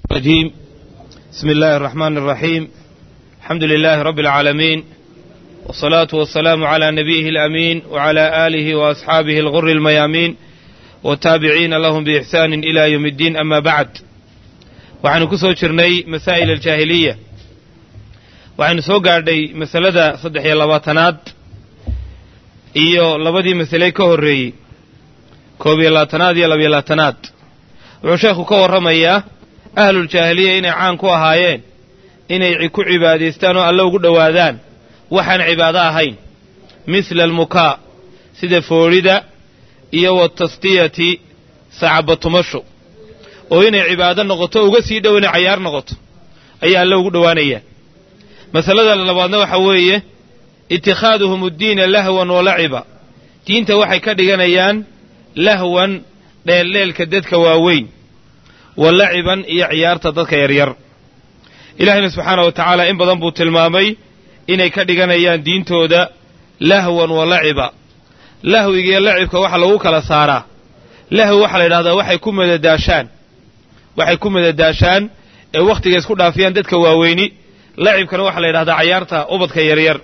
الرجيم بسم الله الرحمن الرحيم الحمد لله رب العالمين والصلاة والسلام على نبيه الأمين وعلى آله وأصحابه الغر الميامين والتابعين لهم بإحسان إلى يوم الدين أما بعد waxaynu ku soo jirnay masaa'il aljaahiliya waxaynu soo gaadhay masalada saddex iyo labaatanaad iyo labadii masale ka horreeyey koob iyo labaatanaad iyo labiyo labaatanaad wuxuu sheekhu ka warramayaa ahluljaahiliya inay caan ku ahaayeen inay ku cibaadaystaan oo alle ugu dhowaadaan waxaan cibaado ahayn misla almukaa sida foodhida iyo watasdiyati sacabatumasho oo inay cibaado noqoto uga sii dhow inay cayaar noqoto ayaa alle ugu dhowaanayaan masalada labaadna waxa weeye itikaaduhum uddiina lahwan wa laciba diinta waxay ka dhiganayaan lahwan dheeldheelka dadka waaweyn wa laciban iyo ciyaarta dadka yaryar ilaahayna subxaana wa tacaala in badan buu tilmaamay inay ka dhiganayaan diintooda lahwan wa laciba lahwigiiyo lacibka waxa lagu kala saaraa lahwi waxaa la yidhahdaa waxay ku madadaashaan waxay ku madadaashaan ee wakhtiga isku dhaafiyaan dadka waaweyni lacibkana waxaa la yidhahdaa cayaarta ubadka yaryar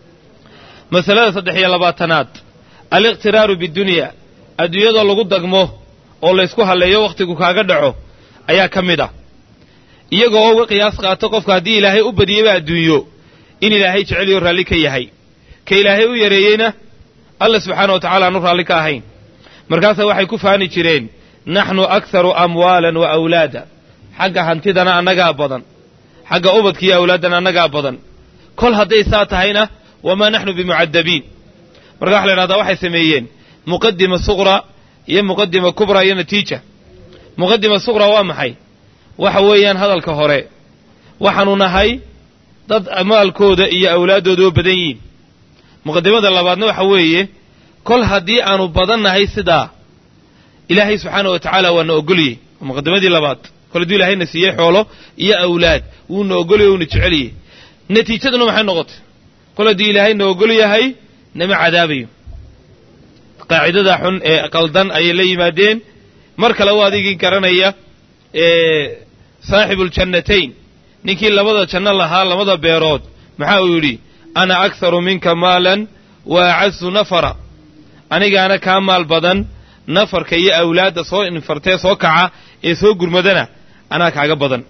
masalada saddex iyo labaatanaad aliqhtiraaru bidunya adduunyadoo lagu dagmo oo laysku halleeyo wakhtigu kaaga dhaco ayaa ka mid ah iyagoo oo uga qiyaas qaato qofka haddii ilaahay u badiyeyba adduunyo in ilaahay jeceliyo raalli ka yahay ka ilaahay u yareeyeyna alla subxaana wa tacala aanu raalli ka ahayn markaasaa waxay ku faani jireen naxnu akharu amwaalan wa awlaada xagga hantidana annagaa badan xagga ubadkiiyo awlaaddana annagaa badan kol hadday saa tahayna wamaa naxnu bimucadabiin marka waxa la ydhahdaa waxay sameeyeen muqadima suqra iyo muqadima kubra iyo natiija muqadima suqra waa maxay waxa weeyaan hadalka hore waxaanu nahay dad maalkooda iyo awlaaddooda oo badan yihiin muqadimada labaadna waxa weeye kol haddii aanu badan nahay sidaa ilaahay subxaana wa tacaala waa na ogolyey muqadimadii labaad kol hadduu ilaahayna siiyey xoolo iyo awlaad wuuna ogolyahy wuuna jeceliyey natiijaduna maxay noqotay kol haddii ilaahay na ogol yahay nama cadaabayo qaacidada xun ee qaldan ayay la yimaadeen mar kale waa adigii garanaya saaxibuuljannatayn ninkii labada janno lahaa labada beerood maxaa uu yidhi ana akharu minka maalan wa acazu nafara anigaana kaa maal badan nafarka iyo awlaadda soo infartee soo kaca ee soo gurmadana anaa kaaga badan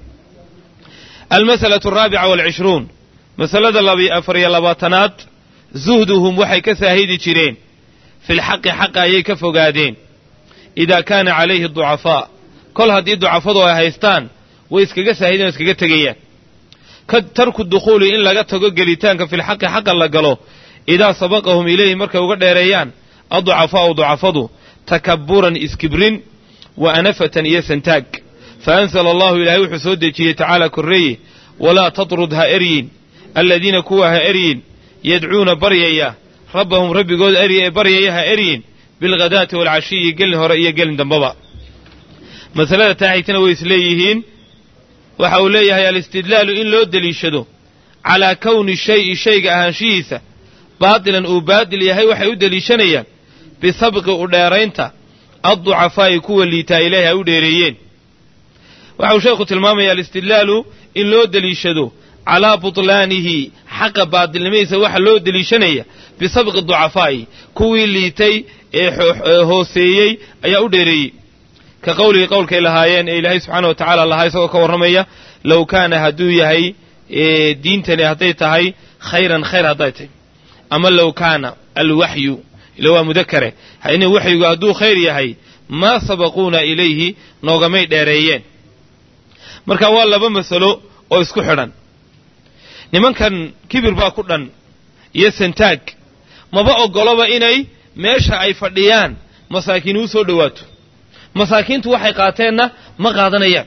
almasalatu alraabica waalcishruun masalada afar iyo labaatanaad zuhduhum waxay ka saahidi jireen filxaqi xaqa ayay ka fogaadeen idaa kaana calayhi ducafaa kol haddii ducafadu ay haystaan way iskaga saahideen o iskaga tegayaan ka tarku dukhuuli in laga tago gelitaanka filxaqi xaqa la galo idaa sabaqahum ilayhi markay uga dheereeyaan adducafaa'u ducafadu takabburan iskibrin wa anafatan iyo santaag fa ansala allahu ilaahay wuxuu soo dejiyey tacaala korreeye walaa tatrud ha eryin aladiina kuwa ha eryin yadcuuna baryaya rabbahum rabbigood erya ee baryaya ha eryin bilghadaati waalcashiyi gelin hore iyo gelin dambaba masalada taaxigtana way isleeyihiin waxa uu leeyahay alistidlaalu in loo deliishado calaa kowni shayi shayga ahaanshihiisa baatilan uu baadil yahay waxay u deliishanayaan bisabqi u dheeraynta adducafaa'i kuwa liitaa ilaahi ay u dheereeyeen waxa uu sheekhu tilmaamaya alistidlaalu in loo deliishado calaa butlaanihi xaqa baadilnimadiisa waxa loo deliishanaya bisabqi ducafaa'i kuwii liitay ee hooseeyey ayaa u dheereeyey ka qowligii qowlkay lahaayeen ee ilaahay subxaana wa tacaala lahaa isagoo ka warramaya low kaana hadduu yahay diintani hadday tahay khayran khayr hadday tahay ama low kaana alwaxyu ila waa mudakare in waxyigu hadduu khayr yahay maa sabaquuna ilayhi noogamay dheereeyeen marka waa laba masalo oo isku xidhan nimankan kibir baa ku dhan iyo santaag maba oggoloba inay meesha ay fadhiyaan masaakiin uu soo dhowaato masaakiintu waxay qaateenna ma qaadanayaan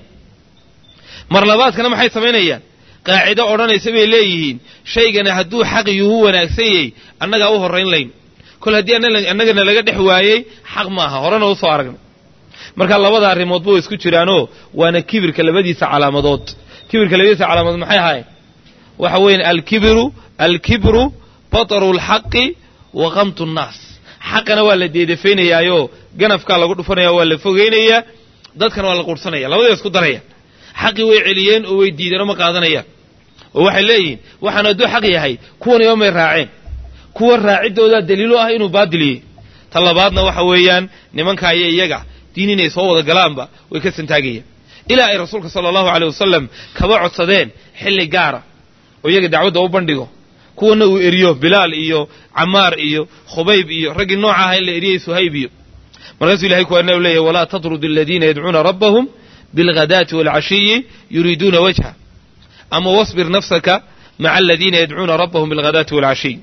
mar labaadkana maxay samaynayaan qaacido odhanaysa bay leeyihiin shaygana hadduu xaq yuhu wanaagsan yahay annagaa u horrayn layn kol haddii annagana laga dhex waayey xaq maaha horena u soo aragnay marka labada arrimoodba way isku jiraanoo waana kibirka labadiisa calaamadood kibirka labadiisa calaamadood maxay ahaayeen waxa weeyaan alkibiru alkibru bataru lxaqi wa qamtu nnaas xaqana waa la deedafaynayaayoo ganafkaa lagu dhufanaya waa la fogaynayaa dadkana waa la quurhsanaya labadaba isku daraya xaqii way celiyeen oo way diideen oo ma qaadanayaan oo waxay leeyihiin waxaan hadduu xaq yahay kuwan ima may raaceen kuwa raaciddoodaa daliilo ah inuu baadiliyey ta labaadna waxa weeyaan nimanka iyo iyaga diin inay soo wada galaanba way ka santaagayaan ilaa ay rasuulka sala allahu aleyh wasalam kaba codsadeen xilli gaara oo iyaga dacwadda u bandhigo kuwana uu eriyo bilaal iyo camaar iyo khubayb iyo raggii nooca aha in la eriyey suhayb iyo markaasuu ilahay kuwaana u leeyahy walaa tatrud aladiina yadcuuna rabbahum bilghadaati waalcashiyi yuriiduuna wajha ama wasbir nafsaka maca aladiina yadcuuna rabbahum bilghadaati waalcashiy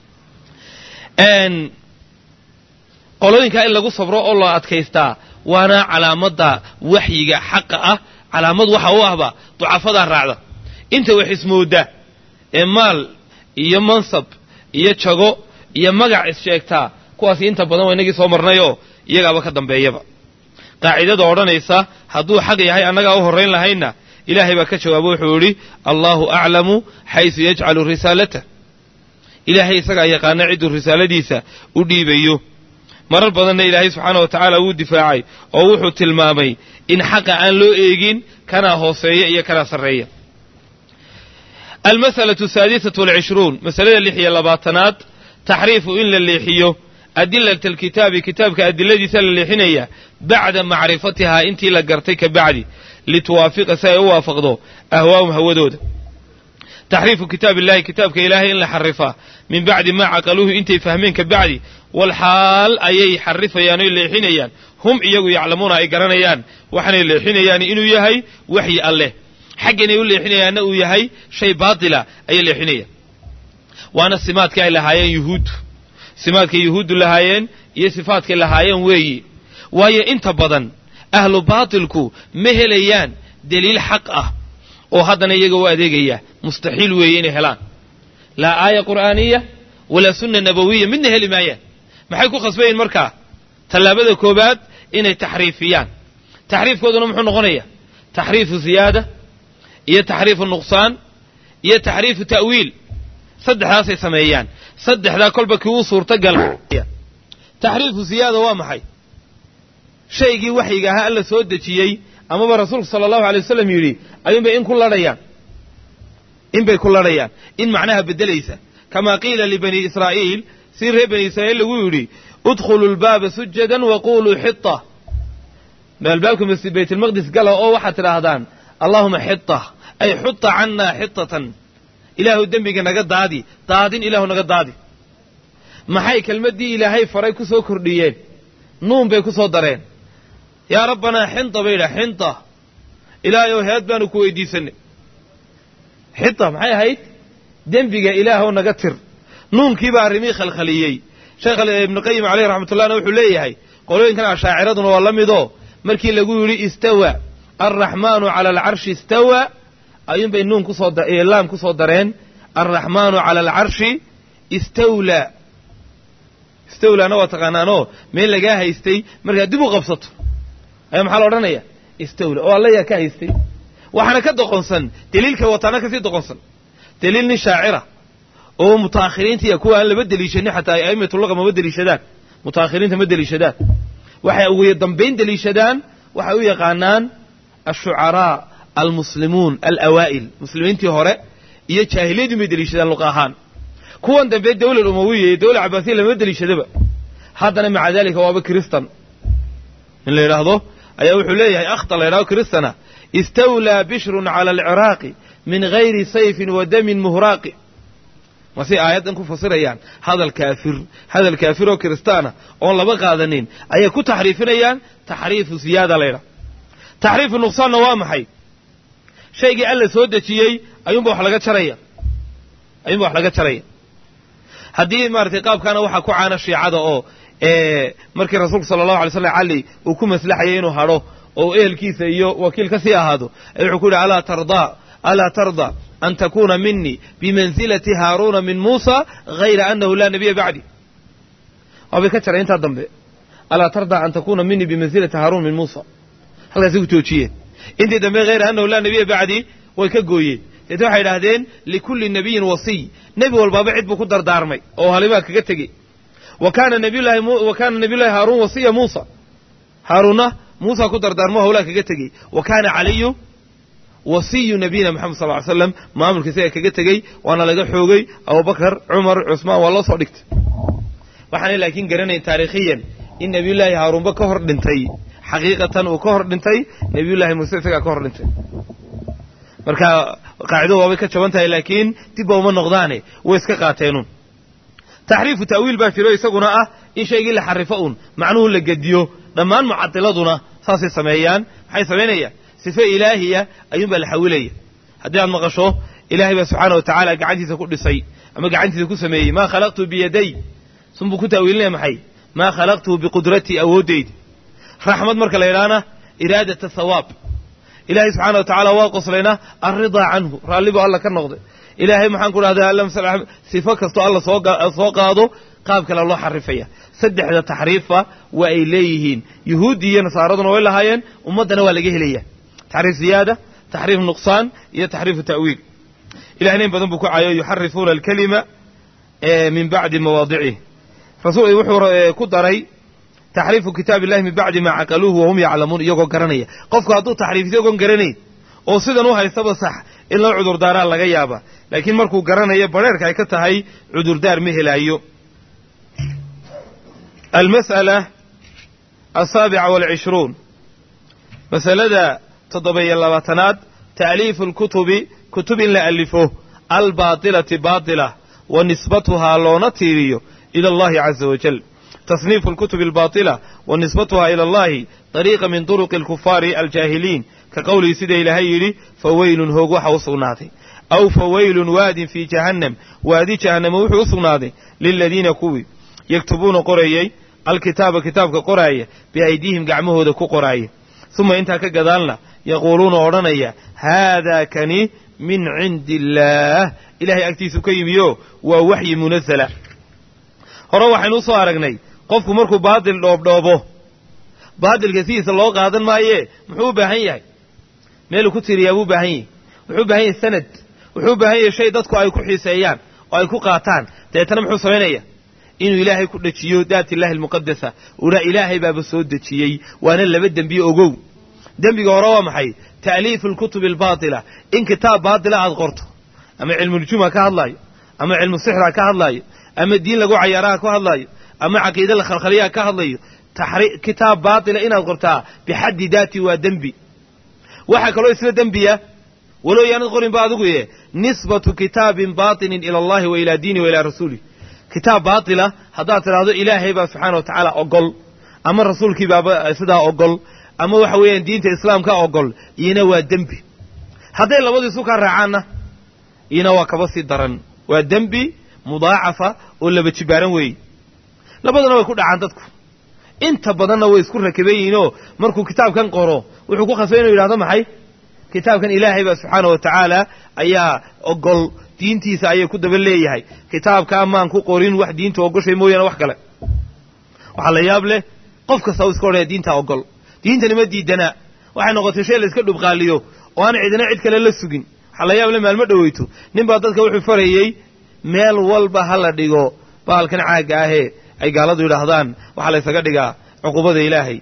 qolooyinkaa in lagu sabro oo loo adkaystaa waana calaamadda waxyiga xaqa ah calaamad waxa u ahba ducafadaa raacda inta wax ismooda ee maal iyo mansab iyo jago iyo magac is-sheegtaa kuwaasi inta badan waa inagii soo marnayoo iyagaaba ka dambeeyaba qaacidada odhanaysa hadduu xaq yahay annagaa u horrayn lahaynna ilaahay baa ka jawaabo wuxuu idhi allaahu aclamu xaysu yajcalu risaalata ilaahay isagaa yaqaana cidduu risaaladiisa u dhiibayo marar badanna ilaahay subxaana wa tacaala wuu difaacay oo wuxuu tilmaamay in xaqa aan loo eegin kanaa hooseeya iyo kanaa sarreeya almasalatu asaadisatu walcishruun masalada lix iyo labaatanaad taxriifu in la leexiyo adilata alkitaabi kitaabka adiladiisa la leexinaya bacda macrifatihaa intii la gartay ka bacdi lituwaafiqa si ay u waafaqdo ahwaahum hawadooda taxriifu kitaab illahi kitaabka ilaahay in la xarifaa min bacdi maa caqaluuhu intay fahmeen ka bacdi walxaal ayay xarifayaan oy leexinayaan hum iyagu yaclamuuna ay garanayaan waxaanay leexinayaan inuu yahay waxyi alleh xagganay u leexinayaanna uu yahay shay baatila ayay leexinayaan waana simaadkii ay lahaayeen yuhuuddu simaadkay yuhuuddu lahaayeen iyo sifaadkay lahaayeen weeyi waayo inta badan ahlu baatilku ma helayaan deliil xaq ah oo haddana iyaga u adeegaya mustaxiil weeye inay helaan laa aaya qur'aaniya walaa sunna nabawiya midna heli maayaan maxay ku khasbayiin markaa tallaabada koowaad inay taxriifiyaan taxriifkooduna muxuu noqonaya taxriifu ziyaada iyo taxriifu nuqsaan iyo taxriifu ta'wiil saddexdaasay sameeyaan saddexdaa kolba kii uu suurtagal taxriifu ziyaada waa maxay shaygii waxyiga ahaa alla soo dejiyey amaba rasuulku sala allahu alay wasalam yidhi ayuunbay in ku ladhayaan in bay ku ladhayaan in macnaha beddelaysa kamaa qiila libani israa'iil si reer bani israa'iil lagu yidhi udkhulu lbaaba sujadan waquluu xita albaabka masjid baytulmaqdis gala oo waxaad tidhaahdaan allaahuma xita ay xuta cannaa xitatan ilaahu dembiga naga daadi daadin ilaahu naga daadi maxay kelmaddii ilaahay faray ku soo kordhiyeen nuun bay ku soo dareen yaa rabbanaa xinta bay idhaha xinta ilaahayow heed baanu ku weydiisanay xita maxay ahayd dembiga ilaahw naga tir nuunkiibaa arrimihii khalkhaliyey sheekh ibnuqayim caleyh raxmatullahna wuxuu leeyahay qolooyinkan ashaaciraduna waa la midoo markii lagu yidhi istawa alraxmaanu cala alcarshi istawa ayuunbay nuun kusoo laam ku soo dareen alraxmaanu cala alcarshi istawlaa istawlaana waa taqaanaanoo meel lagaa haystay markaad dib u qabsato ayaa maxaa la odhanaya istawla oo alla yaa ka haystay waxaana ka doqonsan deliilka wataana kasii doqonsan deliil nin shaacira oo mutaakhiriinta iyo kuwa aan laba deliishanin xataa a'immatulaqa mama deliishadaan mutaakhiriinta ma deliishadaan waxay ugu dambayn deliishadaan waxay u yaqaanaan ashucaraa almuslimuun alawaa'il muslimiintii hore iyo jaahiliyadii bay deliishadaan luqa ahaan kuwan dambe dawlad umawiya iyo dawlad cabaasiya lama deliishadaba haddana maca daalika waaba kiristan in la yidhaahdo ayaa wuxuu leeyahay akhtar la yidhahdo kiristana istawlaa bishrun cala alciraaqi min gayri sayfin wa damin muhraaqi masay aayaddan ku fasirayaan hadal kaafir hadal kaafir oo kiristaana oon laba qaadanin ayay ku taxriifinayaan taxriifu siyaada la ydhaha taxriifu nuqsaanna waa maxay shaygii alla soo dejiyey ayuunba wax laga jaraya ayuunba wax laga jaraya haddii maaratay qaabkaana waxaa ku caana shiicada oo markii rasuulku sala allahu alay slam cali uu ku maslaxayay inuu hadho oo ehelkiisa iyo wakiil ka sii ahaado ay wuxuu ku yidhi alaa tardaa alaa tarda an takuuna minii bimansilati haaruuna min muusa hayra annahu laa nabiya bacdi waabay ka jaray intaa dambe alaa tarda an takuuna minii bimansilati haaruun min muusa halkaasay ku joojiyeen intii dambe hayra annahu laa nabiya bacdi way ka gooyeen deetna waxay idhaahdeen likulli nabiyin wasiy nebi walbaaba cid buu ku dardaarmay oo halimaa kaga tegey wa kaana nabiyullahi wa kaana nabiyullahi haaruun wasiya muusa haaruunna muusa ku dardaarmo hawlaa kaga tegey wa kaana caliyu wasiyu nabiyina moxamed sal ly slam maamulka isaga kaga tegey waana laga xoogay abubakar cumar cusmaan waa loo soo dhigtay waxaanay laakiin garanayn taarikhiyan in nebiyullaahi haaruunba ka hor dhintay xaqiiqatan uu ka hor dhintay nebiyullaahi muuse isagaa ka hor dhintay marka qaacidadu waabay ka jaban tahay laakiin dibba uma noqdaane way iska qaateenun taxriifu ta'wiil baa jiro isaguna ah in shaygii la xarifo un macnuhu la gediyo dhammaan mucadiladuna saasay sameeyaan maxay samaynayaan sife ilaahiya ayuunbaa la xawilaya haddii aad maqasho ilaahay baa subxaana wa tacaala gacantiisa ku dhisay ama gacantiisa ku sameeyey maa khalaqtu biyaday sunbuu ku ta'wiilinaya maxay maa khalaqtuhu biqudratii awooddayda raxmad marka la yidhaahna iraadata thawaab ilaahay subxaana wa tacaala waa qoslayna alridaa canhu raallibu alla ka noqday ilaahay maxaan ku dhahdaa alla masal sifo kastoo alla soosoo qaado qaab kale loo xarifaya saddexda taxriifa waa ay leeyihiin yuhuuddii iyo nasaaraduna way lahaayeen ummaddana waa laga helaya taxriif ziyaada taxriif nuqsaan iyo taxriifu ta'wiil ilahna in badan buu ku caayo yuxarifuuna alkalima min bacdi mawaadicih rasuul wuxuu ku daray taxriifu kitaab illahi min bacdi maa caqaluuhu wahum yaclamuun iyagoo garanaya qofku hadduu taxriif isagoon garanayn oo sidan u haystaba sax in loo cudurdaaraa laga yaaba laakiin markuu garanayo badheerka ay ka tahay cudurdaar ma helaayo almas'ala asaabica waalcishruun masalada toddoba-iyo labaatanaad ta'liifu lkutubi kutub in la alifo albaatilati baatila wa nisbatuhaa loona tiiriyo ila allahi caza wajal تصنيف الكتب الباطلة ونسبتها إلى الله طريقة من طرق الكفار الجاهلين كقوله سيدة إلهي فويل هو وصناته أو فويل واد في جهنم وادي جهنم وصناته للذين كوي يكتبون قرأي الكتاب كتاب قرأي بأيديهم قعمه ذكو قرأي ثم انت كقدالنا يقولون ورنيا هذا كني من عند الله إلهي أكتيس كيميو ووحي منزلة hore waxaynu usoo aragnay qofku markuu baadil dhoobdhoobo baadilka sidiisa loo qaadan maayee muxuu u baahan yahay meeluu ku tiriyaa buu u baahan yahay wuxuu u baahan yahay sanad wuxuu u baahan yahay shay dadku ay ku xiiseeyaan oo ay ku qaataan dabeetana muxuu samaynaya inuu ilaahay ku dhejiyo daat illahi almuqadasa una ilaahay baaba soo dejiyey waana laba dembiye ogow dembiga hore waa maxay ta'liifu alkutubi albaatila in kitaab baatila aad qorto ama cilmunujuma ka hadlaayo ama cilmu sixra ka hadlaayo ama diin lagu cayaaraha ku hadlaayo ama caqiida la khalkhaliyaha ka hadlayo kitaab baatila inaad qortaa bixaddi daati waa dembi waxaa kaloo isla dembiya walow yaanad qorinba adigu ye nisbatu kitaabin baatinin ila allahi wa ilaa diini wa ilaa rasuulih kitaab baatila haddaad tidhaahdo ilaahay baa subxaana wa tacaala ogol ama rasuulkii baaba sidaa ogol ama waxa weeyaan diinta islaamka ogol iyona waa dembi hadday labadu isu kaa raacaanna iyona waa kaba sii daran waa dembi mudaacafa oo laba jibaaran weeye labaduna way ku dhacaan dadku inta badanna way isku rakiban yihiinoo markuu kitaabkan qoro wuxuu ku khasbay inuu yidhahdo maxay kitaabkan ilaahay baa subxaana wa tacaala ayaa ogol diintiisa ayay ku daba leeyahay kitaabkaa maan ku qorin wax diinta ogoshay mooyaane wax kale waxaa la yaab leh qof kasta u iska odhaya diintaa ogol diintani ma diidanaa waxay noqotay shay la iska dhubqaaliyo oo aan cidina cid kale la sugin waxaa la yaab leh maalmo dhoweyto nin baa dadka wuxuu farayey meel walba ha la dhigo bahalkan caagga ahee ay gaaladu yidhaahdaan waxaa la ysaga dhigaa cuqubada ilaahay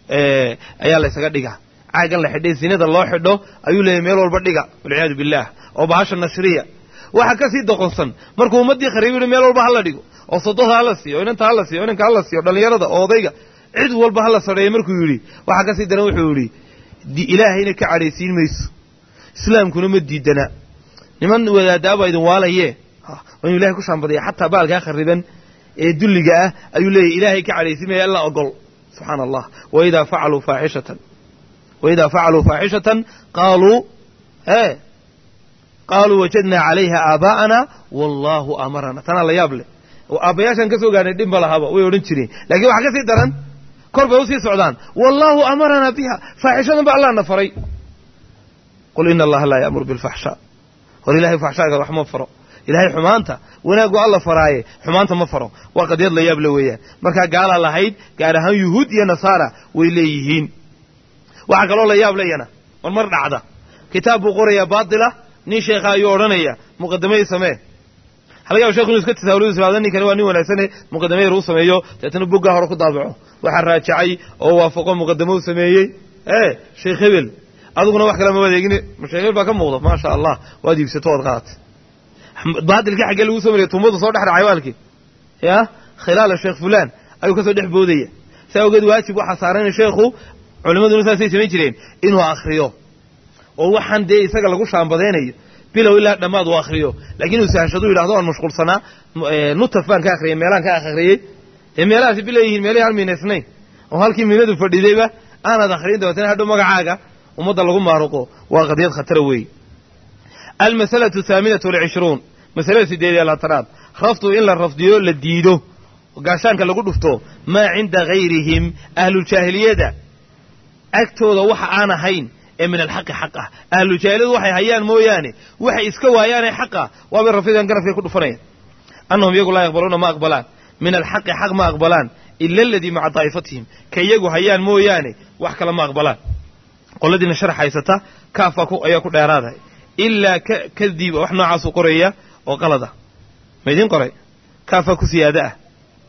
ayaa la ysaga dhigaa caaggan la xidhay sinada loo xidho ayuu leeyahy meel walba dhiga walciyaadu billaah oo bahasha nashriya waxa ka sii doqonsan markuu ummaddii khariibu yihi meel walba hala dhigo oo sododa hala siiyo inanta hala siiyo inanka hala siiyo dhallinyarada oo odayga cid walba hala sadheeyo markuu yidhi waxaa ka sii daran wuxuu yidhi ilaahayna ka cadhaysiin mayso islaamkuna ma diidana niman wadaadaabaa idin waalaye waa inuu ilahay ku shaambadaya xataa baalkaa khariban ee dulliga ah ayuu leeyahy ilaahay ka cadhaysimaya alla ogol subxaana allah waidaa facaluu faaxishatan waidaa facaluu faaxishatan qaaluu e qaaluu wajadnaa calayha aabaa'ana wallaahu amarana tanaa la yaab leh aabbayaashaan ka soo gaarnay dhibba lahaba way odhan jireen lakiin waxaa ka sii daran kor bay usii socdaan wallaahu amaranaa biha faaxishadan ba allah na faray qul ina allaha laa ya'muru bilfaxshaa hor ilahay faxshaaga wax ma faro ilaahay xumaanta wanaaggu alla faraaye xumaanta ma faro waa qadiyad la yaab le weeyaan markaa gaalaa lahayd gaar ahaan yuhuud iyo nasaara way leeyihiin waxaa kaloo la yaab leyana mar mar dhacda kitaab buu qorayaa baatila nin sheekha ayuu odhanaya muqadamadii samee halaga yaba shekhu inu iska tasaawuladu israado ninkani waa nin wanaagsane muqadama yar uu sameeyo deetana buggaa hore ku daabaco waxaa raajacay oo waafaqo muqadamo u sameeyey ee sheekh hebel adiguna wax kale ma wadeegine mashaakil baa ka muuqda maasha allah waad iibsato ood qaadatay baadilkii xaggee lagu soo mariyay tumbadu soo dhex dhacay waalkii ya khilaala sheekh fulaan ayuu ka soo dhex boodaya saa ogeed waajib waxaa saaran sheekhu culimmaduna saasay samayn jireen inuu akhriyo oo waxaan dee isaga lagu shaambadaynayo bilow ilaa dhammaad uu akhriyo laakiin uu sahashadu yidhahdo waan mashquulsanaa nutaf baan ka akhriyay meelaan ka akhriyey dee meelahaasi bila yihiin meelahi aan miinaysnayn oo halkii miinadu fadhidayba aanaad akhriyin dabeetana hadhow magacaaga ummadda lagu maaruqo waa qadiyad khatara weeye almasalatu ahaaminatu walcishruun masalada sideed iyo labaatanaad rafdu in la rafdiyo la diido gaashaanka lagu dhufto maa cinda hayrihim ahlujaahiliyada agtooda waxa aan ahayn ee min alxaqi xaq ah ahlujaahiliyadu waxay hayaan mooyaane waxay iska waayaanee xaqa waabay rafidan garafkay ku dhufanayaan annahum iyagu laa yaqbaluuna ma aqbalaan min alxaqi xaq ma aqbalaan ila aladii maca daa'ifatihim ka iyagu hayaan mooyaane wax kale ma aqbalaan qoladiina sharax haysata kaafa ayaa ku dheeraadahay ilaa kadiiba wax noocaasuu qoraya oo qalada ma idiin qoray kaafaa ku siyaada ah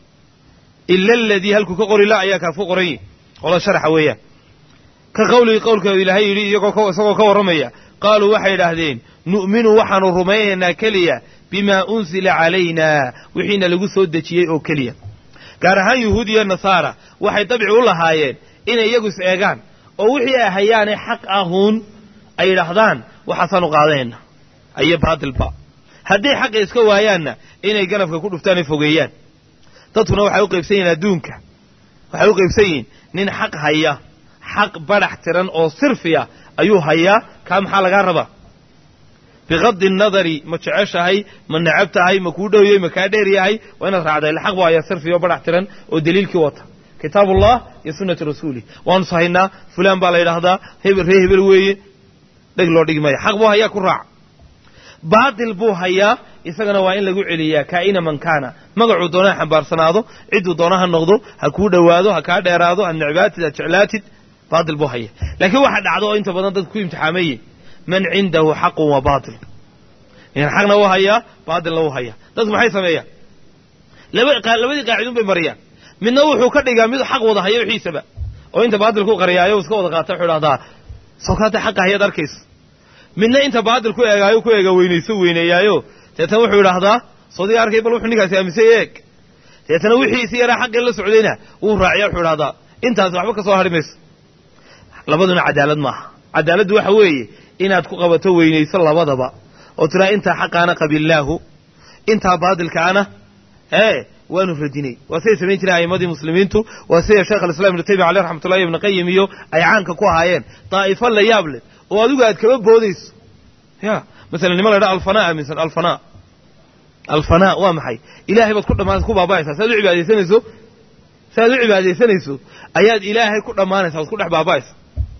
ila aladii halkuu ka qori la ayaa kaaf ku qoran yihi qolada sharaxa weeyaan ka qawligii qowlka ilaahay yidhi iyagoo isagoo ka warramaya qaaluu waxay idhaahdeen nu'minu waxaanu rumaynaynaa keliya bimaa unsila calaynaa wixiina lagu soo dejiyey oo keliya gaar ahaan yuhuud iyo nasaara waxay dabci u lahaayeen inay iyagu is eegaan oo wixii ay hayaane xaq ahuun ay yidhaahdaan waxaasaanu qaadayna ayo baatilba hadday xaqa iska waayaanna inay ganafka ku dhuftaan ay fogeeyaan dadkuna waxay u qaybsan yihiin adduunka waxay u qaybsan yihiin nin xaq haya xaq badhax tiran oo sirfiya ayuu hayaa kaa maxaa lagaa rabaa biqadi nadari ma jeceshahay ma necab tahay ma kuu dhowyey ma kaa dheer yahay waa inaad raacday xaq buu hayaa sirfiya oo badhax tiran oo daliilkii wata kitaabullah iyo sunnati rasuulih waanu sahaynaa fulaan baa la yidhaahdaa hebel ree hebel weeye dheg loo dhigi maya xaq buu hayaa ku raac baatil buu hayaa isagana waa in lagu celiyaa kaa'ina man kaana magacuu doona ha xambaarsanaado cidduu doona ha noqdo ha kuu dhowaado ha kaa dheeraado ha necbaatid ha jeclaatid baatil buu haya laakiin waxa dhacdo oo inta badan dadku ku imtixaameeye man cindahu xaqun wa baatil nin xaqna u hayaa baatilna u hayaa dadku maxay sameeyaan labadii qaacidun bay mariyaan midna wuxuu ka dhigaa mid xaq wada haya wixiisaba oo inta baatilku qariyaayo iska wada qaata wuxuu dhahdaa sawkaata xaqa hayaad arkaysa midna inta baatil ku eegaayo ku eega weynayso weyneeyaayo deetana wuxuu idhaahdaa soodiga arkay bal wuxuu ninkaasi aaminsan eeg deetana wixiisi yaraa xaqii la socdayna wuu raaciya wuxuu idhahdaa intaasi waxba ka soo hadhi mayso labaduna cadaalad maaha cadaaladdu waxa weeye inaad ku qabato weynayso labadaba oo tiraa intaa xaqaana qabilaahu intaa baatilkaana ee waanu radinay waa siday samayn jireen a'immadii muslimiintu waa sida sheekh alislam ibnu taymiya caleyh raxmatullahi ibnu qayim iyo ay caanka ku ahaayeen daa'ifo la yaab leh oo adigu aad kaba boodayso ya masalan nima la ydhaha alfanaa aaminsan alfanaa alfanaa waa maxay ilaahay baad ku dhammaan ku baaba'aysaa si aad u cibaadaysanayso si aad u cibaadaysanayso ayaad ilaahay ku dhammaanaysaa waad ku dhex baaba'aysa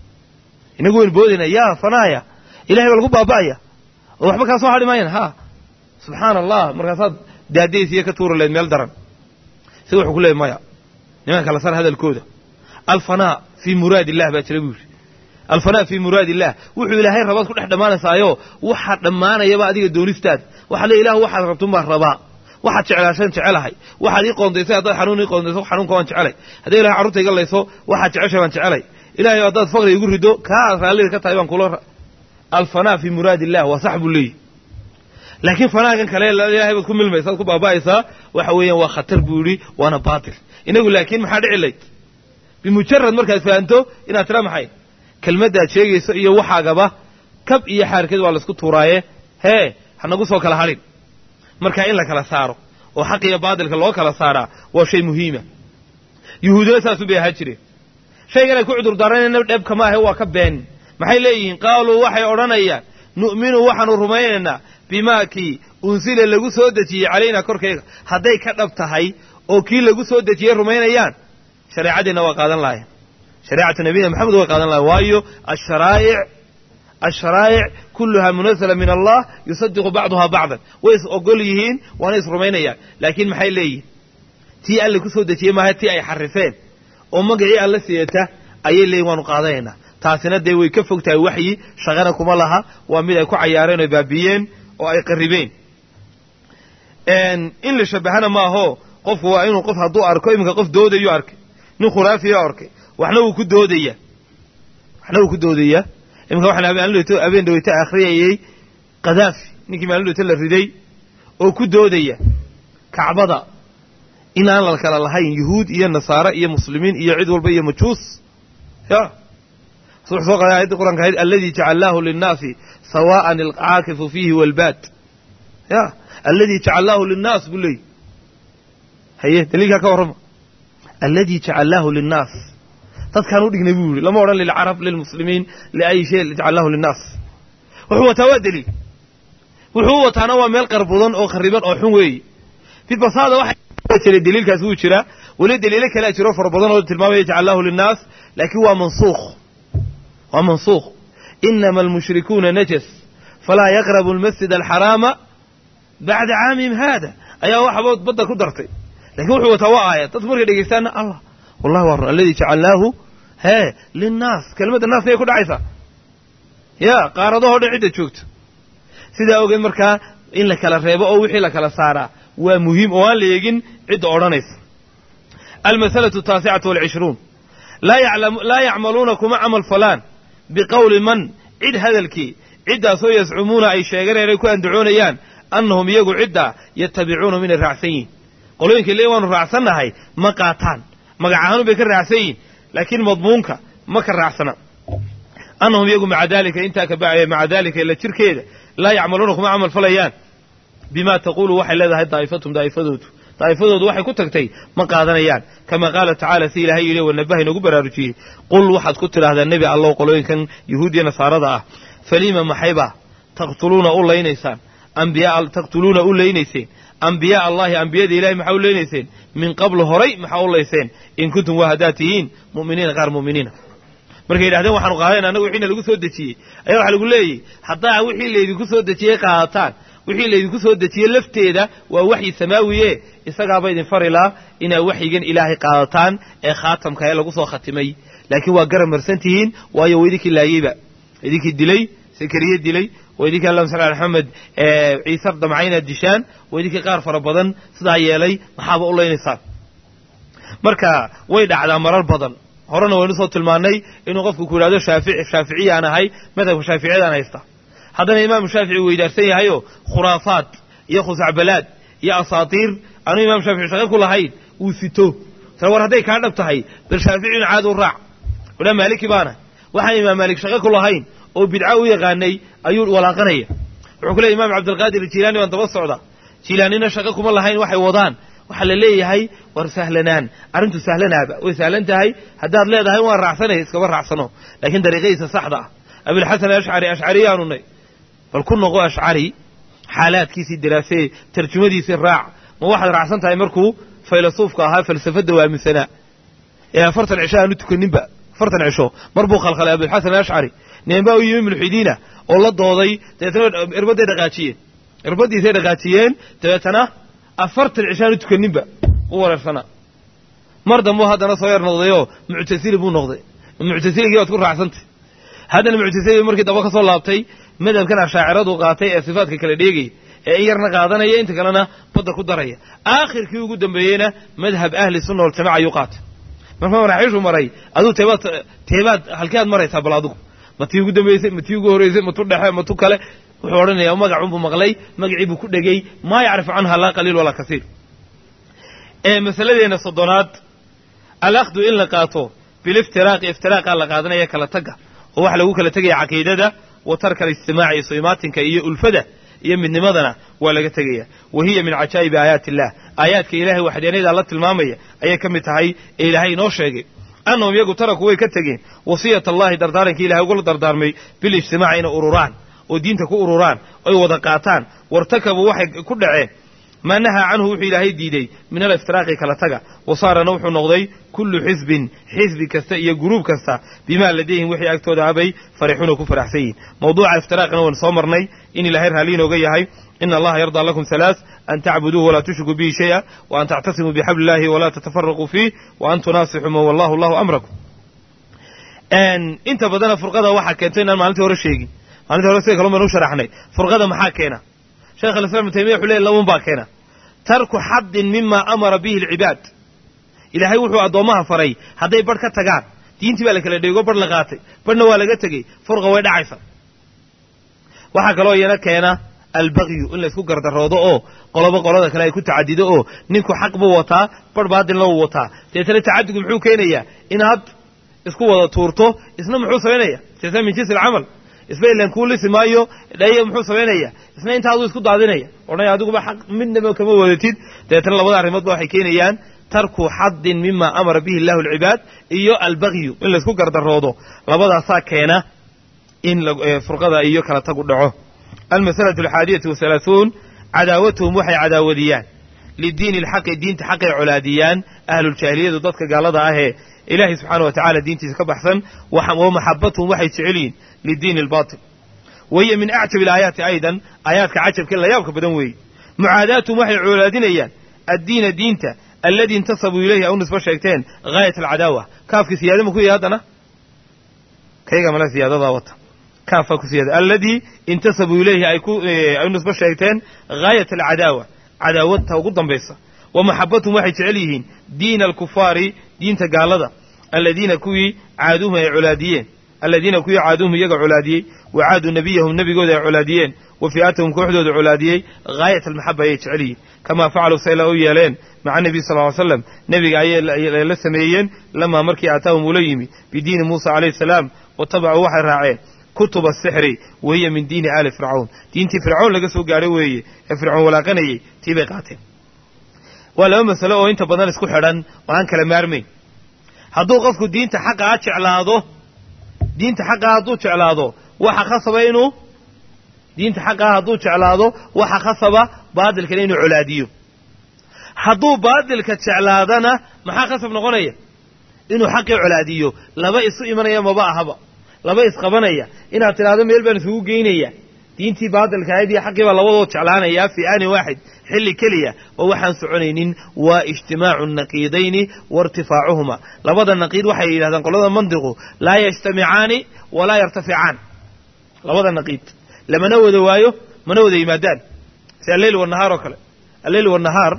inagu waynu boodayna yaa fanaaya ilahay baa lagu baaba'aya oo waxba kaa soo hadhi maayan ha subxaana allah markaasaad daadaysiya ka tuuri lahayd meel daran sida wuxuu ku leeyay maya nimanka kala sar hadalkooda alfanaa fii muraad illah baa jira buu yidhi alfanaa fii muraad illah wuxuu ilaahay rabaad ku dhex dhammaanaysaayo waxaa dhammaanayaba adiga doonistaada waxaad le ilahu waxaad rabtun baan rabaa waxaad jeclaashaan jecelahay waxaad ii qoondaysay haddaad xanuun ii qoondayso xanuunka waan jecelay hadday ilahay carruurta iga layso waxaad jeceshay baan jecelay ilahay haddaad faqri igu rido kaa aad raallida ka tahay baan kula alfanaa fii muraad illah waa sax buu leeyahy laakiin fanaagan kale ilahay baad ku milmaysa ad ku baaba'aysaa waxa weeyaan waa khatar buu yidhi waana baatil inagu laakiin maxaa dhici layd bimujarad markaad fahanto inaad tira maxay kelmaddaad sheegayso iyo waxaagaba kab iyo xaarkeed waa laisku tuuraaye hee hanagu soo kala hadhin marka in la kala saaro oo xaq iyo baatilka loo kala saaraa waa shay muhiima yuhuudina saasun bay ahaa jireen shaygan ay ku cudurdaaranayna dheebka maahe waa ka been maxay leeyihiin qaaluu waxay odhanayaan nu'minu waxaanu rumaynaynaa bimaa kii unsila lagu soo dejiyey calaynaa korkayga hadday ka dhab tahay oo kii lagu soo dejiyey rumaynayaan shareecadeenna waa qaadan lahayen shareecatu nabiyina maxamed way qaadan lahayen waayo asharaa'ic asharaa'ic kulluhaa munazala min allah yusadiqu bacduhaa bacdan way is ogol yihiin waana is rumaynayaan laakiin maxay leeyihin tii alle ku soo dejiyey maaha tii ay xarifeen oo magacii alle siiyata ayay leeyihin waanu qaadanaynaa taasina dee way ka fog tahay waxyi shaqana kuma laha waa mid ay ku cayaareen oo baabiyeen oo ay qarribeen in la shabbahana maaho qofku waa inuu qof hadduu arko iminka qof doodayuu arkay nin khuraafiya arkay waxna wuu ku doodaya waxna wuu ku doodayaa iminka waxaan maalindhowto habeen dhaweyto akhriyayey kadaafi ninkii maalindhowto la riday oo ku doodaya kacbada inaan la kala lahayn yuhuud iyo nasaare iyo muslimiin iyo cid walba iyo majuus ya wuxuu soo qaday aayadda qur'anka ahayd alladii jacalnaahu linnaasi sawaa'an alcaakifu fiihi walbaad ya alladii jacalnaahu linnaas buu leeyay haye daliilkaa ka warrama alladii jacalnaahu linnaas dadkaan u dhignay buu yihi lama odhan lilcarab lilmuslimiin liayi shay jacalnaahu linnaas wuxuu wataa waa daliil wuxuu wataana waa meel qarbudan oo khariban oo xun weeye bibasaada waxa jira daliilkaas wuu jiraa weli daliilo kalea jiro fara badan oo tilmaamaya jacalnaahu linnaas laakiin waa mansuukh waa mansuukh inama almushrikuuna najas falaa yaqrabu almasjid alxaraama bacda caamihim haada ayaa waxabood badda ku dartay lakiin wuxuu wataa waa aayad dadku markay dhegeystaana allah wallahi waa run alladii jacalnaahu hee linnaas kelimadda naas miyay ku dhacaysaa ya qaaradahoo dhan cidda joogto sidaa ogeed markaa in la kala reebo oo wixii la kala saaraa waa muhiim oo aan la eegin cidda odhanaysa almasalatu ataasicatu walcishruun laa yacmaluuna kuma camal falaan biqowli man cid hadalkii ciddaasoo yascumuuna ay sheegeen inay ku andacoonayaan annahum iyagu ciddaa yatabicuuna minay raacsan yihin qolooyinka le waanu raacsannahay ma qaataan magac ahaanu bay ka raacsan yihin laakiin madmuunka ma ka raacsana annahum iyagu maca daalika intaa ka bacaya maca daalika ila jirkeeda laa yacmaluuna kuma camal falayaan bima taquulu waxay leedahay daa'ifatum daa'ifadoodu daa'ifadoodu waxay ku tagtay ma qaadanayaan kama qaala tacaala si ilaahay yidhi wanabaha inagu baraarujiyey qul waxaad ku tidhaahdaa nebi allow qolooyinkan yuhuudiya nasaarada ah falima maxaybaa taqtuluuna u laynaysaan ambiyaa taqtuluuna u laynayseen ambiyaa allahi ambiyada ilahay maxaa u leynayseen min qablu horay maxaa u layseen in kuntum waa haddaad tihiin mu'miniina qaar mu'miniina markay yidhahdeen waxaanu qaadayna annaga wixiina lagu soo dejiyey ayaa waxaa lagu leeyahy haddaa wixii laydinku soo dejiyey qaadataan wixii laydinku soo dejiyey lafteeda waa waxyi samaawiye isagaaba idin farilaa inaad waxyigan ilaahay qaadataan ee khaatamka ee lagu soo khatimay laakiin waa garab marsan tihiin waayo waa idinkii laayeyba idinkii dilay sakariye dilay waa idinkii allahuma salli ala maxamed ciise damcaynaad dishaan waa idinkii qaar fara badan sidaa yeelay maxaaba u laynaysaan marka way dhacdaa marar badan horena waynu soo tilmaannay inuu qofku ku yidhahdo shaafici shaaficiyaan ahay madhabka shaaficiyadaan haysta haddana imaamu shaafici weydaarsan yahayoo khuraafaad iyo khusacbalaad iyo asaatiir aanu imaam shaafici shaqo ku lahayn uu sito tale war hadday kaa dhab tahay bal shaaficiyun caad u raac odhaa maaliki baana waxaan imaam maalik shaqo ku lahayn oo bidca u yaqaanay ayuu walaaqanaya wuxuu ku leeyay imaam cabdilqaadir jilaani waan daba socda jilaanina shaqo kuma lahayn waxay wadaan waxaa la leeyahay war sahlanaan arrintu sahlanaaba way sahlan tahay haddaad leedahay waan raacsanaya iskaba raacsano laakiin dariiqadiisa saxda ah abilxasan ashcari ashcariyaanu nay bal ku noqo ashcari xaalaadkiisii daraasee tarjumadiisii raac ma waxaad raacsan tahay markuu faylasuufka ahaa falsafadda waa aaminsanaa ee afartan cisho aanu tukaninba afartan cisho mar buu khalkhalay abilxasan ashcari ninbaa u yimi mulxidiina oo la dooday dabeetana irbadday dhaqaajiyeen irbaddiisay dhaqaajiyeen dabeetana afartan cisho aanu tukaninba u wareersanaa mar dambu haddana soo yar noqdayoo muctasili buu noqday muctasiligii waad ku raacsantay haddana muctasiligi markii daba ka soo laabtay madhabkan ashaaciradu qaatay ee sifaadka kala dheegaya ee in yarna qaadanaya inta kalena badda ku daraya aakhirkii ugu dambeeyeyna madhab ahli sunna waljamaca ayuu qaatay marka maraaxiishu maray aduu teebaad teebaad halkii aad maraysaa bal adigu ma tii ugu dambeysay ma tii ugu horreysay ma tu dhexe ma tu kale wuxuu odhanayaa magacunbuu maqlay magacii buu ku dhegey maa yacrifu canha laa qaliil walaa kasiir ee masaladeena soddonaad alakhdu in la qaato biliftiraaqi iftiraaqa la qaadanaya kala tagga oo waxa lagu kala tegaya caqiidada wa tarka alistimaaci iyo soimaatinka iyo ulfada iyo midnimadana waa laga tegaya wa hiya min cajaa'ibi aayaati illah aayaadka ilaahay waxdeenadaa la tilmaamaya ayay ka mid tahay ee ilaahay inoo sheegay annahum iyagu taraku way ka tegeen wasiyat allahi dardaarankii ilahay ugula dardaarmay bilijtimaaci inay ururaan oo diinta ku ururaan oy wada qaataan wartakabuu waxay ku dhaceen maa nahaa canhu wuxuu ilaahay diiday min aliftiraaqi kala taga wasaarana wuxuu noqday kullu xisbin xisbi kasta iyo guruub kasta bimaa ladayhim wixii agtooda abay farixuuna ku faraxsan yihin mawduuca iftiraaqina waan soo marnay in ilaahay raalli inooga yahay ina allaha yardaa lakum halaaث an tacbuduuhu walaa tushrikuu bihi shayئa wa an tactasimuu bixabli illahi walaa tatafaraquu fiih wa an tunaasixuu man wallahu allahu amrakum inta badana furqada waxaa keento inaan maalintii hore sheegin maalintii hore sida kalon baynu u sharaxnay furqada maxaa keena sheekh alislam ibnu taymiya wuxuu leey laban baa keena tarku xaddin mima amara bihi alcibaad ilaahay wuxuu addoommaha faray hadday barh ka tagaan diintii baa la kala dheego bar la qaatay barhna waa laga tegey furqa way dhacaysa waxaa kaloo iyana keena albagyu in laysku gardaroodo oo qoloba qolada kale ay ku tacadido oo ninku xaq buu wataa barh baadilna wuu wataa deetana tacadigu muxuu keenayaa inaad isku wada tuurto isna muxuu samaynaya deetana min jinsi alcamal isba ilan kuu lisi maayo dhayo muxuu samaynaya isna intaaduu isku daadinaya odhanaya adiguba xaq midnaba kama wadatid dabeetana labada arrimoodba waxay keenayaan tarku xadin mima amara bihi illahu alcibaad iyo albagyu in laysku gardaroodo labadaasaa keena in furqada iyo kala tagu dhaco almasalatu alxaadiyatu wahalaahuun cadaawatuhum waxay cadaawadiyaan lidiini alxaqi diinta xaqay colaadiyaan ahluljaahiliyadu dadka gaalada ahee ilaahay subxaana wa tacala diintiisa ka baxsan wa maxabatuhum waxay jecel yihiin lidiini albaatil wahiya min acjab ilaayaati aydan aayaadka cajabka la yaabka badan weeye mucaadaatuhum waxay colaadinayaan addiina diinta alladii intasabuu ilayhi aw nisbo sheegteen gaayat alcadaawa kaafkii siyaada ma ku yahay haddana kayga male siyaadadaa wata kaafaa ku siyaada alladii intasabuu ilayhi ay ku ay nisbo sheegteen gaayat alcadaawa cadaawadta ugu dambaysa wa maxabatuhum waxay jecel yihiin diina alkufaari diinta gaalada aladiina kuwii caaduuhum ay colaadiyeen aladiina kuwii caaduuhum iyaga colaadiyey wa caaduu nebiyahum nebigooda ay colaadiyeen wa fi'atahum kooxdooda colaadiyey gaayat almaxaba ayay jecel yihiin kamaa facaluu sayla u yeeleen maca nebiy sal ly slam nebiga ayay la sameeyeen lamaa markii aataahum ula yimi bidiini muusa calayhi salaam watabacuu waxay raaceen kutuba asixri wahiya min diini aali fircawn diintii fircawn laga soo gaadhay weeye ee fircoon walaaqanayey tii bay qaateen waa laba masalo oo inta badan isku xidhan oo aan kala maarmayn hadduu qofku diinta xaqaa jeclaado diinta xaqaa hadduu jeclaado waxa khasaba inuu diinta xaqaa hadduu jeclaado waxa khasaba baadilkana inuu colaadiyo hadduu baadilka jeclaadana maxaa khasab noqonaya inuu xaqii colaadiyo laba isu imanaya maba ahaba laba isqabanaya inaad tidhaahdo meel baan isugu geynaya diintii baadilka ahayd iyo xaqii baa labadoo jeclaanaya fii aanin waaxid xilli keliya oo waxaan soconaynin waa ijtimaacu naqiidayni wa irtifaacuhuma labada naqiid waxay yidhahdaan qolada mandiqu laa yajtamicaani walaa yartaficaan labada naqiid lamana wada waayo mana wada yimaadaan si alleyl wanahaar oo kale alleyl wanahaar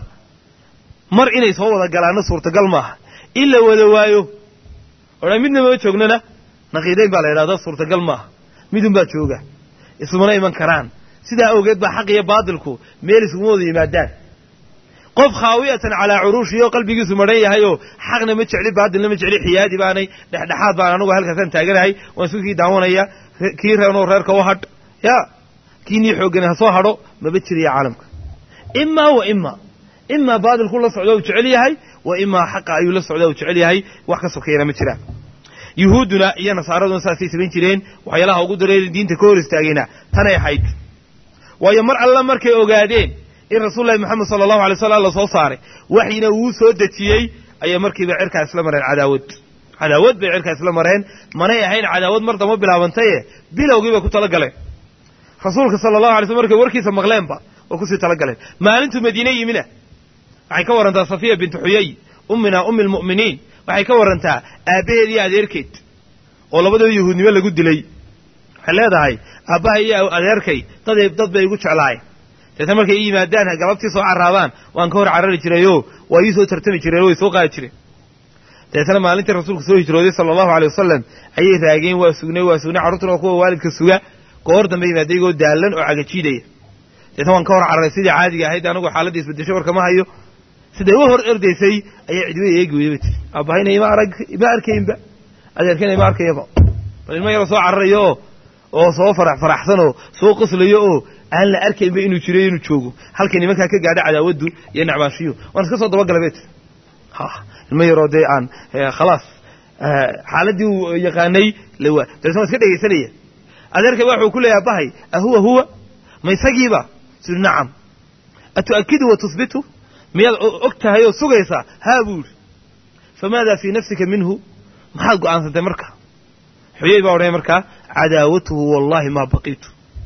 mar inay soo wada galaanna suurtagal maaha in la wada waayo odhan midnama joognana naqiidayn baa la yidhahda suurtagal maaha midun baa jooga isumana iman karaan sidaa awgeed baa xaq iyo baadilku meel isuguma wada yimaadaan qof khaawiyatan calaa curuushii oo qalbigiisu madhan yahay oo xaqna ma jecli baadilna ma jecli xiyaadi baanay dhexdhexaad baan anugu halkaasaan taaganahay waan isku kii daawanaya kii reernoo reerka u hadh ya kii nii xooggani ha soo hadho maba jiraya caalamka imaa wa imaa imaa baadilku la socda u jecel yahay wa imaa xaqa ayuu la socda u jecel yahay wax ka sokeeyana ma jiraan yuhuudduna iyo nasaaraduna saasay samayn jireen waxyaalaha ugu dareeri diinta ka hor istaagayna tanay ahayd waayo mar alla markay ogaadeen in rasuulullahi moxamed sala allahu alay slam la soo saaray waxyina uu soo dejiyey ayay markiiba cirkaa isla mareen cadaawad cadaawad bay cirkaa isla mareen manay ahayn cadaawad mar damba bilaabantaye bilowgii bay ku tala galeen rasuulka sala allahu alay slm markay warkiisa maqleenba way kusii tala galeen maalintuu madiine yimina waxay ka warrantaa safiya bintu xuyay ummina ummi almu'miniin waxay ka warrantaa aabbaheed iyo adeerkeed oo labadaba yahuudnimo lagu dilay waxay leedahay aabbaha iyo adeerkay daday dad bay igu jeclaayeen deetna markay ii yimaadaan galabtii soo carraabaan waan ka hor carari jirayoo waa ii soo tartami jireen way soo qaadi jireen deetna maalintii rasuulku soo hijrooday sala allahu alay wasalam ayay raageen waa sugnay waa sugnay carruurtuna kuwa waalidka suga goor dambe yimaada iyagoo daallan oo cagajiidaya deetna waan ka hor cararay sidii caadiga ahayd anigu xaaladda isbedesho warkama hayo siday u hor erdaysay ayaa cidwey eegi weyda ba tiri aabahayna ima arag ima arkaynba adeerkana ima arkayaba bal ilma yaroo soo cararayo oo oo soo farax faraxsan oo soo qoslayo oo aan la arkaynba inuu jiro inuu joogo halkay nimankaa ka gaadha cadaawaddu iyo nacbaashiyo waan iska soo dabagala bay tiri ha ilma yaroo dee aan khalaas xaaladdii uu yaqaanay lawa dabeetna waan iska dhegaysanaya adeerkay waxuu ku leeyahay abahay ahuwa huwa ma isagiiba suri nacam atu'akidu wa tusbitu miyaad og tahay oo sugaysaa haa buu yidhi famaadaa fii nafsika minhu maxaad go'aansantay marka xuyey baa odhanay markaa cadaawatuhu wallaahi maa baqiitu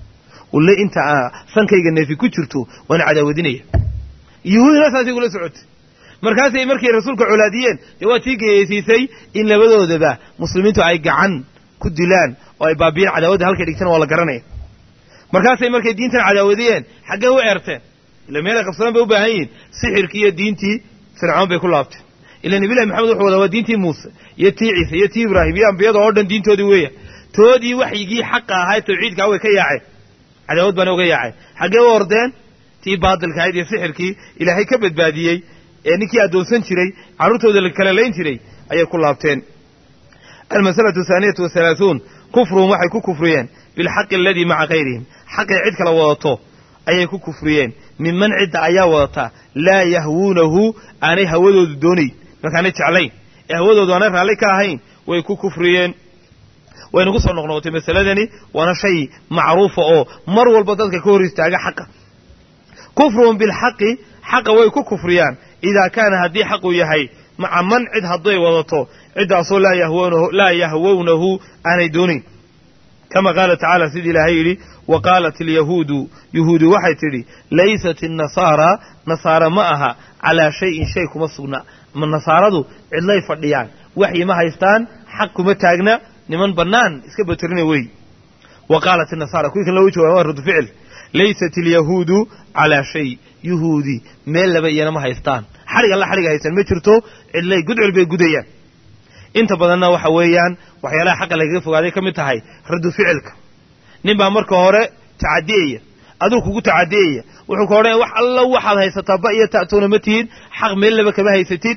walle inta sankayga neefi ku jirto waan cadaawadinaya yuhuudina saasay kula socotay markaasay markay rasuulka colaadiyeen dee waa tii geyeysiisay in labadoodaba muslimiintu ay gacan ku dilaan oo ay baabiyeen cadaawadda halkay dhigtana waa la garanaya markaasay markay diintan cadaawadiyeen xaggee u eerteen ila meelay qabsadaan bay u baahan yihiin sixirkii iyo diintii fircoon bay ku laabteen ila nebilahi maxamed wuxuu wadaa waa diintii muuse iyo tii ciise iyo tii ibraahim iyo ambiyada oo dhan diintoodii weeya toodii waxyigii xaqa ahaa ee tawxiidkaa way ka yaaceen cadaawad baana uga yaaceen xaggee u ordeen tii baadilka ahayd iyo sixirkii ilaahay ka badbaadiyey ee ninkii addoonsan jiray carruurtooda la kala layn jiray ayay ku laabteen almasalatu athaaniyatu wahalaahuun kufruhum waxay ku kufriyeen bilxaqi aladii maca kayrihim xaqay cid kala wadato ayay ku kufriyeen minman cidda ayaa wadata laa yahwuunahu aanay hawadoodu doonayn markaanay jeclayn ee hawadoodu aanay raalli ka ahayn way ku kufriyeen waynagu soo noqnoqotay masaladani waana shay macruufa oo mar walba dadka ka hor istaaga xaqa kufruhum bilxaqi xaqa way ku kufriyaan idaa kaana haddii xaqu yahay maca man cid hadday wadato ciddaasoo laa yahwownahu aanay doonayn kama qaala tacaala sidii ilaahay yidhi wa qaalat alyahuudu yuhuudi waxay tidhi laysat innasaara nasaara ma aha calaa shayin shay kuma sugna ma nasaaradu cidlay fadhiyaan waxyi ma haystaan xaq kuma taagna niman bannaan iska batirina wey wa qaalat inasaara kuwii kan loogu jawaba waa radu ficil laysat alyahuudu calaa shay yuhuudi meel laba iyana ma haystaan xadhig alla xadhiga haystaan ma jirto cidlay gudcil bay gudayaan inta badanna waxa weeyaan waxyaalaha xaqa lagaga fogaaday ka mid tahay radu ficilka nin baa marka hore tacadiyaya aduu kugu tacadiyaya wuxuu ka odhanaya wax alla waxaad haysataa ba iyo ta'tuuna ma tihid xaq meel laba kama haysatid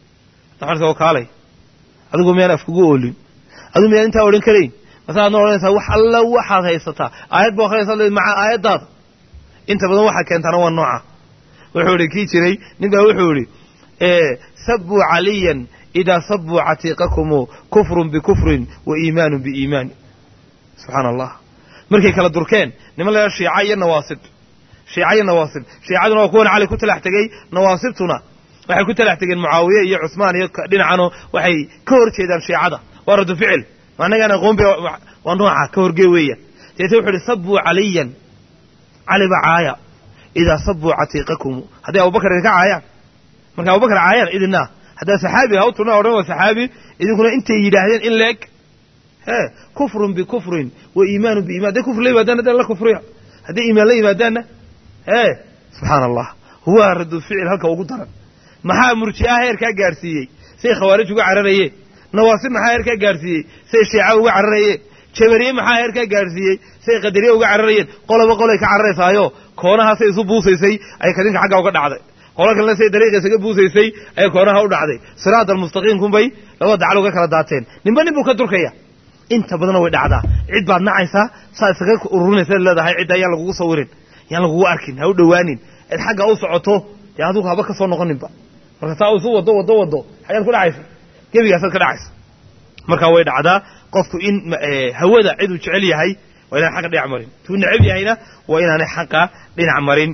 oo kaalay adigu miyaan af kugu oolin adigu miyaan intaa odhan karayn masaadna odhanaysaa wax alla waxaad haysataa aayad ba akrinaysa maca aayaddaada inta badan waxaa keentaana waa nooca wuxuu idhi kii jiray nin baa wuxuu idhi sabuu caliyan idaa sabuu catiiqakumu kufrun bikufrin wa iimaanun biiimaan subxaana allah markay kala durkeen niman la shiica iyo nawaasib shiica iyo nawaasib shiicaduna waa kuwan cali ku talax tegey nawaasibtuna waxay ku talax tegeen mucaawiye iyo cusmaan iyo dhinacano waxay ka hor jeedaan shiicada waa radu ficil annagaan aqoon ba waa nooca ka horgee weeyaan deete wuxu uhi sabuu caliyan caliba caaya idaa sabuu catiiqakumu hadday abubakar idinka caayaan marka abubakar caayaan idina haddaa saxaabi ha u turna odhan waa saxaabi idinkuna intay yidhaahdeen in leeg he kufrun bikufrin wa iimaanun biiman hadday kufr la yimaadaan haddana la kufriya hadday iimaan la yimaadaanna he subxaana allah huwa radu ficil halka ugu daran maxaa murji'aha heerkaa gaadhsiiyey say khawaarij uga cararayeen nawaasib maxaa heerkaa gaadhsiiyey say shiica uga cararayeen jabariye maxaa heerkaa gaadhsiiyey say qadariye uga cararayeen qoloba qolay ka cararaysaayo koonahaasay isu buusaysay ay kadinka xagga uga dhacday qolo kalena say dariiqa isaga buusaysay ayay koonaha u dhacday siraat almustaqiimkunbay laba dacal uga kala daateen ninba nin buu ka durkaya inta badanna way dhacdaa cid baad nacaysaa saa isaga ururinaysa leedahay cidda yaan lagugu sawirin yaan lagugu arkin ha u dhowaanin cid xagga u socoto dee adugu haba ka soo noqoninba marka saa isu wado wado wado xayaad ku dhacaysa gebigaasaad ka dhacaysa marka way dhacdaa qofku in hawada ciduu jecel yahay waa inaan xaqa dhinac marin tuu necab yahayna waa inaanay xaqa dhinac marin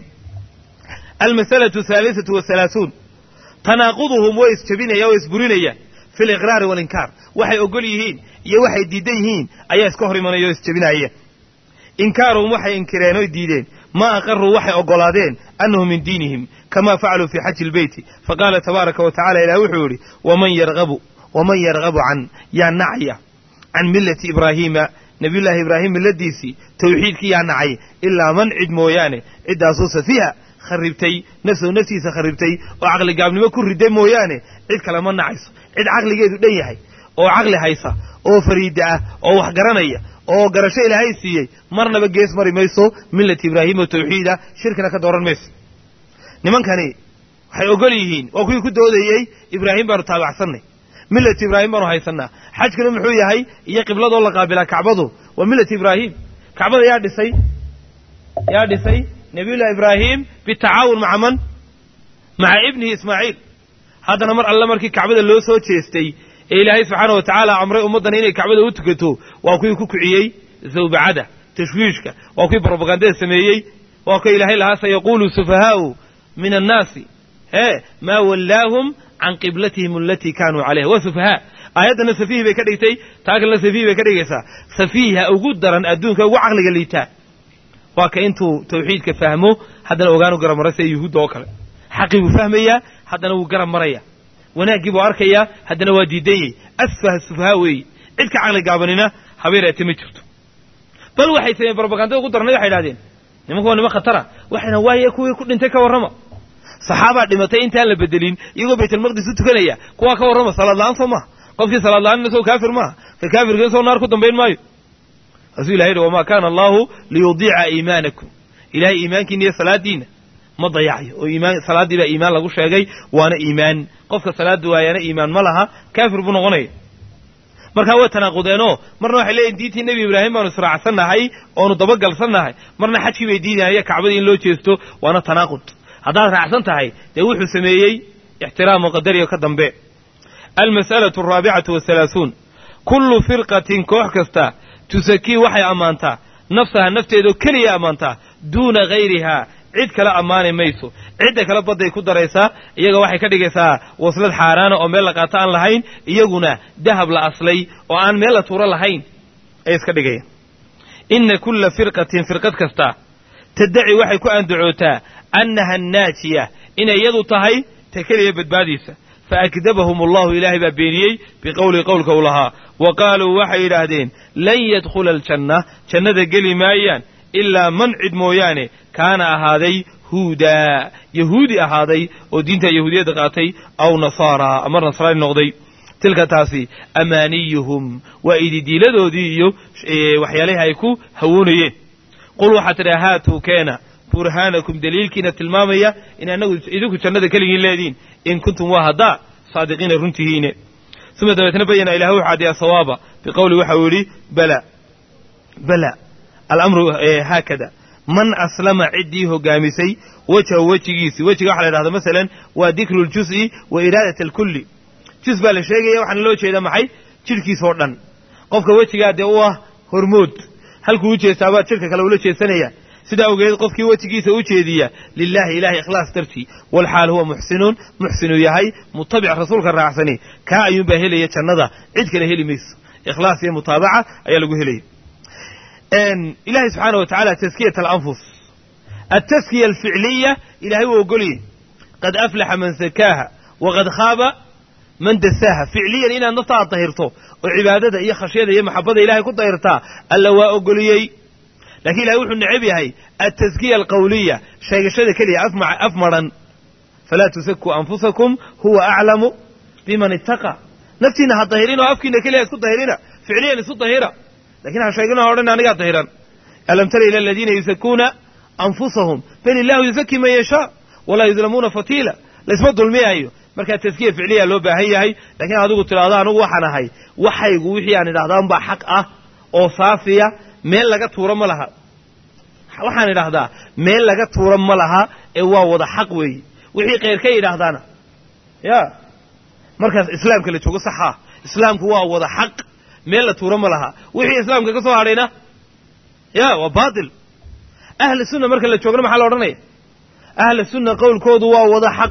almasalatu ahaalisatu wahalaahuun tanaaquduhum way isjabinayaan way isburinayaan fi liqraari walinkaar waxay ogol yihiin iyo waxay diidan yihiin ayaa iska hor imanaya oo isjabinaya inkaaruhum waxay inkireen oy diideen maa aqaruu waxay oggolaadeen annahu min diinihim kamaa facaluu fii xaji ilbeyti faqaala tabaaraka wa tacala ilah wuxuu yidhi waman yarhabu waman yarhabu can yaa nacaya can millati ibraahiima nabiyullaahi ibraahim milladiisii tawxiidkii yaa nacay ilaa man cid mooyaane ciddaasoo safiha kharibtay nafsahu naftiisa kharibtay oo caqligaabnimo ku riday mooyaane cid kale ma nacayso cid caqligeedu dhan yahay oo caqli haysa oo fariida ah oo wax garanaya oo garasho ilaahay siiyey marnaba gees mari mayso millati ibraahim oo tawxiida shirkina ka dooran mayso nimankani waxay ogol yihiin waa kuwii ku doodayey ibraahim baanu taabacsanay millati ibraahim baanu haysanaa xajkuna muxuu yahay iyo qibladoo la qaabilaa kacbadu waa millati ibraahim kacbada yaa dhisay yaa dhisay nabiyullahi ibraahim bitacaawun maca man maca ibnihi ismaaciil haddana mar alle markii kacbada loo soo jeestay ee ilaahay subxaana wa tacaala amray ummaddan inay kacbada u tukato waa kuwii ku kiciyey zawbacada tashwiishka waa kuwii brobagandada sameeyey waa kuwa ilaahay lahaa sayaquulu sufahaa'u min annaasi hee maa wallaahum can qiblatihim alatii kaanuu calayha waa sufahaa aayaddana safiihi bay ka dhigtay taa kalena safiihi bay ka dhigaysaa safiiha ugu daran adduunka ugu caqliga liitaa waa ka intuu tawxiidka fahmo haddana ogaanu garab mara sida yuhuudda oo kale xaqii buu fahmayaa haddana wuu garab maraya wanaaggii buu arkayaa haddana waa diidanyey asfaha sufahaa weeye cid ka caqli gaabanina habeereete ma jirto bal waxay sameeyeen brobagandada ugu darnay waxay idhahdeen nimanku waa niman khatara waxayna waaye kuwii ku dhintay ka warrama saxaabaa dhimatay intaan la bedelin iyagoo baytalmaqdis u tukanaya kuwaa ka warrama salaad la-aan soo maaha qofkii salaad la-aan isagoo kaafir maaha ka kaafirka isagoo naar ku dambayn maayo asuu ilahay yidhi wamaa kaana allahu liyudiica iimaanakum ilahay iimaankiina iyo salaadiina ma dayacayo oo iimaan salaaddii baa iimaan lagu sheegay waana iimaan qofka salaada waayana iimaan ma laha kaafir buu noqonaya markaa way tanaaqudeenoo marna waxay leeyihin diintii nebi ibraahim baanu israacsannahay oonu dabagalsannahay marna xajkii bay diidayaan kacbadii in loo jeesto waana tanaaqud haddaad raacsan tahay dee wuxuu sameeyey ixtiraamu qadariga ka dambe almas'alatu araabicatu wathalaathuun kullu firqatin koox kasta tusakii waxay ammaantaa nafsaha nafteedoo keliya ammaantaa duuna hayrihaa cid kale ammaani mayso cidda kale badday ku daraysaa iyaga waxay ka dhigaysaa waslad xaaraana oo meel la qaato aan lahayn iyaguna dahab la aslay oo aan meel la tuuro lahayn ay iska dhigayaan inna kulla firqatin firqad kasta taddaci waxay ku andacootaa annaha annaajiya inay iyadu tahay ta keliya badbaadiisa faakdabahum allahu ilaahay baa beeniyey biqowli qowlka u lahaa wa qaaluu waxay yidhaahdeen lan yadkhula aljanna jannada geli maayaan ilaa man cid mooyaane kaana ahaaday huudaa yahuudi ahaaday oo diinta yahuudiyadda qaatay aw nasaara ama nasraani noqday tilka taasi amaaniyuhum waa ididiiladoodii iyo waxyaalahi ay ku hawoonayeen qul waxaa tidhaha haatuu keena burhaanakum daliilkiina tilmaamaya in annagu idinku jannada keligiin leediin in kuntum waa haddaa saadiqiina runtihiine uma dabeetna bayana ilahay wuxu caddeeya sawaaba biqowli waxa uu yidhi bala bala alamru haakada man aslama ciddii hogaamisay wejhahu wejigiisi wejiga waxa la yidhahda masalan waa dikru ljus'i wa iraadat alkulli jus baa la sheegaya waxaana loo jeedaa maxay jidhkiis oo dhan qofka wejigaa dee u ah hormood halkuu u jeestaabaad jidhka kale ula jeesanaya sidaa awgeed qofkii wejigiisa u jeediya lilaahi ilahay ikhlaas dartii walxaal huwa muxsinuun muxsinuu yahay mutabic rasuulka raacsani kaa ayuunbaa helaya jannada cid kale heli mayso ikhlaas iyo mutaabaca ayaa lagu helaya ilahay subxaana wa tacala taskiyat alanfus altaskiya alficliya ilahay wuu ogoliyey qad aflaxa man sakaaha waqad khaaba man dasaaha ficliyan inaad naftaada dahirto oo cibaadada iyo khashyada iyo maxabada ilahay ku dahirtaa alla waa ogoliyey lakiin ilahay wuxuu necab yahay altaskiya alqawliya sheegashada keliya af maran falaa tusakuu anfusakum huwa aclamu biman ittaqa naftiina ha dahirin oo afkiina keliya isku dahirina ficliyan isu dahira lakin ha sheegin o odhan anigaa dahiran alam tara ila aladiina yusakuuna anfusahum bal illahu yusaki man yashaa walaa yudlamuuna fatiila laysma dulmiyaayo markaa taskiya ficliya loo baahan yahay lakiin adigu tidhaahdo anigu waxaan ahay waxaygu wixii aan idhahdaa unbaa xaq ah oo saafiya meel laga tuuro ma laha waxaan idhahdaa meel laga tuuro ma laha ee waa wada xaq weeye wixii kheyr ka yidhaahdaana ya markaas islaamka la joogo saxaa islaamku waa wada xaq meel la tuuro ma laha wixii islaamka ka soo hadhayna ya waa baatil ahla sunna marka la joogna maxaa la odhanaya ahla sunna qowlkoodu waa wada xaq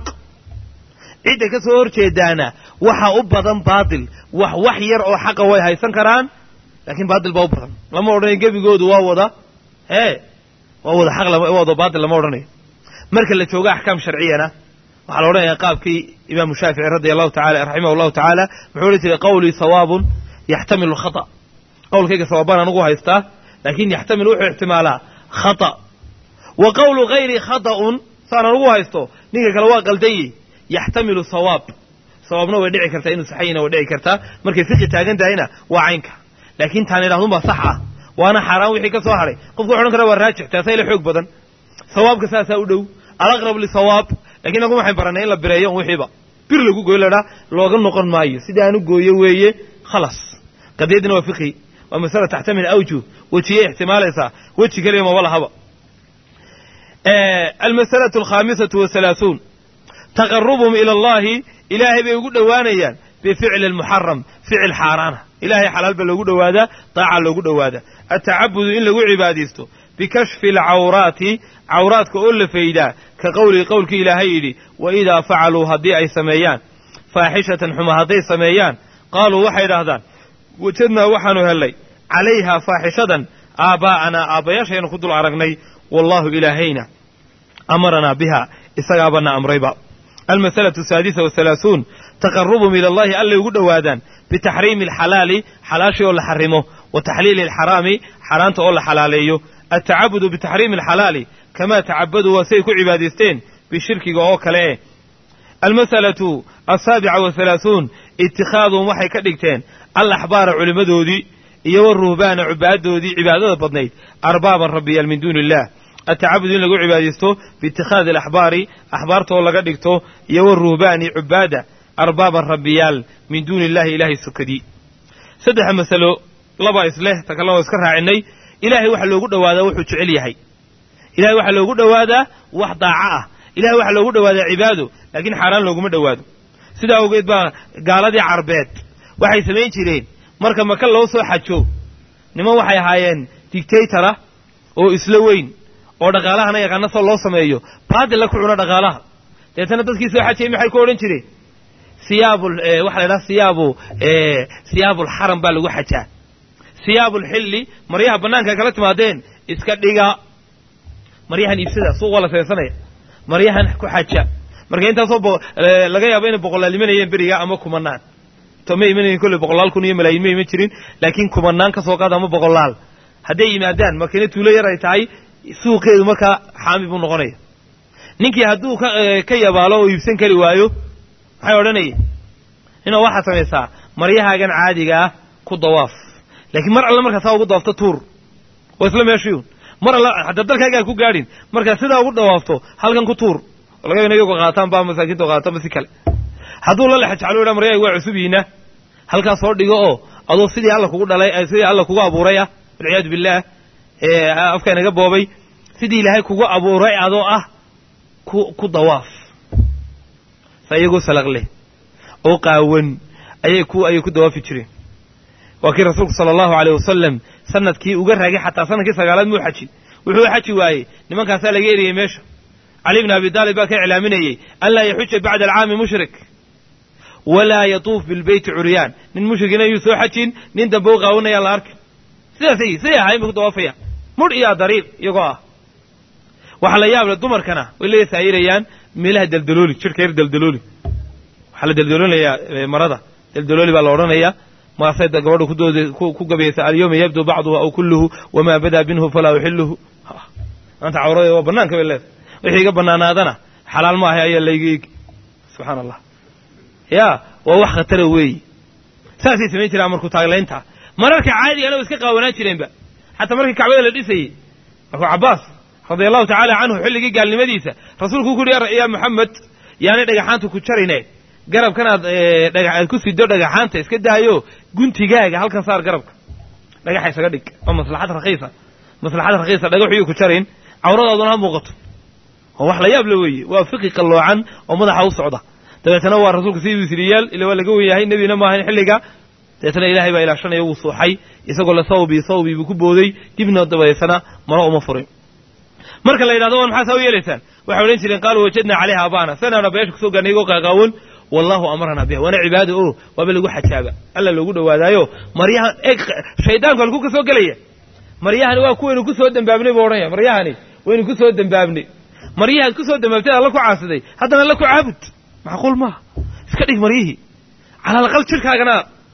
cidda ka soo horjeedaana waxa u badan baatil wax wax yar oo xaqa way haysan karaan laakiin baatil baa u badan lama odhanayo gebigoodu waa wada ee waa wada xaq waa wada baatil lama odhanayo marka la joogo axkaam sharciyana waxaa la odhanaya qaabkii imaamu shaafici radia allahu taala raximah allahu tacaala muxuu odhan jiray qawlii sawaabun yaxtamilu khata qowlkayga sawaabaan anugu haystaa laakiin yaxtamil wuxuu ixtimaalaa khata wa qawlu hayri khata'un saan anugu haysto ninka kale waa qaldanyi yaxtamilu sawaab sawaabna way dhici kartaa inuu saxayina way dhici kartaa markay fiqi taagan tahayna waa caynka laakiin taan idhahdun baa sax ah waana xaaraan wixii ka soo hadhay qofku wuxu odhan kara waa raajix taasa ila xoog badan sawaabka saasaa u dhow alaqrab lisawaab lakiin nagu waxayn baranay in la bireeyo un wixiiba bir lagu gooyo ladhaa looga noqon maayo sidii aanu gooyo weeye khalas qadiyaddina waa fiqhi waa masala taxtamil awjuh wejiyay ixtimaalaysaa weji keliya maba lahaba almasalatu alkhaamisatu wahalaahuun taqarubum ila allahi ilaahay bay ugu dhowaanayaan bificli almuxaram ficil xaaraana ilahay xalaal ba loogu dhowaadaa daaca loogu dhowaadaa atacabudu in lagu cibaadaysto bikashfi alcawraati cawraadka oo la faydaa ka qowlii qowlkii ilaahay yidhi wa idaa facaluu haddii ay sameeyaan faaxishatan xuma hadday sameeyaan qaaluu waxay idhaahdaan wajadnaa waxaanu hellay calayhaa faaxishadan aabbaa'anaa aabbayaashaynu ku dul aragnay wallaahu ilaahayna amaranaa biha isagaabana amrayba almasalatu asaadisa wahalaahuun taqarubum ila allahi allay ugu dhowaadaan bitaxriimi alxalaali xalaashii oo la xarimo wa taxliili alxaraami xaaraanta oo la xalaaleeyo altacabudu bitaxriimi alxalaali kamaa tacabaduu waa siay ku cibaadaysteen bishirkiga oo kale eh almasalatu asaabica wahalaahuun itikhaadum waxay ka dhigteen alaxbaara culimmadoodii iyo waruhbaana cubaadoodii cibaadada badnayd arbaaban rabbiyaal min duuni illah atacabud in lagu cibaadaysto biitikhaadi alaxbaari axbaartoo laga dhigto iyo waruhbaani cubaada arbaaban rabbiyaal min duuni illahi ilaahay sukadii saddexa masalo laba isleh ta kalena waa iska raacinay ilaahay waxaa loogu dhowaadaa wuxuu jecel yahay ilahay waxaa loogu dhowaadaa wax daaco ah ilahay waxaa loogu dhowaadaa cibaado laakiin xaaraan looguma dhowaado sidaa awgeed baa gaaladii carbeed waxay samayn jireen marka maka loo soo xajo niman waxay ahaayeen dictaytora oo isla weyn oo dhaqaalahana yaqaana soo loo sameeyo baadilla ku cuna dhaqaalaha deetana dadkii soo xajayay maxay ku odhan jireen siyaabul waxa la ydhaha siyaabu siyaabulxaram baa lagu xajaa siyaabulxilli maryaha bannaanka kala timaadeen iska dhiga maryahan iibsada suuq waa la seensanaya maryahan ku xaja marka intaasoo laga yaabo inay boqolaal imanayeen beriga ama kumanaan to ma imanayen kolley boqolaal kun iyo malaayin ma iman jirin laakiin kumanaan ka soo qaada ama boqolaal hadday yimaadaan markina tuulo yar ay tahay suuqeedu markaa xaami buu noqonaya ninkii hadduu ka yabaalo oo iibsan kari waayo maxay odhanayeen inoo waxaad samaysaa maryahaagan caadiga ah ku dawaaf laakiin mar alle markaa saa ugu dawaafto tuur waa isla meeshiyun mar alla hadda dalkaagaa ku gaadhin markaa sidaa ugu dawaafto halkan ku tuur laga yaabo iyago qaataan ba masaakiinta qaataan ba si kale hadduu la lexajaclo dha maryahaga waa cusub yihiina halkaas soo dhigo oo adoo sidii alla kugu dhalay sidii alla kugu abuuray ah walciyaadu billaah afka inaga boobay sidii ilaahay kugu abuuray adoo ah ku ku dawaaf saa iyagoo salaq leh oo qaawan ayay ku ayay ku dawaafi jireen waa kii rasuulku sala allahu aleyh wasalam sanadkii uga raagay xataa sanadkii sagaalaad muu xaji wuxuu xaji waayey nimankaasaa laga eriyey meesha cali bn abi taalib baa ka iclaaminayey an laa yaxuja bacda alcaami mushrik walaa yatuuf bilbeyti curyaan nin mushrikina yuu soo xajin nin dambe u qaawanayaan la arkin sidaasay siday ahayn bay ku dawaafayaan mudh iyo dariiq iyagoo ah waxaa la yaable dumarkana way la saayirayaan meelaha daldalooli jirhka yar daldalooli waxaa la daldaloolayaa marada daldalooli baa la odhanayaa maasay gabadha kudooda ku gabaysa alyawma yabdu bacduhu aw kulluhu wamaa badaa minhu falaa uxiluhu maanta cawrada waa banaanka bay leedahay wixii iga banaanaadana xalaal maahay ayaa layga eegi subxaana allah ya waa wax khatara weeyi saasay samayn jiraan markuu taaglaynta mararka caadigana way iska qaawanaan jireenba xataa markii kacbada la dhisayey markuu cabbaas radia allahu tacaala canhu xilligii gaalnimadiisa rasuulku ku uhi yaa moxamed yaanay dhagaxaanta ku jarine garabkanaad aad ku sido dhagaxaanta iska daayo guntigaaga halkan saar garabka dhagaxa isaga dhig waa maslaxad rakiisa maslaxad rakiisa dhagaxuyu ku jarayn cawradaaduna ha muuqato oo wax la yaab la weeye waa fiqi qalloocan oo madaxa u socda dabeetana waa rasuulku sidii wisriyaal ila waa laga wen yahay nebina maahayn xilliga dabeetana ilaahay baa ilaashanaya wuu suuxay isagoo la sawbi sawbi buu ku booday dibna dabadeetana mana uma furin marka la yidhahdo war maxaa saa u yeelaysaan waxay odhan jireen qaaluu wajadnaa calayha abaana sanaana beesha kusoo gaarnay igoo qaaqaawan wallahu amarana biha waana cibaada o waaba lagu xajaaba alla loogu dhowaadaayo maryahan eeg shaydaanku halkuu ka soo gelaya maryahani waa kuwaynu ku soo dembaabnay buu odhanaya maryahani waynu ku soo dembaabnay maryahaad ku soo dembaabtay alla ku caasiday haddana alla ku caabud macquul maaha iska dhig maryihii cala alaqal jirkaagana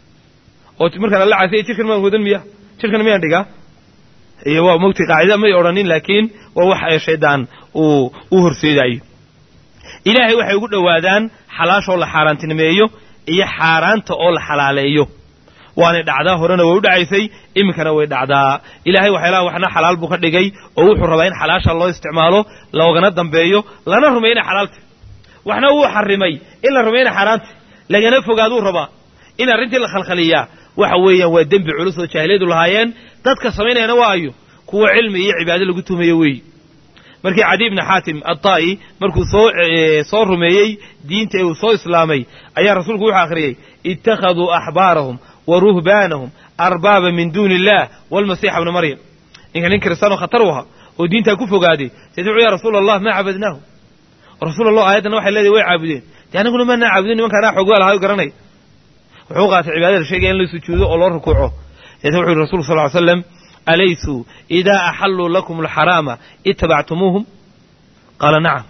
oo markaan alla caasiyay jirkan maan wadan miya jirkan miyaan dhigaa iyo waa mogtay qaacida may odhanin laakiin waa wax shaydaan uu u horseedaayo ilaahay waxay ugu dhowaadaan xalaashoo la xaaraantinimeeyo iyo xaaraanta oo la xalaaleeyo waanay dhacdaa horena way u dhacaysay iminkana way dhacdaa ilaahay waxyaalaha waxna xalaal buu ka dhigay oo wuxuu rabaa in xalaasha loo isticmaalo loogana dambeeyo lana rumeeyo inay xalaalta waxna wuu xarimay in la rumeeyo inay xaaraanta lagana fogaaduu rabaa in arrintii la khalkhaliyaa waxa weeyaan waa dembi culus oo jaahiliyadu lahaayeen dadka samaynayana waa ayo kuwa cilmi iyo cibaado lagu tumayo weeyi markii cadi bni xaatim addaa'i markuu soo soo rumeeyey diinta ee uu soo islaamay ayaa rasuulku wuxuu akhriyey ittakhaduu axbaarahum wa ruhbaanahum arbaaba min duuni illah walmasiixa bna maryam ninka nin kiristaanoo khatar u ahaa oo diintaa ku fogaaday sayd wuxuu ya rasuula allah maa cabadnaahu rasuul allah aayaddan waxay leedahay way caabudeen dee anaguna maanaa caabudin nimankaanaa xoogaa lahayo garanay wuxuu qaatay cibaadada sheegaya in la sujuudo oo loo rukuuco deetna wuxu yhi rasulku sal ly slam alaysuu idaa axalluu lakum alxaraama ittabactumuuhum qaala nacam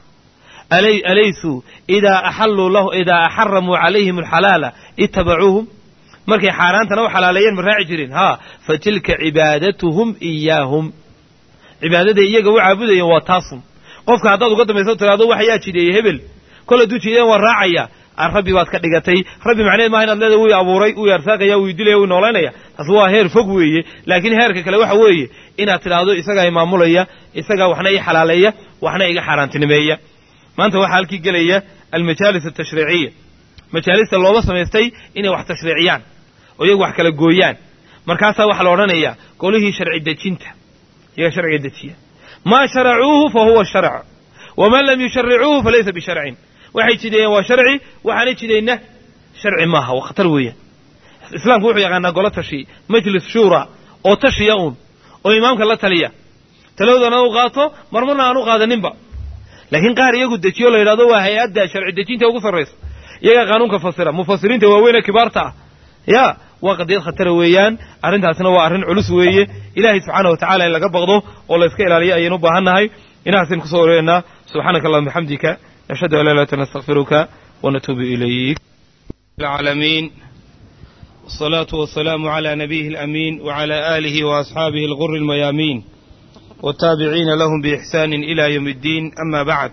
alaysuu idaa axalluu lahu idaa axaramuu calayhim alxalaala ittabacuuhum markay xaaraantana u xalaaleeyeen ma raaci jireen haa fa tilka cibaadatuhum iyaahum cibaadaday iyaga u caabudayeen waa taasun qofka haddaad uga dambayso tiraado wax yaa jideeyey hebel kol hadduu jideeyan waan raacaya rabbi baad ka dhigatay rabbi macneed maaha inaad leeda wii abuuray wuu arsaaqaya wuu dilaya wuu noolaynaya taas waa heer fog weeye laakiin heerka kale waxa weeye inaad tidhaahdo isagaa imaamulaya isagaa waxna ii xalaaleeya waxna iga xaaraantinimeeya maanta waxaa halkii gelaya almajaalis altashriiciya majaalista looba samaystay inay wax tashriiciyaan oo iyagu wax kala gooyaan markaasaa waxaa la odhanayaa golihii sharci dejinta iyaga sharciga dejiya maa sharacuuhu fa huwa sharc waman lam yusharicuuhu falaysa bisharcin waxay jideeyeen waa sharci waxaanay jidayna sharci maaha waa khatar weeyaan islaamku wuxuu yaqaanaa golo tashi majlis shuura oo tashiya uun oo imaamka la taliya taladoodana u qaato marmarna aan u qaadaninba laakiin qaar iyagu dejiyo la yidhahdo waa hay-adda sharci dejinta ugu sarraysa iyagaa qaanuunka fasira mufasiriinta waaweyn ee kibaarta ah ya waa qadiyad khatara weeyaan arrintaasna waa arrin culus weeye ilaahay subxaana wa tacala in laga baqdo oo la iska ilaaliyo ayaynu u baahan nahay inahaasaynu kusoo wareegnaa subxaanaka allahuma bixamdika nashhadu an laa ilaaha illa anta nastaghfiruka wa natuubu ilayk العالمين والصلاة والسلام على نبيه الأمين وعلى آله وأصحابه الغر الميامين والتابعين لهم بإحسان إلى يوم الدين أما بعد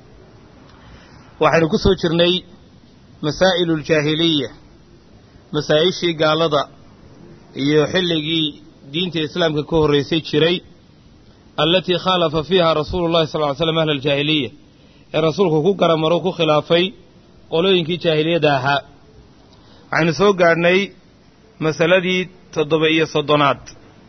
waxaynu ku soo jirnay masaa'ilu aljaahiliya masaa-ishii gaalada iyo xilligii diinta islaamka ka horraysay jiray allatii khaalafa fiiha rasuulu llahi sal ly slam ahla aljaahiliya ee rasuulku ku garamaro ku khilaafay qolooyinkii jaahiliyadda ahaa waxaynu soo gaadhnay masaladii toddoba iyo soddonaad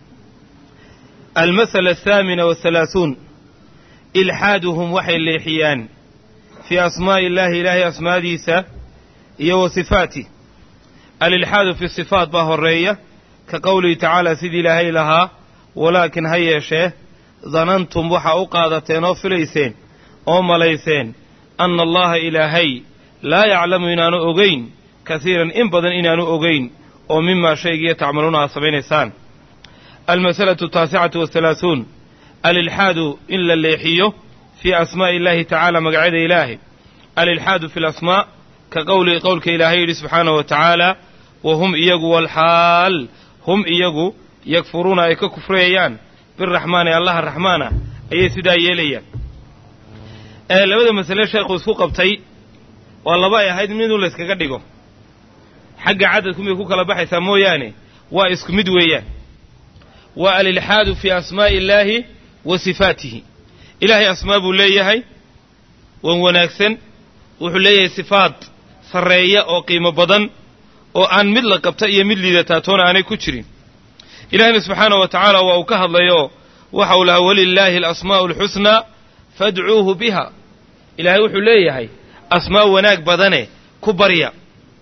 almasala athaamina wathalaathuun ilxaaduhum waxay leexiyaan fii asmaa'i illaahi ilaahay asmaadiisa iyo wa sifaatih alilxaadu fi sifaat baa horreeya ka qowlihi tacaala sidii ilaahay lahaa walaakin ha yeeshee danantum waxaa u qaadateen oo filayseen oo malayseen anna allaha ilaahay laa yaclamu inaanu ogayn kasiiran in badan inaanu ogayn oo mimaa shaygiiyo tacmaluuna aad samaynaysaan almasalatu ataasicatu wathalaathuun alilxaadu in la leexiyo fii asmaa'i illaahi tacaala magacyada ilaahay alilxaadu fi lasmaa ka qowlihi qowlka ilaahay yidhi subxaanahu wa tacaala wa hum iyagu walxaal hum iyagu yakfuruuna ay ka kufriyayaan biraxmaani allaha raxmaana ayay sidaa yeelayaan ee labada masale sheekhu isku qabtay waa laba ay ahayd miduu layskaga dhigo xagga cadadku miyay ku kala baxaysaa mooyaane waa isku mid weeyaan waa alilxaadu fii asmaa'i illaahi wa sifaatihi ilaahay asmaa buu leeyahay wan wanaagsan wuxuu leeyahay sifaad sarreeya oo qiimo badan oo aan mid la qabta iyo mid liidataa toona aanay ku jirin ilaahayna subxaanahu wa tacaala waa uu ka hadlayo waxa uu lahaa walilaahi alasmaa'u alxusnaa fadcuuhu biha ilaahay wuxuu leeyahay asmaa wanaag badane ku barya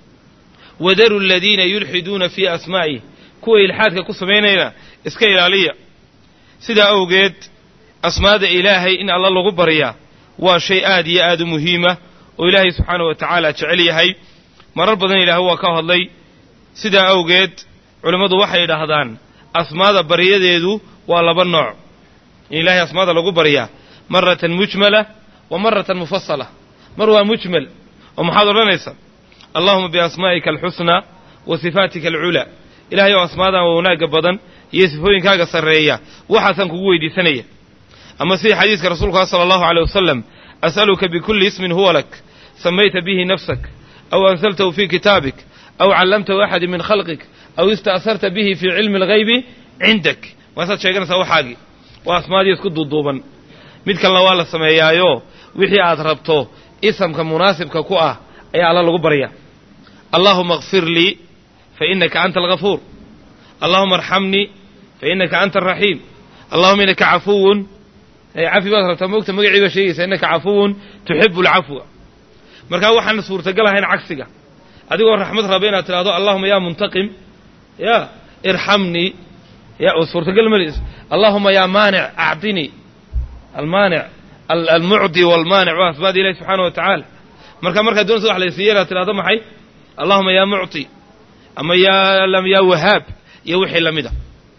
wadaru aladiina yulxiduuna fii asmaa'ih kuwa ilxaadka ku samaynayna iska ilaaliya sidaa awgeed asmaada ilaahay in alla lagu baryaa waa shay aad iyo aad u muhiima oo ilaahay subxaanahu wa tacaala jecel yahay marar badan ilaahay waa ka hadlay sidaa awgeed culimmadu waxay idhaahdaan asmaada baryadeedu waa laba nooc in ilaahay asmaada lagu baryaa maratan mujmala wa maratan mufasala mar waa mujmal oo maxaad odhanaysaa allahuma biasmaa'ika alxusnaa wa sifaatika alculaa ilahay oo asmaadan waa wanaagga badan iyo sifooyinkaaga sarreeya waxaasaan kugu weydiisanaya ama sidii xadiiska rasuulka sala allahu aleyh wasalam as'aluka bikulli ismin huwa lak samayta bihi nafsak aw ansaltahu fii kitaabik aw callamtahu axadi min khalqik aw ista'sarta bihi fii cilmi alghaybi cindak waasaad sheeganaysaa waxaagii waa asmaadii isku duuduuban mid kalena waa la sameeyaayo wixii aad rabto isamka munaasibka ku ah ayaa alla lagu barya allahuma akfir lii fa inaka anta algafuur allahuma arxamnii fa inaka anta araxiim allahuma inaka cafuwun cafi baad rabtaa moogta magacii baa sheegaysaa innaka cafuwun tuxibu alcafwa markaa waxaan suurtagal ahayn cagsiga adigoo raxmad raba inaad tidhahdo allahuma yaa muntaqim ya irxamnii ya suurtagal ma allahuma yaa maanic acdinii almaanic almucdi walmaanic waa asmaada ilahi subxaana wa tacaala marka markaad doonaysa wax laysiiya inaad tidhahdo maxay allahuma yaa mucti ama yaa yaa wahaab iyo wixii lamida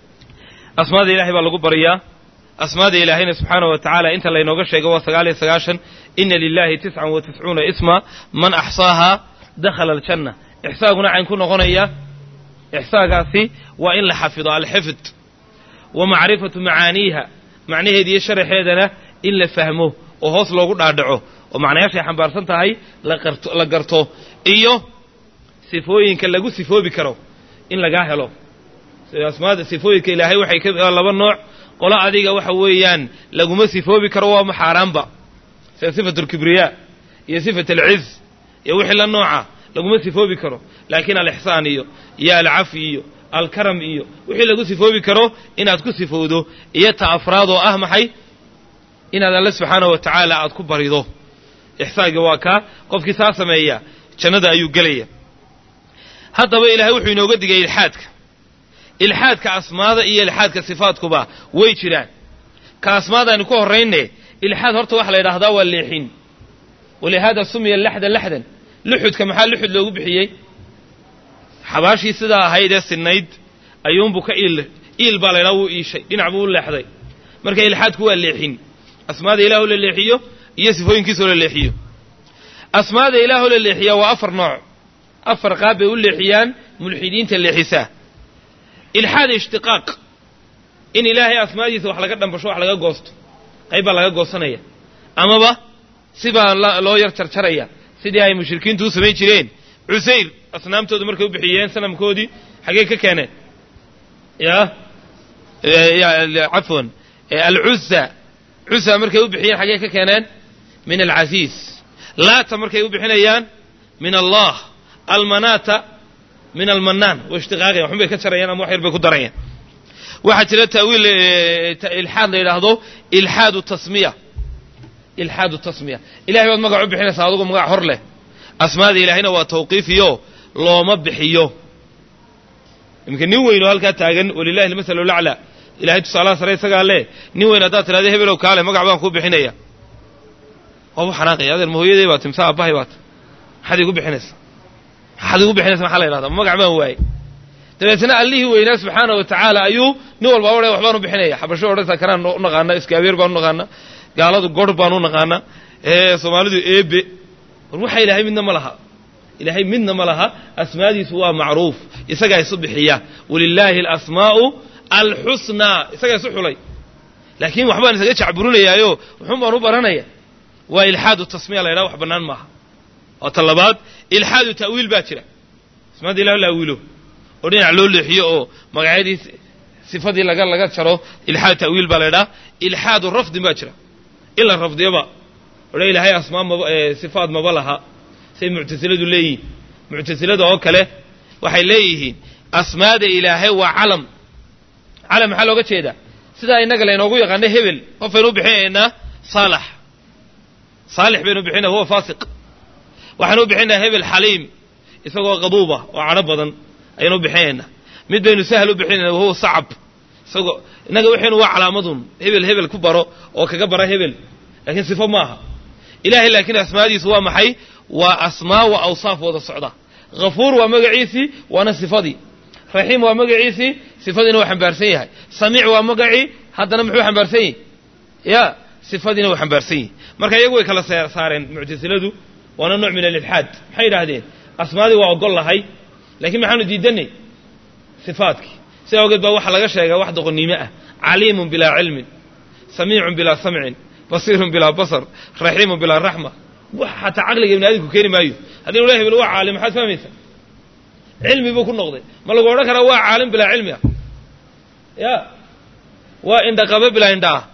asmaada ilahay baa lagu baryaa asmaada ilaahayna subxaana wa tacaala inta laynooga sheego waa sagaal iyo sagaashan ina lilahi tiscan wa tiscuuna isma man axsaahaa dakhala aljanna ixsaaguna cayn ku noqonaya ixsaagaasi waa in la xafido alxifd wa macrifatu macaaniiha macnaheeda iyo sharaxeedana in la fahmo oo hoos loogu dhaadhaco oo macnayaashay xambaarsan tahay laqarto la garto iyo sifooyinka lagu sifoobi karo in lagaa helo asmaada sifooyinka ilaahay waxay ka laba nooc qolo adiga waxa weeyaan laguma sifoobi karo waa maxaaraanba sida sifat alkibriyaa iyo sifat alciz iyo wixii la nooca laguma sifoobi karo laakiin alixsaan iyo iyo alcafi iyo alkaram iyo wixii lagu sifoobi karo inaad ku sifowdo iyo ta afraad oo ah maxay inaad alle subxaanahu wa tacaala aad ku barido ixsaanka waa kaa qofkii saa sameeya jannada ayuu gelaya haddaba ilaahay wuxuu inooga digay ilxaadka ilxaadka asmaada iyo ilxaadka sifaadkuba way jiraan ka asmaadaaynu ku horrayne ilxaad horta waxa la yidhahdaa waa leexin walihaada sumiya laxdan laxdan luxudka maxaa luxud loogu bixiyey xabaashii sidaa ahayd ee sinnayd ayuunbuu ka iil iil baa la ydhaha wuu iishay dhinac buu u leexday marka ilxaadku waa leexin asmaada ilaahoo la leexiyo iyo sifooyinkiisoo la leexiyo asmaada ilaahoo la leexiyaa waa afar nooc afar qaab bay u leexiyaan mulxidiinta leexisaa ilxaad ishtiqaaq in ilaahay asmaadiisa wax laga dhambasho wax laga goosto qayb baa laga goosanaya amaba sibaa loo yar jarjaraya sidii ay mushrikiintu u samayn jireen cusayr asnaamtooda markay u bixiyeen sanamkoodii xaggey ka keeneen ya cafwan alcuza cuza markay u bixiyeen xaggey ka keeneen min alcasiis laata markay u bixinayaan min allah almanata min almanaan way ishtiqaaqayan waxun bay ka jarayaan ama wax yar bay ku darayaan waxaa jira taawiil ilxaad la yidhaahdo ilxaadu tasmiya ilxaadu tasmiya ilahay baad magac u bixinaysaa adugu magac hor leh asmaada ilaahayna waa tawqiifiyo looma bixiyo iminka nin weyn oo halkaa taagan walilahi almasalu laclaa ilahay tusaalaha sare isagaa leh nin weyn haddaad tidhahda hebelow kaale magac baan kuu bixinaya waabu xanaaqaya adeer mahooyaday baat imsa aabbahay baat maxaad igu bixinaysaa maxaad igu bixinaysa maxaa la yidhahdaa magac baan waayey dabeetna allihii weynaa subxaana wa tacaala ayuu nin walba odhan waxbaan u bixinaya xabasho odhanaysaa kanaan u naqaana iskaabeer baan u naqaana gaaladu gorh baan u naqaana soomaalidu eebe war waxa ilaahay midna ma laha ilaahay midna ma laha asmaadiisu waa macruuf isagaa isu bixiya walilaahi alasmaa'u alxusnaa isagaa isu xulay laakiin waxbaan isaga jacburinayaayo wuxuun baan u baranaya waa ilxaadu tasmiya la ydhaha wax bannaan maaha oo ta labaad ilxaadu ta'wiil baa jira asmaada ilah la awiilo oo dhinac loo leexiyo oo magacyadii sifadii laga laga jaro ilxaad ta'wiil baa la ydhaha ilxaadu rafdin baa jira in la rafdiyoba odha ilaahay asmaa maba sifaad maba laha say muctasiladu leeyihiin muctasilada oo kale waxay leeyihiin asmaada ilaahay waa calam calam maxaa looga jeedaa sidaa innaga laynoogu yaqaano hebel qofaynu u bixinaynaa saalax saalix baynu bixinaa huwa faasiq waxaanu u bixinaynaa hebel xaliim isagoo qaduuba oo cadho badan ayaynu u bixinaynaa mid baynu sahal u bixinayna wahuwa sacab isagoo innaga waxaynu waa calaamadun hebel hebel ku baro oo kaga bara hebel laakiin sifo maaha ilahay laakiin asmaadiisu waa maxay waa asmaa wa awsaaf wada socda hafuur waa magaciisii waana sifadii raxiim waa magaciisii sifadiina waa xambaarsan yahay samiic waa magacii haddana muxuu xambaarsan yahy ya sifadiina waa xambaarsan yahy marka iyagu way kala saareen muctasiladu waana nooc min alilxaad maxay yidhaahdeen asmaadii waa ogol lahay lakiin maxaanu diidanay sifaadkii sidaa ogeed baa waxaa laga sheegaa wax doqonnimo ah caliimun bilaa cilmin samiicun bilaa samcin basiirun bilaa basar raxiimun bilaa raxma wax xataa caqliga ibni aadamku keeni maayo haddii ula hebel waa caalim maxaad fahmaysaa cilmi buu ku noqday ma lagu odhan karaa waa caalim bilaa cilmi ah ya waa indhaqabe bilaa indha ah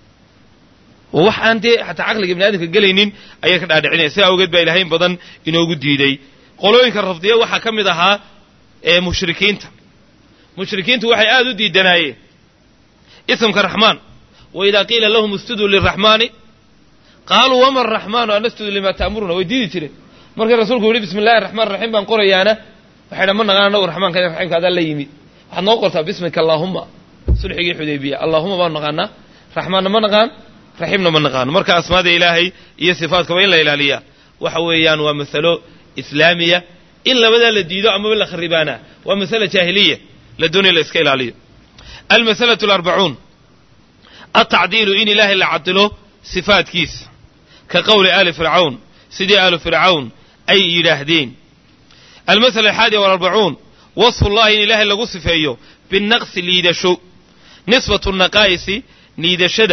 wax aan dee xataa caqliga ibni aadamka gelaynin ayay ka dhaadhicinaya sidaa awgeed baa ilahay in badan inoogu diiday qolooyinka rafdiya waxaa ka mid ahaa ee mushrikiinta mushrikiintu waxay aada u diidanaayeen isamka raxmaan wa idaa qiila lahum istuduu liraxmaani qaaluu wama araxmaanu an nasjudu limaa ta'muruna way diidi jireen markii rasuulku yihi bismi illahi raxmaan raxiim baan qorayaana waxay dhan ma naqaan anagu raxmaanka raxiimka adaa la yimid waxaad noo qortaa bismika allaahuma sulxigii xudaybiya allaahuma baanu naqaanaa raxmaanna ma naqaan raxiimna ma naqaano marka asmaada ilaahay iyo sifaatkaba in la ilaaliyaa waxa weeyaan waa masalo islaamiya in labadaa la diido amaba la kharibaana waa masala jaahiliya la doonaya la iska ilaaliyo almasalatu alarbacuun altacdiilu in ilaahay la cadilo sifaadkiisa ka qowli aali fircawn sidii aalu fircawn ay yidhaahdeen almasala alxaadiya walarbacuun wasfu llahi in ilaahay lagu sifeeyo binaqsi liidasho nisbatu naqaa'isi niidashada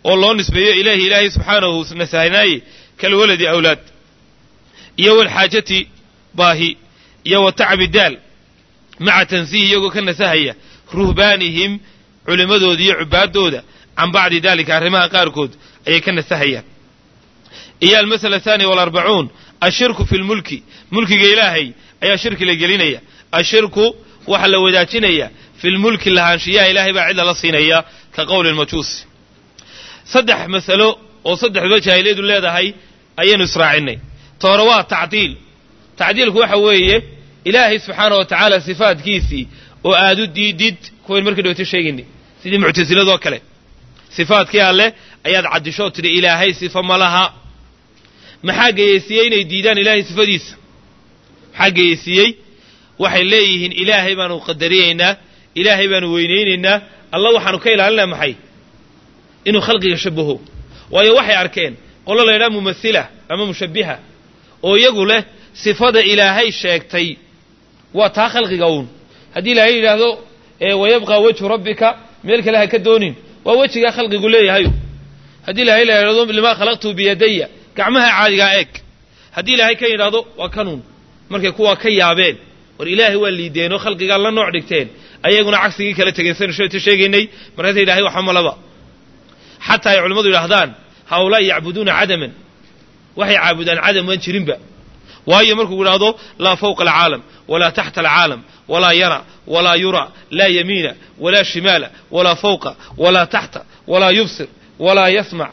oo loo nisbeeyo ilaahi ilaahay subxaanahu nasahnaaye kalwaladi awlaad iyo walxaajati baahi iyo wa tacbi daal maca tansiihi iyagoo ka nasahaya ruhbaanihim culimmadooda iyo cubaadooda can bacdi dalika arrimaha qaarkood ayay ka nasahayaan iyo almasala athaniya walarbacuun ashirku fi lmulki mulkiga ilaahay ayaa shirki la gelinaya ashirku waxaa la wadaajinaya fi lmulki lahaanshiyaha ilaahay baa cid lala siinaya ka qowli lmajuusi saddex masalo oo saddexduba jaahiliyadu leedahay ayaynu israacinay ta hore waa tacdiil tacdiilku waxa weeye ilaahay subxaana wa tacaala sifaadkiisii oo aad u diidid kuwayn markii dhowta sheegaynay sidii muctasiladoo kale sifaadkii alleh ayaad caddishoo tidhi ilaahay sifa ma laha maxaa geyeysiiyey inay diidaan ilaahay sifadiisa maxaa geyeysiiyey waxay leeyihiin ilaahay baanu qadariyaynaa ilaahay baanu weynaynaynaa alla waxaanu ka ilaalinaa maxay inuu khalqiga shabaho waayo waxay arkeen qolo la ydhaha mumasila ama mushabbiha oo iyagu leh sifada ilaahay sheegtay waa taa khalqiga uun haddii ilaahay yidhaahdo wayabqa wejhu rabbika meel kale ha ka doonin waa wejigaa khalqigu leeyahayo haddii ilaahay la yidhahdo limaa khalaqtu biyadaya gacmaha caadigaa eeg haddii ilaahay ka yidhaahdo waa kanuun markay kuwaa ka yaabeen war ilaahay waa liideenoo khalqigaa la nooc dhigteen ayaguna cagsigii kala tegeen saynu sheeta sheegaynay markaasa yidhahay waxa malaba xataa ay culimmadu yidhahdaan haulaai yacbuduuna cadaman waxay caabudaan cadam aan jirinba waayo markuu yidhaahdo laa fawqa alcaalam walaa taxta alcaalam walaa yara walaa yura laa yamiina walaa shimaala walaa fawqa walaa taxta walaa yubsir walaa yasmac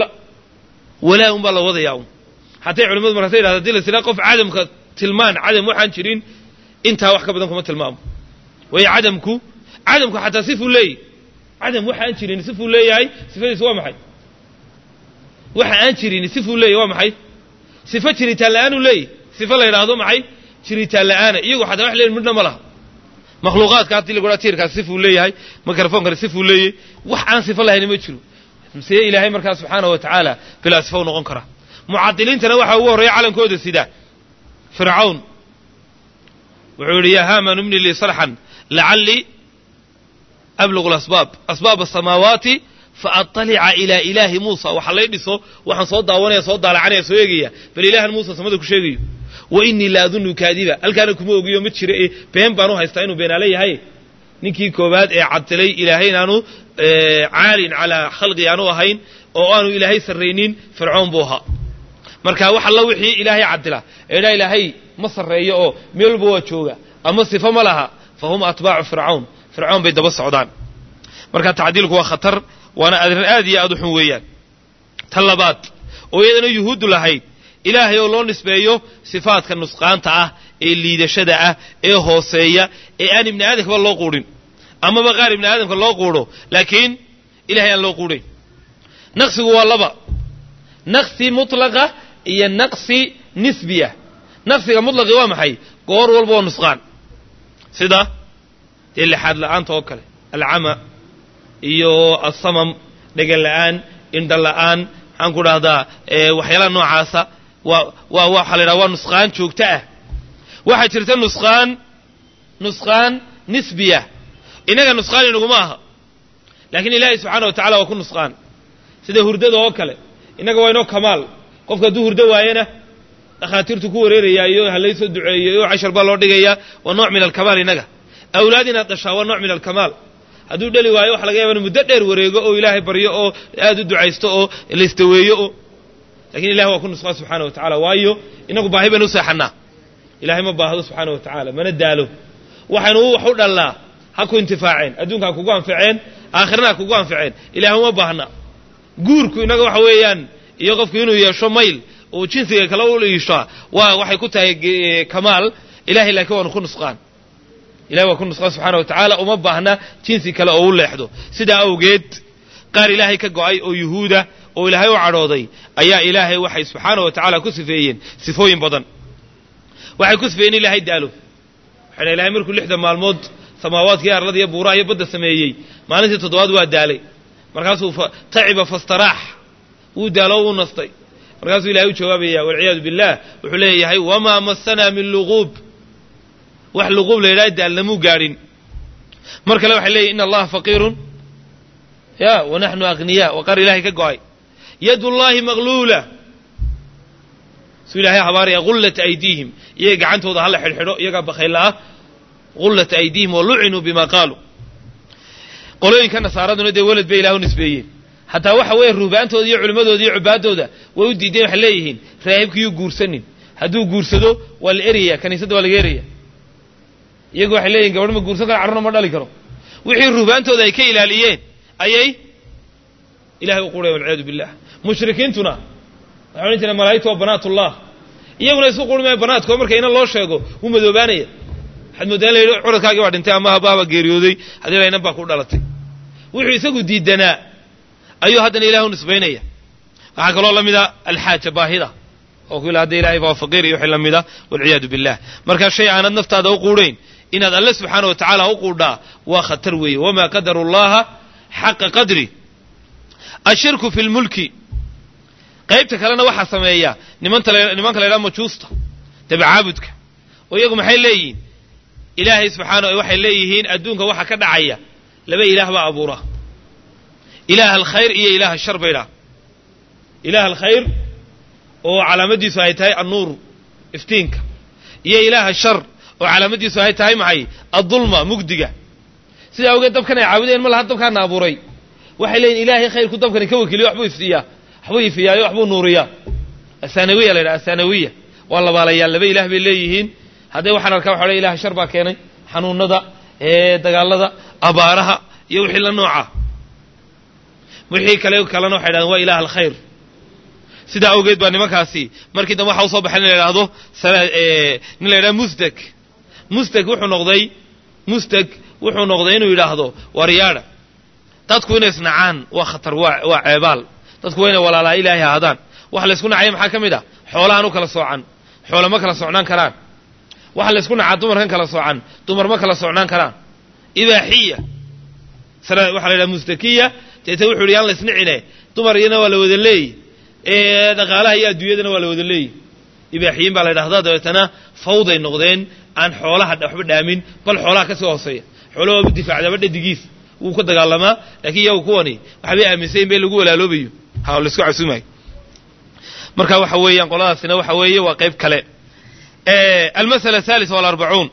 walaa un baa la wadayaa un hatay culimadu markaasa yidhahda hadii la siraa qof cadamka tilmaan cadam waxaan jirin intaa wax ka badan kuma tilmaamo waayo cadamku cadamku xataa sifuu leeyahy cadam waxa aan jirin sifuu leeyahay sifadiisu waa maxay waxa aan jirin sifuu leeyahy waa maxay sifo jiritaan la-aanuu leeyahy sifo la yidhaahdo maxay jiritaan la-aana iyagu xataa wax leeyihin midna ma laha makhluuqaadka haddii lagu dhaha tiirkaas sifuu leeyahay mikrofonkana sifuu leeyahy wax aan sifo lahayna ma jiro see ilaahay markaa subxaana wa tacaala bilaa sifa u noqon karaa mucadiliintana waxaa ugu horreeya calankooda sida fircawn wuxuu yidhi yaa haman ibni lii sarxan lacallii ablugu lasbaab asbaab asamaawaati faatalica ilaa ilaahi muusa waxa lay dhiso waxaan soo daawanaya soo daalacanaya soo eegaya bal ilaahan muusa samada ku sheegayo wa inii la adunnu kaadiba halkaana kuma ogiyo ma jira ee been baan u haystaa inuu beenaale yahay ninkii koowaad ee cadilay ilaahay inaanu caalin calaa khalqi aanu ahayn oo aanu ilaahay sarraynin fircoon buu ahaa marka wax alla wixii ilaahay cadila eedhaa ilaahay ma sarreeyo oo meel walba waa jooga ama sifo ma laha fa hum atbaacu fircawn fircoon bay daba socdaan marka tacdiilku waa khatar waana adrin aad iyo aad u xun weeyaan ta labaad oo iyadana yuhuuddu lahayd ilaahay oo loo nisbeeyo sifaadka nusqaanta ah ee liidashada ah ee hooseeya ee aan ibni aadamkaba loo quudhin amaba qaar ibni aadamka loo quudho laakiin ilahay aan loo quudhayn naqsigu waa laba naqsi mutlaqa iyo naqsi nisbiya naqsiga mutlaqi waa maxay goor walba waa nusqaan sida dee lixaad la'aanta oo kale alcama iyo asamam dhegan la'aan indha la'aan maxaan ku dhahdaa waxyaalaha noocaasa waa waa waxaa la yidhaha waa nusqaan joogto ah waxaa jirta nusqaan nusqaan nisbiya innaga nusqaan inaguma aha laakiin ilaahay subxaana wa tacala waa ku nusqaan sida hurdada oo kale innaga waa inoo kamaal qofka hadduu hurdo waayena dhakhaatiirtu ku wareerayaayo halaysoo duceeyo oo cashar baa loo dhigayaa waa nooc min alkamaal innaga awlaad inaad dhashaa waa nooc min alkamaal hadduu dheli waayo waxa laga yaba inu muddo dheer wareego oo ilaahay baryo oo aad u ducaysto oo laistaweeyo oo lakin ilahi waa ku nusqaan subxaana wa tacala waayo inagu baahi baynu u seexannaa ilahay ma baahdo subxaana wa tacaala mana daalo waxaynu wax u dhallaa ha ku intifaaceen adduunka ha kugu anficeen aakhirana ha kugu anficeen ilahay uma baahna guurku innaga waxa weeyaan iyo qofku inuu yeesho mayl uu jinsiga kale u iishaa waa waxay ku tahay kamaal ilahay laakiin waanu ku nusqaan ilahay waa ku nusqaan subxaana wa tacaala uma baahna jinsi kale oo u leexdo sidaa awgeed qaar ilaahay ka go'ay oo yuhuuda oo ilaahay u cadhooday ayaa ilaahay waxay subxaana wa tacaala ku sifeeyeen sifooyin badan waxay ku sifeeyeen in ilaahay daalo waxay dhahay ilahay markuu lixda maalmood samaawaadkii arlada iyo buuraha iyo badda sameeyey maalintii toddobaad waa daalay markaasuu taciba fastaraax wuu daalo wuu nastay markaasuu ilahay u jawaabaya walciyaadu billah wuxuu leeyahay wamaa masanaa min luquub wax luquub la yidhaha daalnamuu gaadhin mar kale waxay leeyihin ina allaha faqiirun ya wanaxnu aghniyaa waa qaar ilaahay ka go'ay yadullaahi maqluula suu ilaahay habaaraya gullat aydiihim iyaga gacantooda hala xidhxidho iyagaa bakayla ah gullat aydiihim wa lucinuu bima qaaluu qolooyinka nasaaraduna dee welad bay ilah u nisbeeyeen hataa waxa weeye ruhbaantooda iyo culimmadooda iyo cubaadooda way u diideen waxay leeyihiin raahibkiyuu guursanin hadduu guursado waa la eraya kaniisadda waa laga eraya iyagu waxay leeyihin gabadh ma guursan karo carruna ma dhali karo wixii ruhbaantooda ay ka ilaaliyeen ayay ilahay u qureen walciyaadu billah mushrikiintuna waxay odhan jireen malaa'igtu waa banaatullah iyaguna isku quri maayo banaadkoo marka ina loo sheego wuu madoobaanaya waxaad mooddaa in la yidhi curadkaagii baa dhintay ama habaaba geeriyooday haddii la inan baa ku dhalatay wuxuu isagu diidanaa ayuu haddana ilahay u nisbaynaya waxaa kaloo la mida alxaaja baahida oo ku ila hadda ilahay baa faqiir iyo wixii la mida walciyaadu billah markaa shay aanad naftaada u quudhayn inaad alle subxaana wa tacaala u quudhaa waa khatar weeye wamaa qadaru llaha xaqa qadri ashirku fi lmulki qaybta kalena waxaa sameeya nimanta nimanka la ydhaha majuusta dabacaabudka oo iyagu maxay leeyihiin ilaahay subxaana waxay leeyihiin adduunka waxa ka dhacaya laba ilaah baa abuura ilaah alkhayr iyo ilaah ashar bay dhaha ilaah alkhayr oo calaamadiisu ay tahay annuur iftiinka iyo ilaah ashar oo calaamadiisu ay tahay maxay addulma mugdiga sidaa awgeed dabkan ay caabudeen ma laha dabkaana abuuray waxay leeyihin ilaahay khayrku dabkani ka wakiliyo waxbuu iftiiyaa waxbuu ifiyaayo waxbuu nuuriyaa asanawiya la yidhaha asanawiya waa labaalayaal laba ilaah bay leeyihiin hadday waxaan arkaa waxa ilaah shar baa keenay xanuunada dagaalada abaaraha iyo wixii la nooca wixii kale kalena waxay dhahdeen waa ilaah alkhayr sidaa awgeed baa nimankaasi markii dambe waxa usoo baxay in la yidhahdo nin la yidhahdo musdeg musdeg wuxuu noqday musdeg wuxuu noqday inuu yidhaahdo waryaadha dadku inay isnacaan waa khatar waa waa ceebaal dadku waa inay walaalaa ilaahay ahaadaan waxa laysku nacaya maxaa ka mid ah xoolahan u kala soocan xoole ma kala socnaan karaan waxa laysku nacaa dumarkan kala soocan dumar ma kala socnaan karaan ibaaxiya waxaa la yidhaha mustakiya deeta wuxu yidhi yaan la isnicine dumar iyana waa la wada leeyi dhaqaalaha iyo adduunyadana waa la wada leeyi ibaaxiyiin baa la ydhahdaa dabeetana fawday noqdeen aan xoolaha waxba dhaamin bal xoolaha ka sii hooseeya xoolaha waaba difaacdaba dhadigiis wuu ka dagaalamaa laakiin iyagu kuwani waxbay aaminsayin ba in lagu walaaloobayo ha laisku casuumayo marka waxa weeyaan qoladaasina waxa weeye waa qayb kale almasala athalitha walarbacuun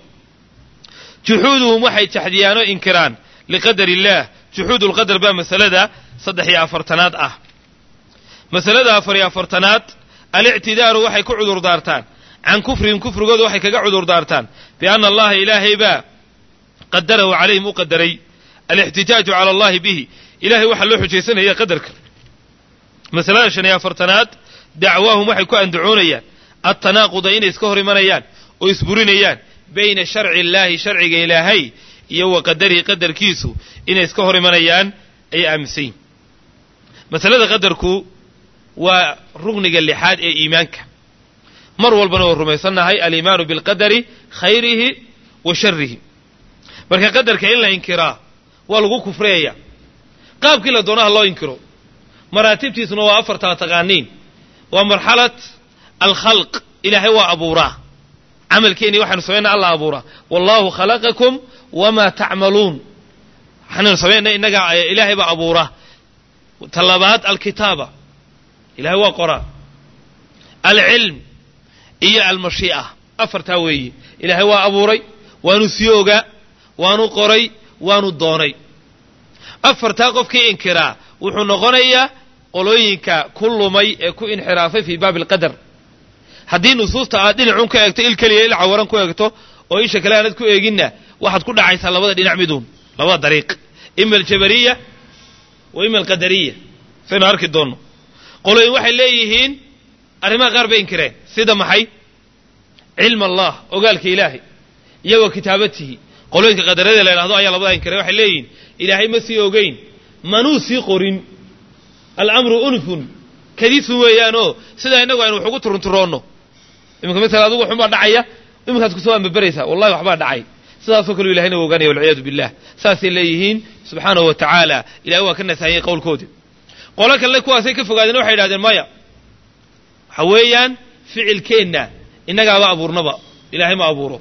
juxuuduhum waxay jaxdiyaanoo inkiraan liqadar illaah juxuud lqadar baa masalada saddex iyo afartanaad ah masalada afar iyo afartanaad alictidaaru waxay ku cudur daartaan can kufrihim kufrigooda waxay kaga cudur daartaan bianna allaha ilaahay baa qadarahu calayhim u qadaray alixtijaaju cala allahi bihi ilahay waxaa loo xujaysanaya qadarka masalada shan iyo afartanaad dacwaahum waxay ku andacoonayaan altanaaquda inay iska hor imanayaan oo isburinayaan bayna sharci illaahi sharciga ilaahay iyo wa qadarihi qadarkiisu inay iska hor imanayaan ayay aaminsan yihin masalada qadarku waa rugniga lixaad ee iimaanka mar walbana oo rumaysannahay aliimaanu bilqadari khayrihi wa sharihi marka qadarka in la inkiraa waa lagu kufreeya qaabkii la doonaha loo inkiro maraatibtiisuna waa afartaa taqaaniin waa marxalat alkhalq ilaahay waa abuuraa camalkeeni waxaanu samaynaa alla abuuraa wallahu khalaqakum wamaa tacmaluun waxaanu samaynaa innaga ilaahay baa abuuraa talabaad alkitaaba ilahay waa qoraa alcilm iyo almashii'a afartaa weeye ilaahay waa abuuray waanu sii ogaa waanu qoray waanu doonay afartaa qofkii inkiraa wuxuu noqonayaa qolooyinka ku lumay ee ku inxiraafay fii baabi alqadar haddii nusuusta aad dhinacun ka eegto il keliya il cawaran ku eegto oo isha kale aanad ku eeginna waxaad ku dhacaysaa labada dhinac miduun labada dariiq ima aljabariya wa ima alqadariya saynu arki doonno qolooyin waxay leeyihiin arrimaha qaar bay inkireen sida maxay cilm allah ogaalka ilaahay iyo wa kitaabatihi qolooyinka qadarada la yidhahdo ayaa labadaa inkireen waxay leeyihiin ilaahay ma sii ogeyn manuu sii qorin alamru unfun kadisun weeyaanoo sidaa innagu aynu wax ugu turunturoonno iminka masala adugu waxunbaa dhacaya iminkaad kusoo ambaberaysaa wallahi waxbaa dhacay sidaasoo kaleu ilahayna u ogaanaya walciyaadu billah saasay leeyihiin subxaanahu wa tacaala ilahay waa ka nasaahiyey qowlkoodi qolo kale kuwaasay ka fogaadeen waxay yidhahdeen maya waxa weeyaan ficilkeenna innagaaba abuurnaba ilahay ma abuuro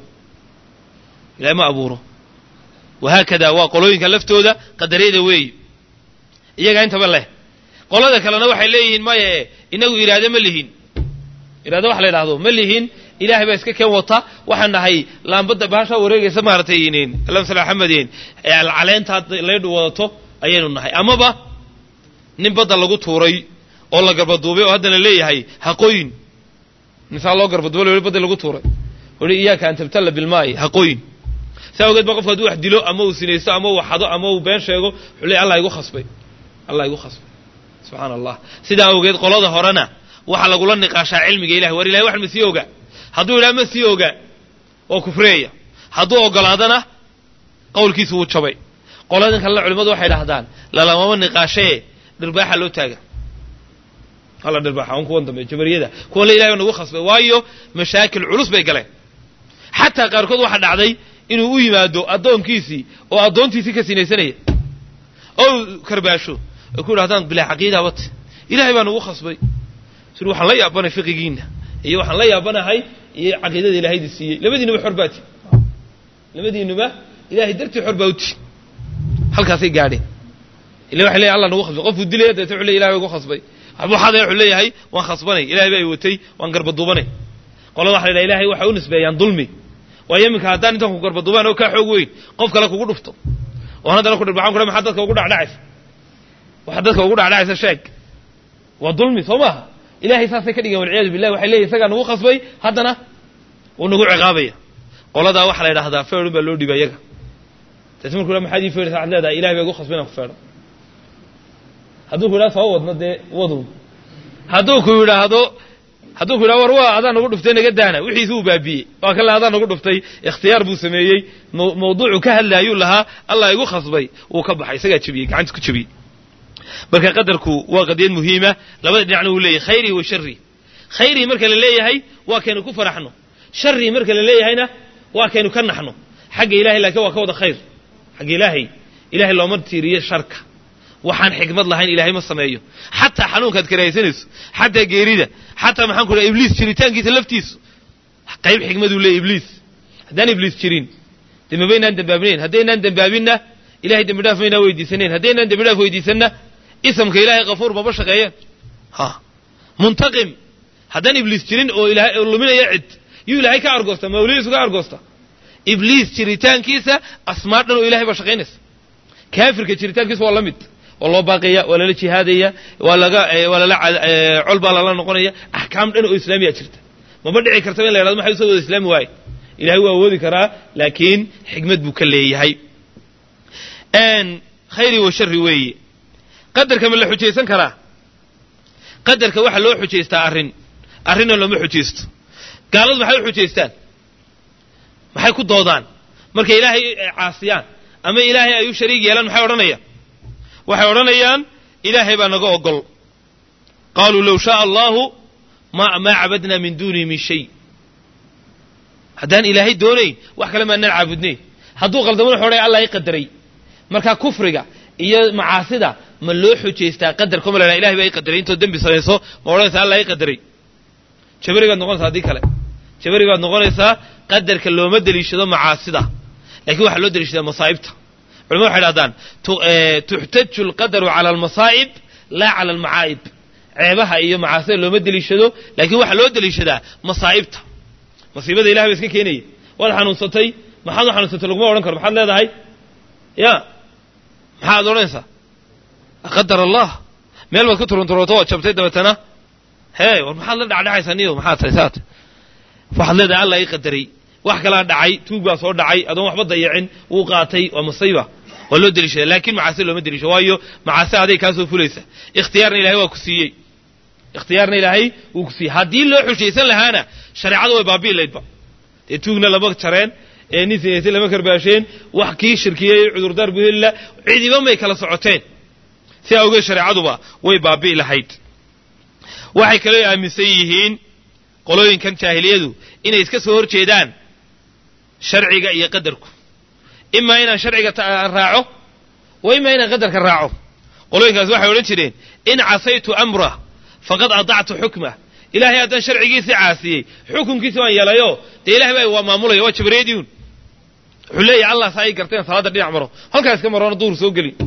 ilahay ma abuuro wahaakada waa qolooyinka laftooda qadariyada weeyi iyagaa intaba leh qolada kalena waxay leeyihiin maye inagu iraade ma lihin iraade wax la yidhahdo ma lihin ilaahay baa iska keen wata waxaan nahay laambadda bahashaa wareegaysa maaratay lamsal axamedin caleentaa laydhu wadato ayaynu nahay amaba nin badda lagu tuuray oo la garbaduubay oo haddana leeyahay haqooyin ninsaa loo garbaduubay l badda lagu tuuray ui iyaaka an tabtalla bilmaa'i haqooyin saa awgeed ba qofku hadduu wax dilo ama uu sinaysto ama uu xado ama uu been sheego wuxuu leey allah igu khasbay allah igu khasbay subxaana allah sidaa awgeed qolada horena waxaa lagula niqaashaa cilmiga ilahay war ilahay wax ma sii oga hadduu idhaha ma sii oga oo kufreeya hadduu ogolaadana qowlkiisu wuu jabay qoladan kalena culimmadu waxay dhahdaan lalamama niqaashee dhirbaaxa loo taaga hala dhirbaaxa on kuwan dambe jabariyada kuwan le ilahay baa nagu khasbay waayo mashaakil culus bay galeen xataa qaarkood waxaa dhacday inuu u yimaado addoonkiisii oo addoontiisii ka sinaysanaya oo karbaasho ay ku yidhahdaan bilaa caqiida wate ilahay baa nagu khasbay sir waxaan la yaabanay fiqigiina iyo waxaan la yaabanahay iyo caqiidada ilaahayda siiyey labadiinuba xor baati labadiinuba ilahay dartii xor baa uti halkaasay gaadheen ila waxay leeyahy allah nagu khasbay qofkuu dilaya deeta wuxu ley ilahay baa igu khasbay waxbuu xadaya wuxuu leeyahay waan khasbanay ilahay baa i watay waan garbaduubanay qolada waxa la yidhaha ilahay waxay u nisbeeyaan dulmi waayo iminka haddaan intaan ku garbaduubaan oo kaa xoog weyn qof kale kugu dhufto oon haddana ku dhirbaxan ku maxaa dadka ugu dhacdhacaysa waxa dadka ugu dhacdhacaysa sheeg waa dulmi soo maaha ilahay saasay ka dhigeen walciyaadu billah waxay leeyihin isagaa nagu khasbay haddana wuu nagu ciqaabaya qoladaa waxaa la yidhahdaa feedhun baa loo dhiba iyaga taasi marku ha maxaad ii feedhaysa waxad leedahay ilahay baa igu khasbay inaan ku feedho hadduu ku yidhahdo soo wadno dee wadow hadduu ku yidhaahdo hadduu ku yidhahdo war waa adaa nagu dhuftay naga daana wixiisi uu baabiyey waa kan le adaa nagu dhuftay ikhtiyaar buu sameeyey mawduucu ka hadlaayuu lahaa allah igu khasbay wuu ka baxay isagaa jebiyey gacanta ku jebiyey marka qadarku waa qadiyad muhiima labada dhinacna wuu leeyahay khayrii wa sharii khayrii marka la leeyahay waa kaynu ku faraxno sharii marka la leeyahayna waa kaynu ka naxno xagga ilahay laakiin waa ka wada khayr xagga ilaahay ilahay looma tiiriyo sharka waxaan xikmad lahayn ilaahay ma sameeyo xataa xanuunkaad karahaysanayso xataa geerida xataa maxaan ku dhaha ibliis jiritaankiisa laftiisu qayb xikmaduu leeyahy ibliis haddaan ibliis jirin dee mabaynaan dembaabinayn haddaynaan dembaabinna ilahay dembi dhaaf maynaa weydiisanayn haddaynaan dembi dhaaf weydiisanna isamka ilaahay kafuur maba shaqeeyeen ha muntaqim haddaan ibliis jirin oo ilahay luminaya cid yuu ilaahay ka argoosta mawlidiisu ka argoosta ibliis jiritaankiisa asmaa dhan oo ilahay baa shaqaynaysa kaafirka jiritaankiisa waa la mid waa loo baaqaya waa lala jihaadaya waa laga waa lala col baa lala noqonaya axkaam dhan oo islaamiya jirta maba dhici kartaba in la yhahdo maxay usoo wada islaami waaye ilahay waa awoodi karaa laakiin xikmad buu ka leeyahay khayri wa shari weeye qadarka ma la xujaysan karaa qadarka waxaa loo xujaystaa arrin arrinna looma xujaysto gaaladu maxay u xujaystaan maxay ku doodaan markay ilaahay caasiyaan ama ilaahay ay u shariig yeelaan maxay odhanayaan waxay odhanayaan ilaahay baa naga ogol qaaluu low shaaa allahu ma maa cabadnaa min duunihi min shay haddaan ilaahay doonayn wax kale maanaan caabudnayn hadduu qaldamo wuxu odhaya allah i qadaray marka kufriga iyo macaasida ma loo xujaystaa qadarka ma la ilahay baa i qadaray intoo dembi samayso ma odhanaysaa allah i qadaray jabari baad noqonaysaa haddii kale jabari baad noqonaysaa qadarka looma deliishado macaasida lakiin waxaa loo deliishadaa masaa'ibta culamadu waxay dhahdaan tuxtaju alqadaru cala almasaa'ib laa cala almacaa'ib ceebaha iyo macaasida looma deliishado laakiin waxaa loo deliishadaa masaa'ibta masiibada ilahay ba iska keenaya waad xanuunsatay maxaad u xanuunsatay laguma odhan karo maxaad leedahay ya maxaad odhanaysaa qadar allah meel baad ku turunturooto waad jabtay dabeetana hee war maxaad la dhacdhacaysaa niyo maxaad tahay saat waxaad leedahay allah ii qadaray wax kalaa dhacay tuug baa soo dhacay adoon waxba dayacin wuu qaatay waa masiiba waa loo deliishada laakiin macaasi looma deliisho waayo macaasi aday kaa soo fulaysa ikhtiyaarna ilahay waa ku siiyey ikhtiyaarna ilaahay wuu ku siiyey haddii loo xushaysan lahaana shareecadu way baabi'i laydba dee tuugna lama jareen ee nin sinaysay lama karbaasheen wax kii shirkiyey cudurdaar buu helila cidiba may kala socoteen si awgeed shareecaduba way baabi'i lahayd waxay kaloo aaminsan yihiin qolooyinkan jaahiliyadu inay iska soo hor jeedaan sharciga iyo qadarku imaa inaan sharciga raaco wa imaa inaan qadarka raaco qolooyinkaas waxay odhan jireen in casaytu amrah faqad adactu xukmah ilahay haddaan sharcigiisii caasiyey xukunkiisi waan yeelayo dee ilahay baa waa maamulaya waa jabareediun wuxuu leeyahay allah saa ii garteen salaadda dhinac maro halkaa iska maroona duhur soo gelin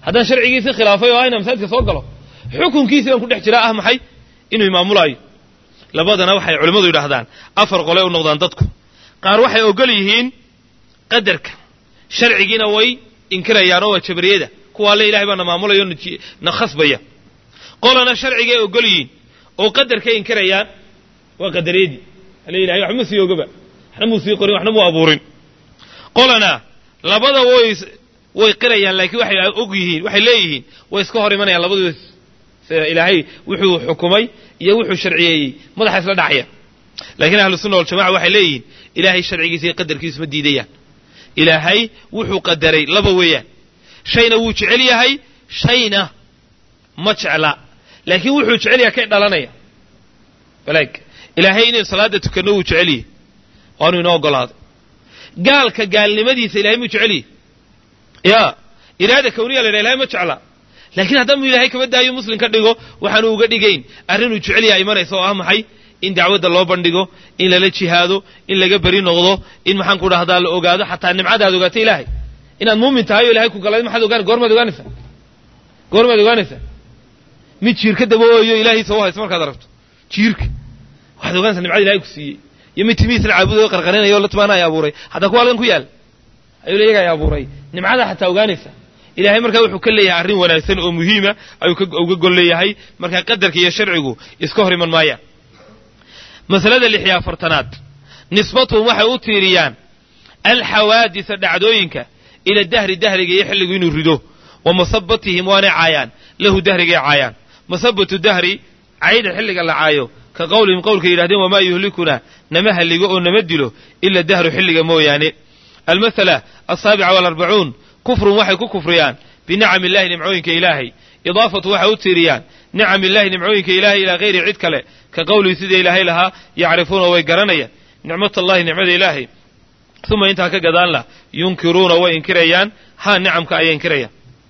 haddaan sharcigiisii khilaafay oo ayna masaajidka soo galo xukunkiisii baan ku dhex jiraa ah maxay inuu imaamulaayo labadana waxay culimmadu yidhaahdaan afar qole u noqdaan dadku qaar waxay ogol yihiin qadarka sharcigiina way inkirayaan oo waa jabriyada kuwaa le ilahay baa na maamulaya o na khasbaya qolana sharcigay ogol yihiin oo qadarkay inkirayaan waa qadariyadii ale ilahay waxba ma sii ogaba waxna muu sii qorin waxna muu abuurin qolana labada way way qirayaan laakiin waxay og yihiin waxay leeyihiin way iska hor imanayaan labaduba ilaahay wuxuu xukumay iyo wuxuu sharciyeeyey madaxa isla dhacaya laakiin ahlu sunna waljamaca waxay leeyihiin ilaahay sharcigiisa iyo qadarkiisu ma diidayaan ilaahay wuxuu qadaray laba weeyaan shayna wuu jecel yahay shayna ma jecla laakiin wuxuu jecel yahay kay dhalanaya balaag ilaahay inaynu salaada tukanno wuu jecel yahay waanu inoo ogolaaday gaalka gaalnimadiisa ilahay muu jecel yahay ya iraada kawniya la yidhaha ilahay ma jecla laakiin haddanu ilaahay kama daayo muslim ka dhigo waxaanu uga dhigayn arrinuu jecel yahay imanaysa oo ah maxay in dacwadda loo bandhigo in lala jihaado in laga beri noqdo in maxaan ku dhahdaa la ogaado xataa nimcada aad ogaatay ilaahay inaad muumin tahay oo ilahay ku galay maxaad ogaan goormaad ogaanaysaa goormaad ogaanaysaa mid jiirka dabooyo ilaahiisa u hayso markaad aragto jiirka waxaad ogaanaysaa nimcada ilahay ku siiyey iyo mid timihiisna caabudayo qarqarinaya o la timaana ay abuuray hataa kuwa halkan ku yaal ayuu le iyaga ay abuuray nimcada xataa ogaanaysaa ilahay markaa wuxuu ka leeyahay arrin wanaagsan oo muhiima ayuu uga gol leeyahay markaa qadarka iyo sharcigu iska hor iman maayaan masalada lix iyo afartanaad nisbatuhum waxay u tiiriyaan alxawaadisa dhacdooyinka ila dahri dahriga iyo xilligu inuu rido wa masabatihim waanay caayaan lahu dahrigay caayaan masabatu dahri cayda xilliga la caayo ka qowlihim qowlkay yidhahdeen wamaa yuhlikuna nama halligo oo nama dilo ila dahru xilliga mooyaane almasala asaabica walarbacuun kufrun waxay ku kufriyaan binicami illahi nimcooyinka ilaahay idaafatu waxay u tiiriyaan nicam illahi nimcooyinka ilaahay ilaa hayri cid kale ka qowlihi sida ilaahay lahaa yacrifuuna way garanayaan nicmat allahi nicmada ilaahay uma intaa ka gadaan lah yunkiruuna way inkirayaan ha nicamka ayay inkirayaan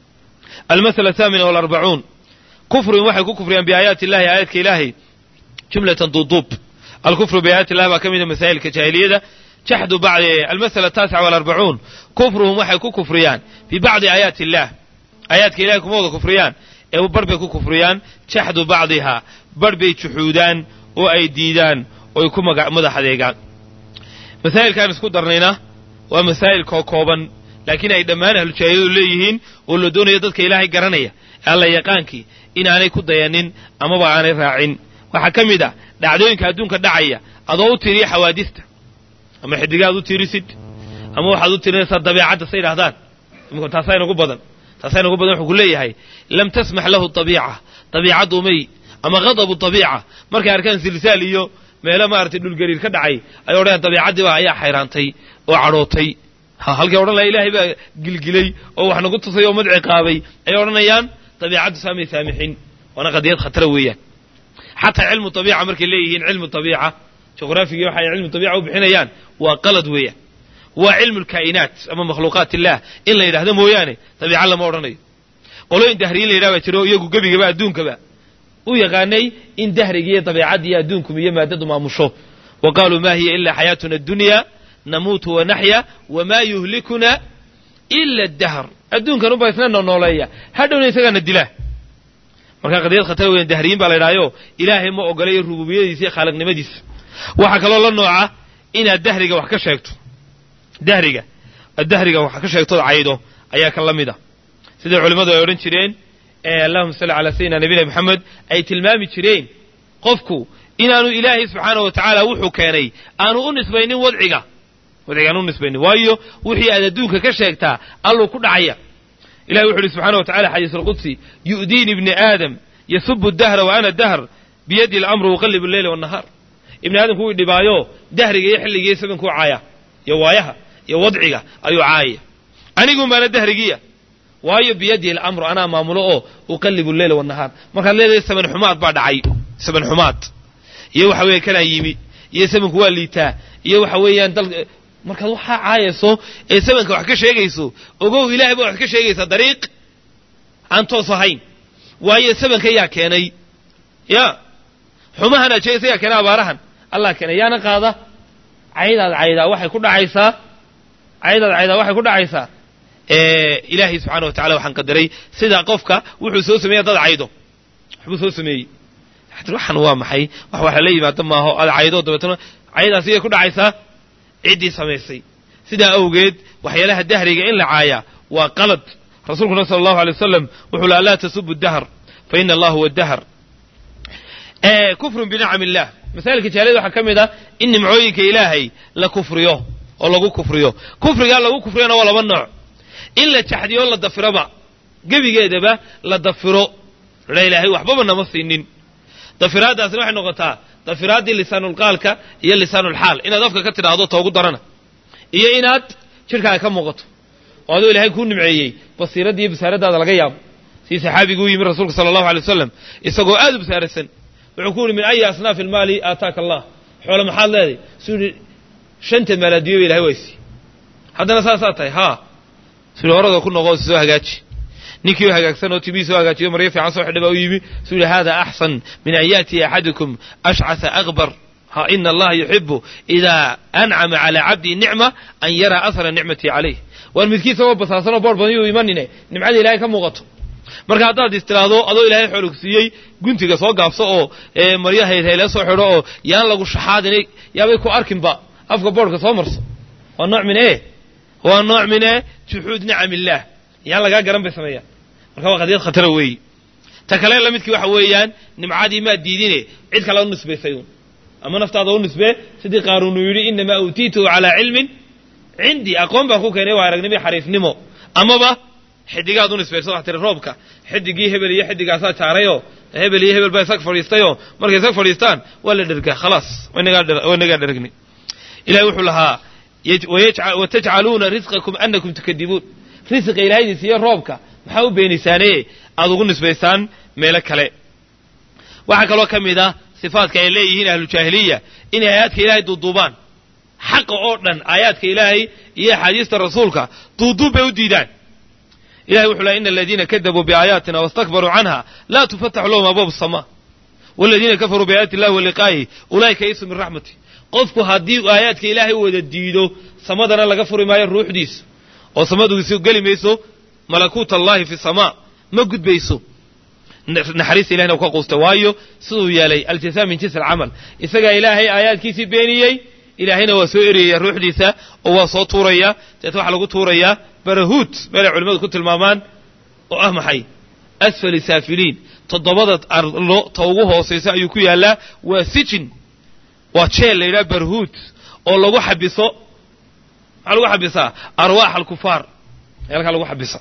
almasala athaamina walarbacuun kufrun waxay ku kufriyaan biaayaati illahi aayaadka ilaahay jumlatan duuduub alkufru biaayaati illahi baa ka mida masaa'ilka jaahiliyada jaxdu bacdi almasala ataasica walarbacuun kufruhum waxay ku kufriyaan bibacdi aayaati illaah aayaadka ilahay kuma wada kufriyaan ee barh bay ku kufriyaan jaxdu bacdihaa barh bay juxuudaan oo ay diidaan oo ay ku madax adeegaan masaa'ilkaan isku darnayna waa masaa'il koo kooban laakiin ay dhammaan ahlujaahiladu leeyihiin oo la doonayo dadka ilaahay garanaya alla yaqaankii inaanay ku dayanin amaba aanay raacin waxaa ka mid ah dhacdooyinka adduunka dhacaya adoo u tiriya xawaadista ama xidigaad u tirisid ama waxaad u tirinaysaa dabeecadda say idhahdaan taasaa inagu badan taasaa inagu badan wuxuu ku leeyahay lam tasmax lahu dabiica dabiicaddu may ama ghadabu dabiica markay arkaan silsaal iyo meelo maaragtay dhulgariir ka dhacay ay odhanayaan dabiicaddiiba ayaa xayraantay oo cadhootay halkay odhan laha ilaahay baa gilgilay oo wax nagu tusay oo madci qaabay ayay odhanayaan dabiicaddu saamay saamixin waana qadiyad khatara weeyaan xataa cilmu dabiica markay leeyihiin cilmu dabiica juqraafigii waxay cilmu dabiica u bixinayaan waa qalad weeyaan waa cilmu lkaa'inaat ama makhluuqaat illah in la yidhahdo mooyaane dabiica lama odhanayo qolooyin dahriyin la yidhaha baa jiro iyagu gebigaba adduunkaba u yaqaanay in dahrigiiyo dabeicaddiiyo adduunkum iyo maaddadu maamusho wa qaaluu ma hiya ila xayaatuna addunya namuutu wanaxya wamaa yuhlikuna ila dahr adduunkan unbaa isna noolooleeya hadhowna isagaana dilaa markaa qadiyad khatar weyan dahriyin baa la ydhahayo ilaahay ma ogolayo rububiyadiisa iyo khaaliqnimadiisa waxaa kaloo la nooca inaad dahriga wax ka sheegto dahriga dahriga wax ka sheegtood caydo ayaa kan la mid a sida culimmadu ay odhan jireen allahuma salli calaa sayidina nabiyina moxamed ay tilmaami jireen qofku inaanu ilaahay subxaana wa tacaala wuxuu keenay aanu u nisbaynin wadciga wadciga aanu u nisbaynin waayo wixii aad adduunka ka sheegtaa alluu ku dhacaya ilahi wuxu uhi subxana wa tacala xadiis alqudsi yu'diini ibni aadam yasubu dahra wa ana dahr biyadi alamru uqallibu alleyla wannahaar ibni aadamku wuu dhibaayo dahriga iyo xilliga iyo sabankuu caaya iyo waayaha iyo wadciga ayuu caayaya anigun baana dahrigiya waayo biyadi alamru anaa maamulo oo uqallibu alleyla wannahaar markaad leedahay saban xumaad baa dhacay saban xumaad iyo waxa weeye kanaa yimi iyo sabanku waa liitaa iyo waxa weeyaan dal markaad waxaa caayayso ee sabanka wax ka sheegayso ogow ilahay baa wax ka sheegaysaa dariiq aan toos ahayn waayo sabanka yaa keenay ya xumahan aad sheegaysa yaa keenay abaarahan allah keenay yaana qaada caydaad caydaa waxay ku dhacaysaa caydaad caydaa waxay ku dhacaysaa ilaahay subxana wa tacala waxaan qadaray sidaa qofka wuxuu soo sameeya dad caydo waxbuu soo sameeyey waxan waa maxay wax wax lala yimaado maaho aad caydo dabeetana cayadaas iyay ku dhacaysaa ciddii samaysay sidaa awgeed waxyaalaha dahriga in la caayaa waa qalad rasuulkuna sala allahu alay wasalam wuxuu laha laa tasubu dahr fa ina allah huwa dahr kufrun binicam illah masaailka jahiliyada waxaa ka mid ah in nimcooyinka ilaahay la kufriyo oo lagu kufriyo kufrigaa lagu kufriyana waa laba nooc in la jaxdiyo la dafiroba gebigeedaba la dafiro la ilaahay waxbaba nama siinin dafiraaddaasina waxay noqotaa dafiraaddii lisaanulqaalka iyo lisaanulxaal inaad afka ka tidhaahdo toogu darana iyo inaad jidhkaaga ka muuqato oo adoo ilaahay kuu nimceeyey basiiradda iyo basaaradaada laga yaabo sii saxaabiguu yimi rasuulka sala allahu alay wasalam isagoo aad u basaarasan wuxuu ku yidhi min ayi asnaafi ilmaali aataaka allah xoole maxaad leeday suu yidhi shanta maalaadiyo ba ilahay waysi haddana saasaa tahay haa suu yidhi horada ku noqo soo hagaaji ninkii oo hagaagsan oo timihii soo hagaajiyo maryo fiican soo xidhay baa u yimi suu yidhi hada axsan min an yaatiya axadukum ashcasa akbar ha ina allaha yuxibu idaa ancama calaa cabdii nicma an yaraa asra nicmatii calayh waan midkiisa oo basaasanoo boor badan yuu imanine nimcada ilahay ka muuqato marka haddaad is tiraahdo adoo ilaahay xoolog siiyey guntiga soo gaabso oo maryo haydhayla soo xidho oo yaan lagu shaxaadin yaabay ku arkinba afka boorhka soo marso waa nooc min e waa nooc min e juxuud nicam illaah yaan lagaa garan bay sameeyaan marka waa qadiyad khatara weeyi ta kale la midkii waxa weeyaan nimcadii maad diidine cid kale u nisbaysay un ama naftaada u nisbee sidii qaaruun uu yidhi inamaa uutiituhu calaa cilmin cindii aqoon baan ku keenay waa aragnimo xariifnimo amaba xidigaad u nisbayso wax tiri roobka xidigii hebel iyo xidigaasaa jaarayoo hebel iyo hebel baa isag fadhiistayoo markay isag fadhiistaan waa la dhergaa khalaas waynagaa dhergni ilahay wuxuu lahaa watajcaluuna risqakum anakum tukadibuun risqa ilaahaydi siiyo roobka maxaa u beenaysaane aad ugu nisbaysaan meelo kale waxaa kaloo ka mid ah sifaadka ay leeyihiin ahlujaahiliya inay aayaadka ilaahay duuduubaan xaqa oo dhan aayaadka ilaahay iyo axaadiista rasuulka duuduub bay u diidaan ilahay wuxuu lahay ina aladiina kadabuu biaayaatina wastakbaruu canha laa tufataxu lahum abwaab asamaa waladiina kafaruu biaayaati illahi wa liqaa'ihi ulaa'ika yaisuu min raxmati qofku haddii aayaadka ilaahay wada diido samadana laga furi maayo ruuxdiisu oo samaduisu geli mayso malakuut allahi fi samaa ma gudbayso naxariista ilahina u ka quusta waayo siduu yeelay aljazaa min jinsi alcamal isagaa ilaahay aayaadkiisii beeniyey ilaahayna waa soo eriyaya ruuxdiisa oo waa soo tuuraya deet waxaa lagu tuurayaa barahuut meelay culimmadu ku tilmaamaan oo ah maxay asfali saafiliin toddobada arlo ta ugu hoosaysa ayuu ku yaallaa waa sijin waa jeel la yidhaha barhuut oo lagu xabiso maxaa lagu xabisaa arwaax alkufaar halkaa lagu xabisa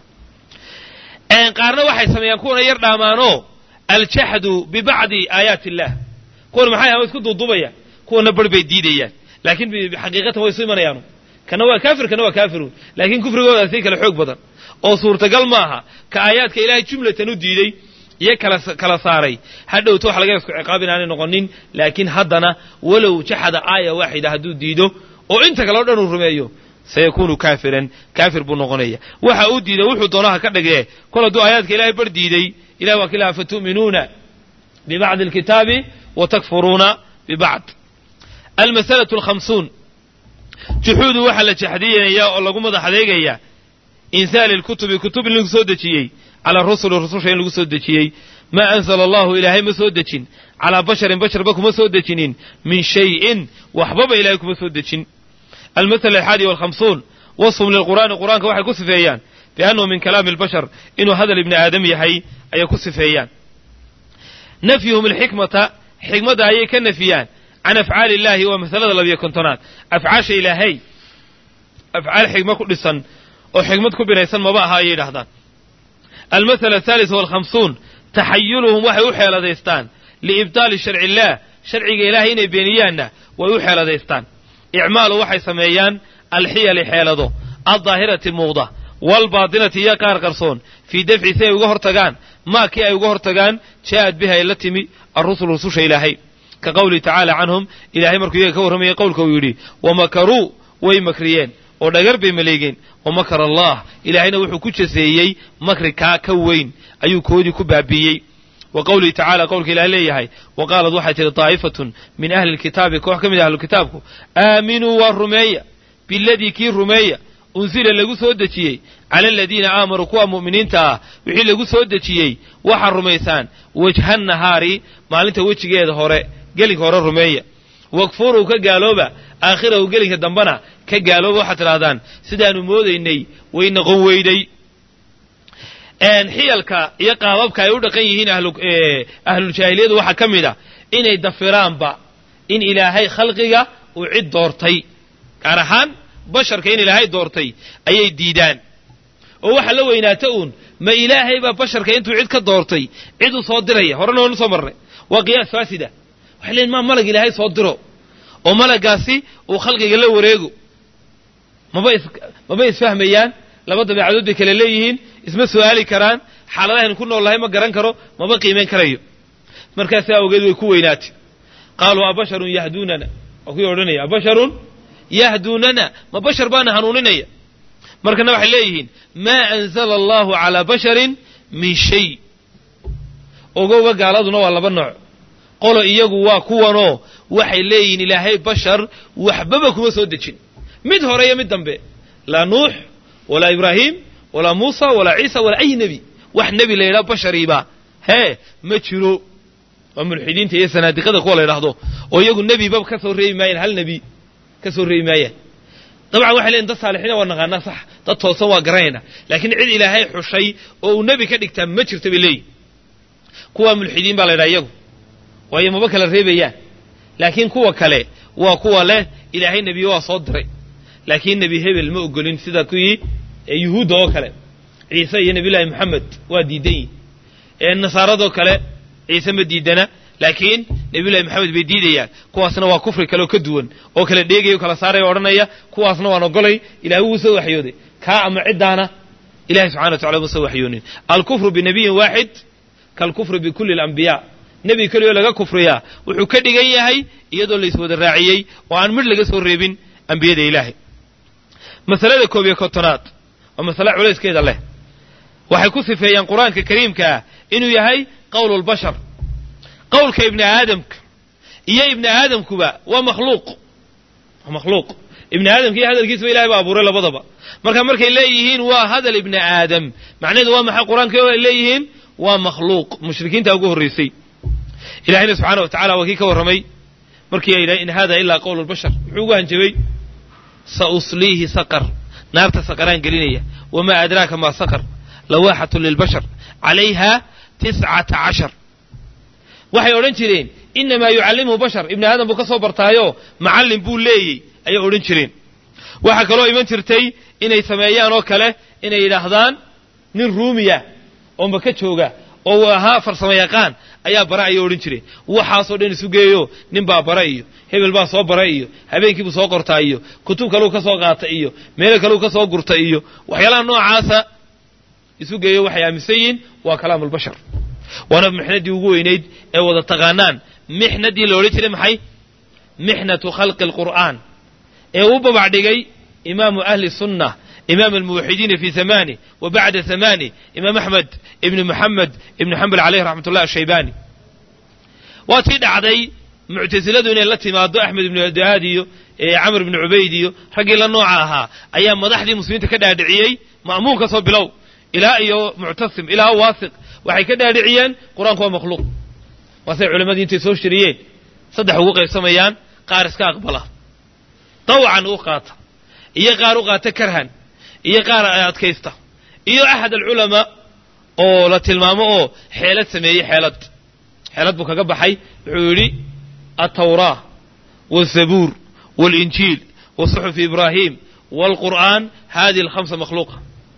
qaarna waxay sameeyaan kuwana yar dhaamaanoo aljaxdu bibacdi aayaati illah kuwana maxay ama isku duuduubaya kuwana bar bay diidayaan laakiin xaqiiqatan way isu imanayaanu kana waa kaafir kana waa kaafiruun laakiin kufrigooda sii kale xoog badan oo suurtagal maaha ka aayaadka ilaahay jumlatan u diiday iyo kala kala saaray hadhowta waxa laga isku ciqaab inaanay noqonin laakiin haddana walow jaxada aaya waaxida hadduu diido oo inta kale o dhan uu rumeeyo sayakunu kaafiran kaafir buu noqonaya waxa uu diiday wuxuu doonaha ka dhigee kol hadduu aayaadka ilahay bar diiday ilahi waa kilaha fatu'minuuna bibacdi alkitaabi wa takfuruuna bibacd almasalatu alkhamsuun juxuudu waxaa la jaxdiyanayaa oo lagu madax adeegayaa insaali lkutubi kutub in lagu soo dejiyey calaa rusuli rususha in lagu soo dejiyey maa anzala allahu ilaahay ma soo dejin calaa basharin basharba kuma soo dejinin min shayin waxbaba ilahay kuma soo dejin almasala alxaadi walkhamsuun wasfum lilqur'aani qur'aanka waxay ku sifeeyaan biannahu min kalaami albashar inuu hadal ibni aadam yahay ayay ku sifeeyaan nafyuhum alxikmata xikmadda ayay ka nafiyaan can afcaali illahi waa masalada labiyo kontonaad afcaasha ilaahay afcaal xikma ku dhisan oo xikmad ku binaysan maba aha ayay yidhahdaan almasala athaalis walkhamsuun taxayuluhum waxay u xeeladaystaan liibtaali sharci illaah sharciga ilaahay inay beeniyaanna way u xeeladaystaan icmaalu waxay sameeyaan alxiyali xeelado addaahirati muuqda waalbaatinati iyo qaar qarsoon fii dafci si ay uga hortagaan maa kii ay uga hortagaan jaa'ad bihi ay la timi arrusul rususha ilaahay ka qowlihi tacaala canhum ilaahay markuu iyaga ka warramayay qowlka uu yidhi wamakaruu way makriyeen oo dhagar bay maleegeen wamakara allah ilaahayna wuxuu ku jaseeyey makri kaa ka weyn ayuu koodii ku baabiiyey wa qowlihi tacala qowlka ilaah leeyahay wa qaalad waxay tihi daa'ifatun min ahli lkitaabi koox ka mid ah ahlukitaabku aaminuu waa rumeeya biladii kii rumeeya unsila lagu soo dejiyey cala aladiina aamanuu kuwa mu'miniinta ah wixii lagu soo dejiyey waxaad rumaysaan wajha nahaari maalinta wejigeeda hore gelinka hore rumeeya wakfuruu ka gaalooba aakhirahu gelinka dambena ka gaalooba waxaad tidhahdaan sidaanu moodaynay way noqon weyday xiyalka iyo qaababka ay u dhaqan yihiin ahluljaahiliyadu waxaa ka mid a inay dafiraanba in ilaahay khalqiga uu cid doortay gaar ahaan basharka in ilaahay doortay ayay diidaan oo waxaa la weynaata uun ma ilaahay baa basharka intuu cid ka doortay cid u soo diraya horena waanu soo marnay waa qiyaas faasida waxay leeyiin maa malag ilaahay soo diro oo malagaasi uu khalqiga la wareego maba is maba isfahmayaan laba dabeecadood bay kale leeyihiin isma su'aali karaan xaaladahaynu ku nool lahay ma garan karo maba qiimayn karayo markaasaa awgeed way ku weynaatay qaaluu abasharun yahduunana waa kuwii odhanaya abasharun yahduunana ma bashar baana hanuuninaya markana waxay leeyihiin maa anzala allahu calaa basharin min shay ogowga gaaladuna waa laba nooc qolo iyagu waa kuwanoo waxay leeyihiin ilaahay bashar waxbaba kuma soo dejin mid hore iyo mid dambe laa nuux walaa ibraahim walaa muusa walaa ciisa walaa ay nebi wax nebi la yidhaha bashariiba hee ma jiro waa mulxidiinta iyo sanaadiqada kuwa la yidhaahdo oo iyagu nebiba ka soo reebi maayaan hal nebi ka soo reebi maayaan dabcan waxay leeyiin dad saalixiina waa naqaanaa sax dad toosan waa garanayna laakiin cid ilaahay xushay oo uu nebi ka dhigtaa ma jirta bay leeyihin kuwaa mulxidiin baa la yidhaha iyagu waayo maba kala reebayaan laakiin kuwa kale waa kuwa leh ilaahay nebiye waa soo diray laakiin nebi hebel ma ogolin sida kuwii yuhuudda oo kale ciise iyo nebiyullaahi moxamed waa diidan yihin nasaaradoo kale ciise ma diidana laakiin nebiyullahi moxamed bay diidayaan kuwaasna waa kufri kale oo ka duwan oo kala dheegaya o kala saaraya o odhanaya kuwaasna waan ogolay ilahay wuu soo waxyooday kaa ama ciddaana ilahay subxana wa tacala uma soo waxyoonin alkufru binabiyin waaxid kaalkufri bikulli alambiyaa nebi keliyo laga kufriyaa wuxuu ka dhigan yahay iyadoo la iswada raaciyey oo aan midh laga soo reebin ambiyada ilaahay masalada koob iyo kontonaad waa masale culayskeeda leh waxay ku sifeeyaan qur-aanka kariimkaa inuu yahay qowlu lbashar qowlka ibni aadamka iyo ibni aadamkuba waa makhluuq waa makhluuq ibni aadamka iyo hadalkiisaba ilahay baa abuuray labadaba marka markay leeyihiin waa hadal ibni aadam macnaheedu waa maxay qur-aanka ay leeyihiin waa makhluuq mushrikiinta ugu horraysay ilahayna subxaana wa tacala waa kii ka warramay markii ay yidhahay in hada ilaa qowl lbashar muxuu ugu hanjabay sa usliihi saqar naarta saqaraan gelinaya wamaa adraaka maa saqar lawaaxatu lilbashar calayha tiscata cashar waxay odhan jireen inamaa yucallimhu bashar ibni aadam buu ka soo bartaayo macallin buu leeyey ayay odhan jireen waxaa kaloo iman jirtay inay sameeyaan oo kale inay yidhaahdaan nin ruumiya oo maka jooga oo uu ahaa farsamo yaqaan ayaa bara ayay odhan jireen waxaasoo dhan isu geeyo nin baa bara iyo hebel baa soo bara iyo habeenkiibuu soo qortaa iyo kutub kaleu ka soo qaata iyo meelo kaleu ka soo gurta iyo waxyaalaha noocaasa isu geeyo waxay aaminsan yihiin waa kalaamu lbashar waana mixnadii ugu weynayd ee wada taqaanaan mixnadii la odhan jiray maxay mixnatu khalqi alqur'aan ee uu babac dhigay imaamu ahli sunna imaam almuwaxidiina fi zamani wa bacda zamani imaam axmed ibni moxamed ibni xambal caleyh raxmat ullah ashaybani waa tii dhacday muctasiladu inay la timaado axmed ibnu dahaad iyo camr ibni cubayd iyo raggii la nooca ahaa ayaa madaxdii muslimiinta ka dhaadhiciyey ma'muun ka soo bilow ilaa iyo muctasim ilaa waasiq waxay ka dhaadhiciyeen qur-aanku waa makhluuq waasay culammadii intay soo shiriyeen saddex ugu qaybsamayaan qaar iska aqbala dawcan u qaata iyo qaar u qaata karhan iyo qaar adkaysta iyo axad alculamaa oo la tilmaamo oo xeelad sameeyey xeelad xeelad buu kaga baxay wuxuu yidhi altawraa walzabuur walinjiil wa suxufi ibraahim waalqur'aan hadihi alkhamsa makhluuqa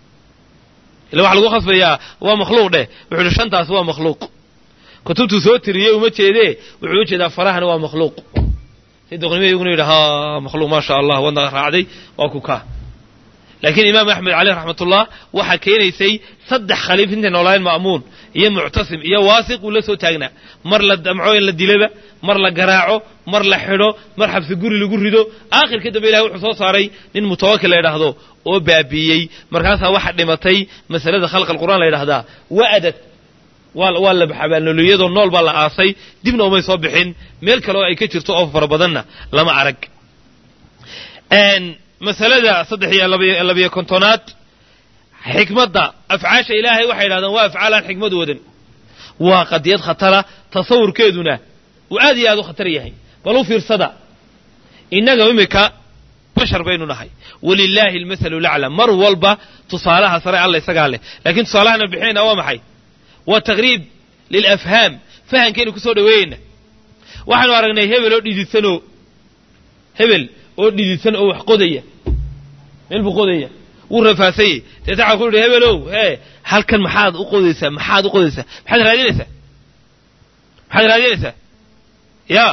ila waxa lagu khasbayaa waa makhluuq dheh wuxuu yidhi shantaas waa makhluuq kutubtuu soo tiriyey uma jeedee wuxuu u jeedaa farahana waa makhluuq si doqnimo iyaguna yidhi ha makhluuq maa sha allah wadna raacday waa ku kaa laakiin imaam axmed caleyh raxmatullah waxaa keenaysay saddex khaliif intay noolaayeen ma'muun iyo muctasim iyo waasiq uu la soo taagnaa mar la damco in la dilaba mar la garaaco mar la xidho mar xabsi guri lagu rido aakhirka dambe ilahay wuxuu soo saaray nin mutawakil la yidhaahdo oo baabiiyey markaasaa waxa dhimatay masalada khalq alqur'aan la yidhahdaa wa'adad waa la xabaalnoloyadoo nool baa la aasay dibna umay soo bixin meel kale oo ay ka jirto oo fara badanna lama arag masalada saddex iyo labiyo kontonaad xikmadda afcaasha ilaahay waxay yidhahdaan waa afcaal aan xikmad wadan waa qadiyad khatara tasawurkeeduna uu aad iyo aad u khatar yahay bal u fiirsada innaga imika bashar baynu nahay walilaahi almasalu laclam mar walba tusaalaha sare alla isagaa leh laakiin tusaalahana bixinayna waa maxay waa taqriib lilafhaam fahankaynu ku soo dhoweeyeyna waxaanu aragnay hebel oo dhididsanoo hebel oo dhididsan oo wax qodaya meel buu qodaya wuu rafaasayey deeta waxaa ku yidhi hebelow hee halkan maxaad u qodaysaa maxaad u qodaysaa maxaad raadinaysaa maxaad raadinaysaa ya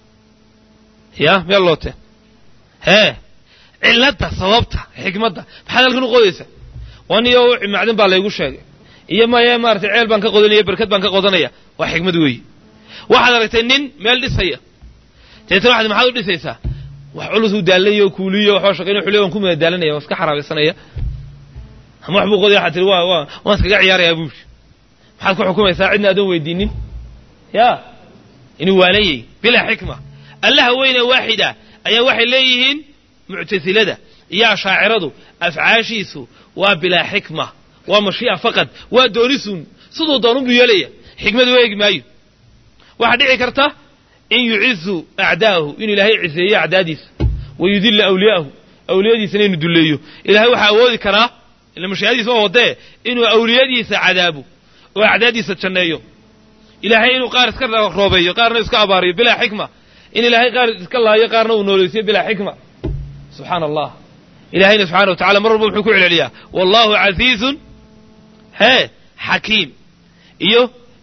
ya meel loote hee cilladda sababta xikmadda maxaad halkan u qodaysaa waniyo macdan baa laygu sheegay iyo maya maaratay ceel baan ka qodanaya berkad baan ka qodanaya waa xikmad weeye waxaad aragtay nin meel dhisaya deetana waxaad maxaad u dhisaysaa wax culus uu daalanayo kuuliyo waxbaa shaqayn xuley waan ku madadaalanaya waan iska xaraabaysanaya ama wax buu qodaya waxaad tihi waa waa waan iskaga ciyaarayaa buushi maxaad ku xukumaysaa cidna adoon weydiinin ya inuu waalayey bilaa xikma allaha weyne waaxida ayaa waxay leeyihiin muctasilada iyo ashaaciradu afcaashiisu waa bilaa xikma waa mashii'a faqad waa doonisun siduu doonunbuu yeelaya xikmadu eegi maayo waxaa dhici karta in yucizu acdaa'ahu inuu ilaahay ciseeyo acdaadiisa wa yudilla awliyaahu awliyadiisana inuu dulleeyo ilahay waxaa awoodi karaa ila mashiicadiisa waa wadee inuu awliyadiisa cadaabo oo acdaadiisa janneeyo ilaahay inuu qaar iska roobeeyo qaarna iska abaariyo bilaa xikma in ilaahay qaar iska laayo qaarna uu nooleysiyo bilaa xikma subxaana allah ilahayna subxana wa tacala mar walba wuxuu ku celceliyaa wallahu casiizun hee xakiim iyo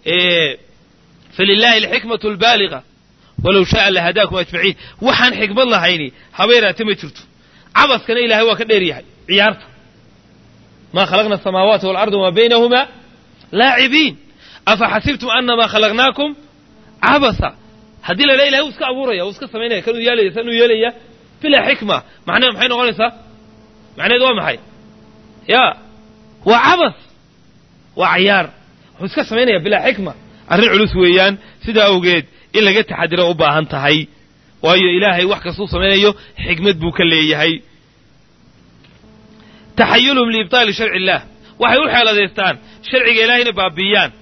falilahi alxikmatu albaaliga walow shaaa lahadaakum ajmaciin waxaan xikmad lahayni habeeraate ma jirto cabaskana ilahay waa ka dheer yahay ciyaarta maa khalaqna asamaawaati waalarda wamaa baynahumaa laacibiin afa xasibtum anamaa khalaqnaakum cabasa haddii la dhaha ilahay uu iska abuuraya uu iska samaynaya kanuu yeelaya sanuu yeelaya bilaa xikma macnaheed maxay noqonaysaa macnaheed waa maxay ya waa cabas waa cayaar wuxuu iska samaynaya bilaa xikma arrin culus weeyaan sidaa awgeed in laga taxadiro u baahan tahay waayo ilaahay wax kastuu samaynayo xikmad buu ka leeyahay taxayulhum liibtaali sharci illaah waxay u xeeladaystaan sharciga ilahay inay baabiiyaan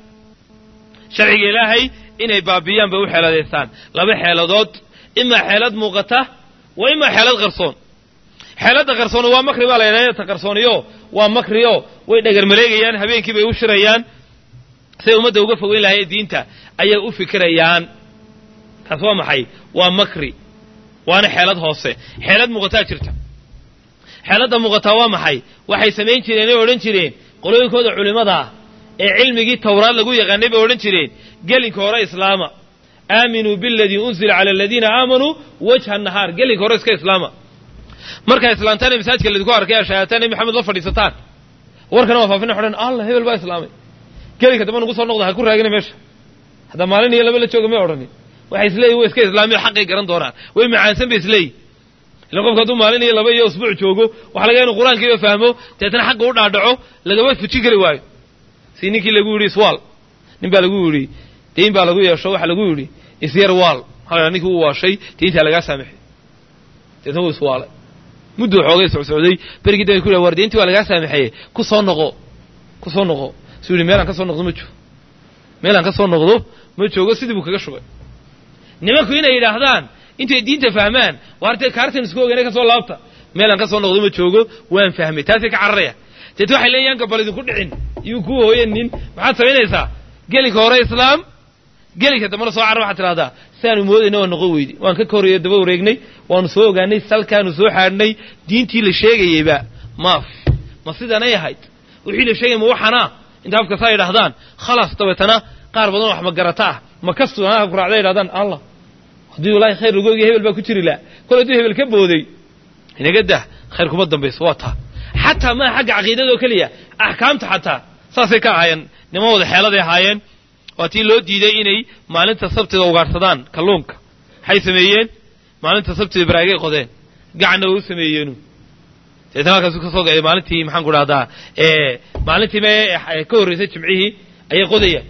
sharciga ilaahay inay baabiyaan bay u xeeladaystaan laba xeeladood imaa xeelad muuqata wa imaa xeelad qarsoon xeeladda qarsooni waa makri baa la yidhahda ta qarsooniyo waa makriyo way dhagar maleegayaan habeenkii bay u shirayaan siday ummadda uga fogeyn lahaye diinta ayay u fikirayaan taas waa maxay waa makri waana xeelad hoose xeelad muuqataa jirta xeeladda muuqataa waa maxay waxay samayn jireen ay odhan jireen qolooyinkooda culimmada ah ee cilmigii tawraad lagu yaqaanay bay odhan jireen gelinka hore islaama aaminuu biladii unzila cala aladiina aamanuu wajha nahaar gelinka hore iska islaama markaa islaantaan ee masaajidka laydinku arkay ashaataan ee maxamed la fadhiisataan warkana waa faafina xodhan allah hebel baa islaamay gelinka damba nugu soo noqda ha ku raagina meesha hadda maalin iyo laba la jooga may odhanin waxay isleeyihin way iska islaamiyo xaqay garan doonaan way macaansan bay isleeyihin ila qofka hadduu maalin iyo laba iyo usbuuc joogo waxa laga inu qur-aankiiba fahmo deetana xaqa u dhaadhaco lagama fujin kari waayo si ninkii lagu yidhi iswaal nin baa lagu yidhi dayn baa lagu yeesho waxa lagu yidhi isyar waal hala ninkii uu waashay dayntaa lagaa saamaxay deetna wuu iswaalay mudduu xoogay socsocday berigii da ku yidhi war dayntii waa lagaa saamaxaye ku soo noqo ku soo noqo suu yidhi meelaan ka soo noqdo ma joogo meelaan ka soo noqdo ma joogo sidii buu kaga shubay nimanku inay yidhaahdaan intay diinta fahmaan waartee kaartan isku ogeena ka soo laabta meelaan ka soo noqdo ma joogo waan fahmay taasay ka cararaya deet waxay leeyahan gabal idinku dhicin iyuu kuu hooyanin maxaad samaynaysaa gelinka hore islaam gelinka dambana soo carra waxaad tidhahdaa siaanu moodayna waa noqon weydi waan ka koreeyo daba wareegnay waanu soo ogaanay salkaanu soo xaadhnay diintii la sheegayeyba maaf ma sidanay ahayd wixii la sheegay ma waxanaa inta afka saa yidhahdaan khalaas dabeetana qaar badan wax magarata ah ma kastu anaha ku raacda yidhahdaan allah haddii walaahi khayr lagoogiya hebel baa ku jiri laha kol hadduu hebel ka booday inaga dah khayr kuma dambayso waa taa xataa maa xagga caqiidada oo keliya axkaamta xataa saasay ka ahaayeen niman wada xeeladay ahaayeen waa tii loo diiday inay maalinta sabtida ugaadhsadaan kalluunka maxay sameeyeen maalinta sabtida baraagay qodeen gacanna way u sameeyeenu deetna halkaasu ka soo gaay maalintii maxaan ku dhahdaa maalintii me ka horraysay jimcihii ayay qodayaan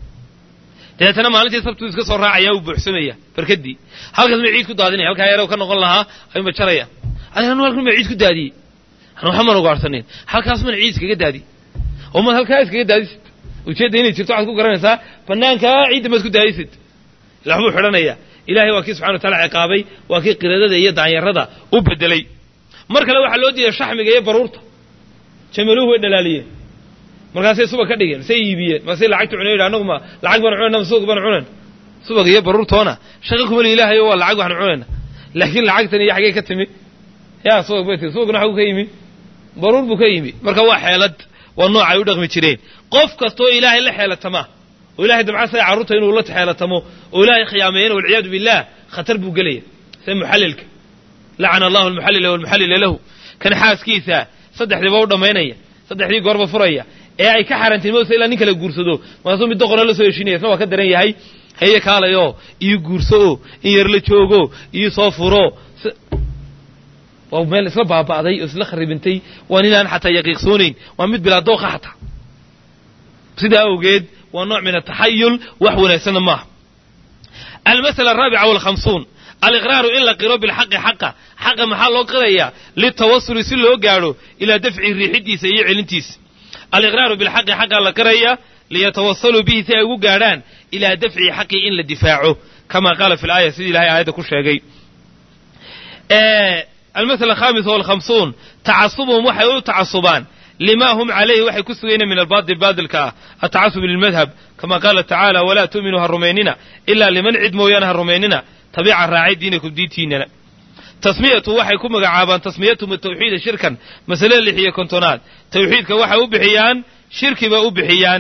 dabeetana maalintii sabtuu iska soo raacaya uu buuxsamaya barkadii halkaas ma ciid ku daadinaya halkaa yarow ka noqon lahaa ayuunba jarayaan adiga anu halkan ma ciid ku daadiyey anu waxba maan ugaarhsanin halkaas mana ciid iskaga daadi oo maad halkaa iskaga daadisid ujeedda inay jirto waxaad ku garanaysaa bannaankaa ciidda maad ku daadisid ila waxbuu xidhanayaa ilahay waa kii subxana wa taala ciqaabay waa kii qiradada iyo daanyarada u bedelay mar kale waxaa loo diiday shaxmiga iyo baruurta jamaluhu way dhalaaliyeen markaasay subag ka dhigeen say iibiyeen markaasay lacagta cunay yidhi annagu ma lacag baan cunayna ma subag baan cunayna subag iyo baruurtoona shaqa kumali ilaahayo waa lacag waxaan cunayna laakiin lacagtan iyo xaggee ka timi yaa subag bay tiri subagna xagu ka yimi baruur buu ka yimi marka waa xeelad waa nooc ay u dhaqmi jireen qof kastoo ilaahay la xeelatamaa oo ilahay dabcasaya carruurta inuu la xeelatamo oo ilaahay khiyaameeyana walciyaadu billah khatar buu gelaya sida muxallilka lacana allahu almuxallila walmuxallila lahu kan xaaskiisa saddexdiiba u dhammaynaya saddexdii goorba furaya ee ay ka xaaraantinimoosa ilaa nin kala guursado markaasuu mid doqona la soo heshinaya isna waa ka daran yahay haye kaalayoo iyo guurso o in yar la joogo iyo soo furo waa meel isla baaba'day oo isla kharibintay waa ninaan xataa yaqiiqsoonayn waa mid bilaa dooqa xataa sidaa awgeed waa nooc min ataxayul wax wanaagsanna maaha almasala araabica walkhamsuun aliqraaru in la qiro bilxaqi xaqa xaqa maxaa loo qirayaa litawasuli si loo gaadho ilaa dafci riixidiisa iyo celintiisa aliqraaru bilxaqi xaqaa la qiraya liyatawasaluu bihi si ay ugu gaadhaan ilaa dafci xaqi in la difaaco kama qaala fi laaya sidii ilahay aayadda ku sheegay almasala alkhaamisa walkhamsuun tacasubuhum waxay u tacasubaan lima hum calayhi waxay ku sugayna min albaatil baadilka ah atacasub lilmadhab kama qaala tacaala walaa tu'minuu ha rumaynina ilaa liman cid mooyaane ha rumaynina tabiica raacay diinakum diintiinana tasmiyatu waxay ku magacaabaan tasmiyatum tawxiida shirkan masalada lix iyo kontonaad tawxiidka waxay u bixiyaan shirki bay u bixiyaan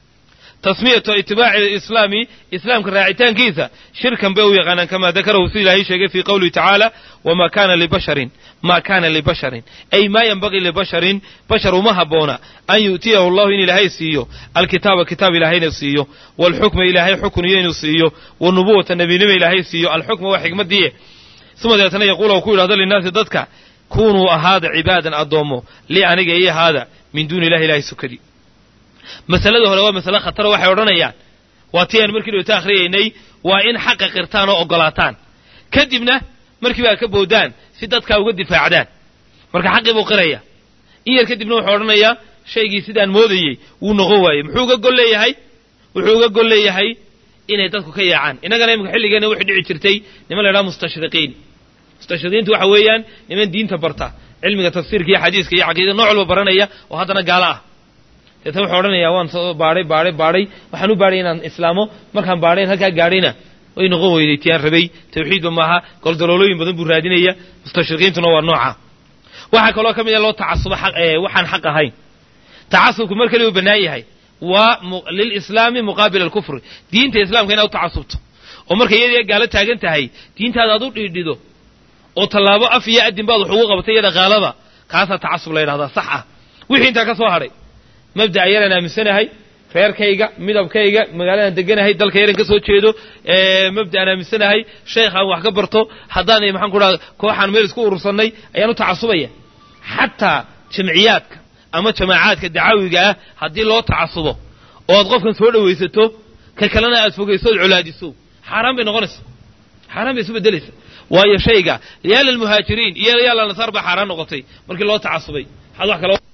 tasmiyatu itibaaci islaami islaamka raacitaankiisa shirkan bay u yaqaanaan kamaa dakarahu sida ilaahay sheegay fii qowlihi tacaala wamaa kaana libasharin maa kaana libasharin ay maa yanbagii libasharin bashar uma habboona an yu'tiyahu allahu in ilaahay siiyo alkitaaba kitaab ilaahayna siiyo waalxukma ilaahay xukun iyo inuu siiyo wanubuwata nebinimo ilaahay siiyo alxukma waa xikmaddiiye uma deetana yaquula u ku yidhahdo linnaasi dadka kunuu ahaada cibaadan addoommo lii aniga ii ahaada min duuni illahi ilahay sukadii masalada hore waa masale khataro waxay odhanayaan waa tii aan markii dhowta akhriyaynay waa in xaqa qirtaan oo oggolaataan kadibna markiiba ad ka boodaan si dadkaa uga difaacdaan marka xaqii buu qiraya in yar kadibna wuxuu odhanayaa shaygii sidaan moodayey wuu noqon waayey muxuu uga gol leeyahay wuxuu uga gol leeyahay inay dadku ka yaacaan innagana imika xilligeenna waxay dhici jirtay niman la idhaha mustashriqiin mustashriqiintu waxa weeyaan niman diinta barta cilmiga tafsiirka iyo xadiiska iyo caqiidada nooc walba baranaya oo haddana gaalo ah deetna wuxuu odhanayaa waan soo baadhay baadhay baadhay waxaan u baadhay inaan islaamo markaan baadhayn halkaa gaadhayna way noqon weyday tiyaan rabay tawxiidba maaha goldaloolooyin badan buu raadinaya mustashriqiintuna waa nooca waxaa kaloo ka mid a loo tacasubo waxaan xaq ahayn tacasubku mar kale uu bannaan yahay waa lilislaami muqaabila alkufri diinta islaamka inaad u tacasubto oo markay iyadii gaalo taagan tahay diintaada aad u dhiidhido oo tallaabo af iyo adin baad wax ugu qabatay iyo dhaqaalaba kaasaa tacasub la yidhahdaa sax ah wixii intaa ka soo hadhay mabda'a yaraan aaminsanahay reerkayga midabkayga magaaladan deganahay dalka yaran ka soo jeedo mabda'aan aaminsanahay sheekhaan wax ka barto haddaan maxaan ku dhaha kooxaan meel isku urursannay ayaan u tacasubaya xataa jamciyaadka ama jamaacaadka dacaawiga ah haddii loo tacasubo oo aad qofkan soo dhowaysato ka kalena aad fogayso ood colaadiso xaaraan bay noqonaysa xaaraan bay isu beddelaysa waayo shayga yaala almuhaajiriin iyo yaala nasaar baa xaaraan noqotay markii loo tacasubay waxaad wax kale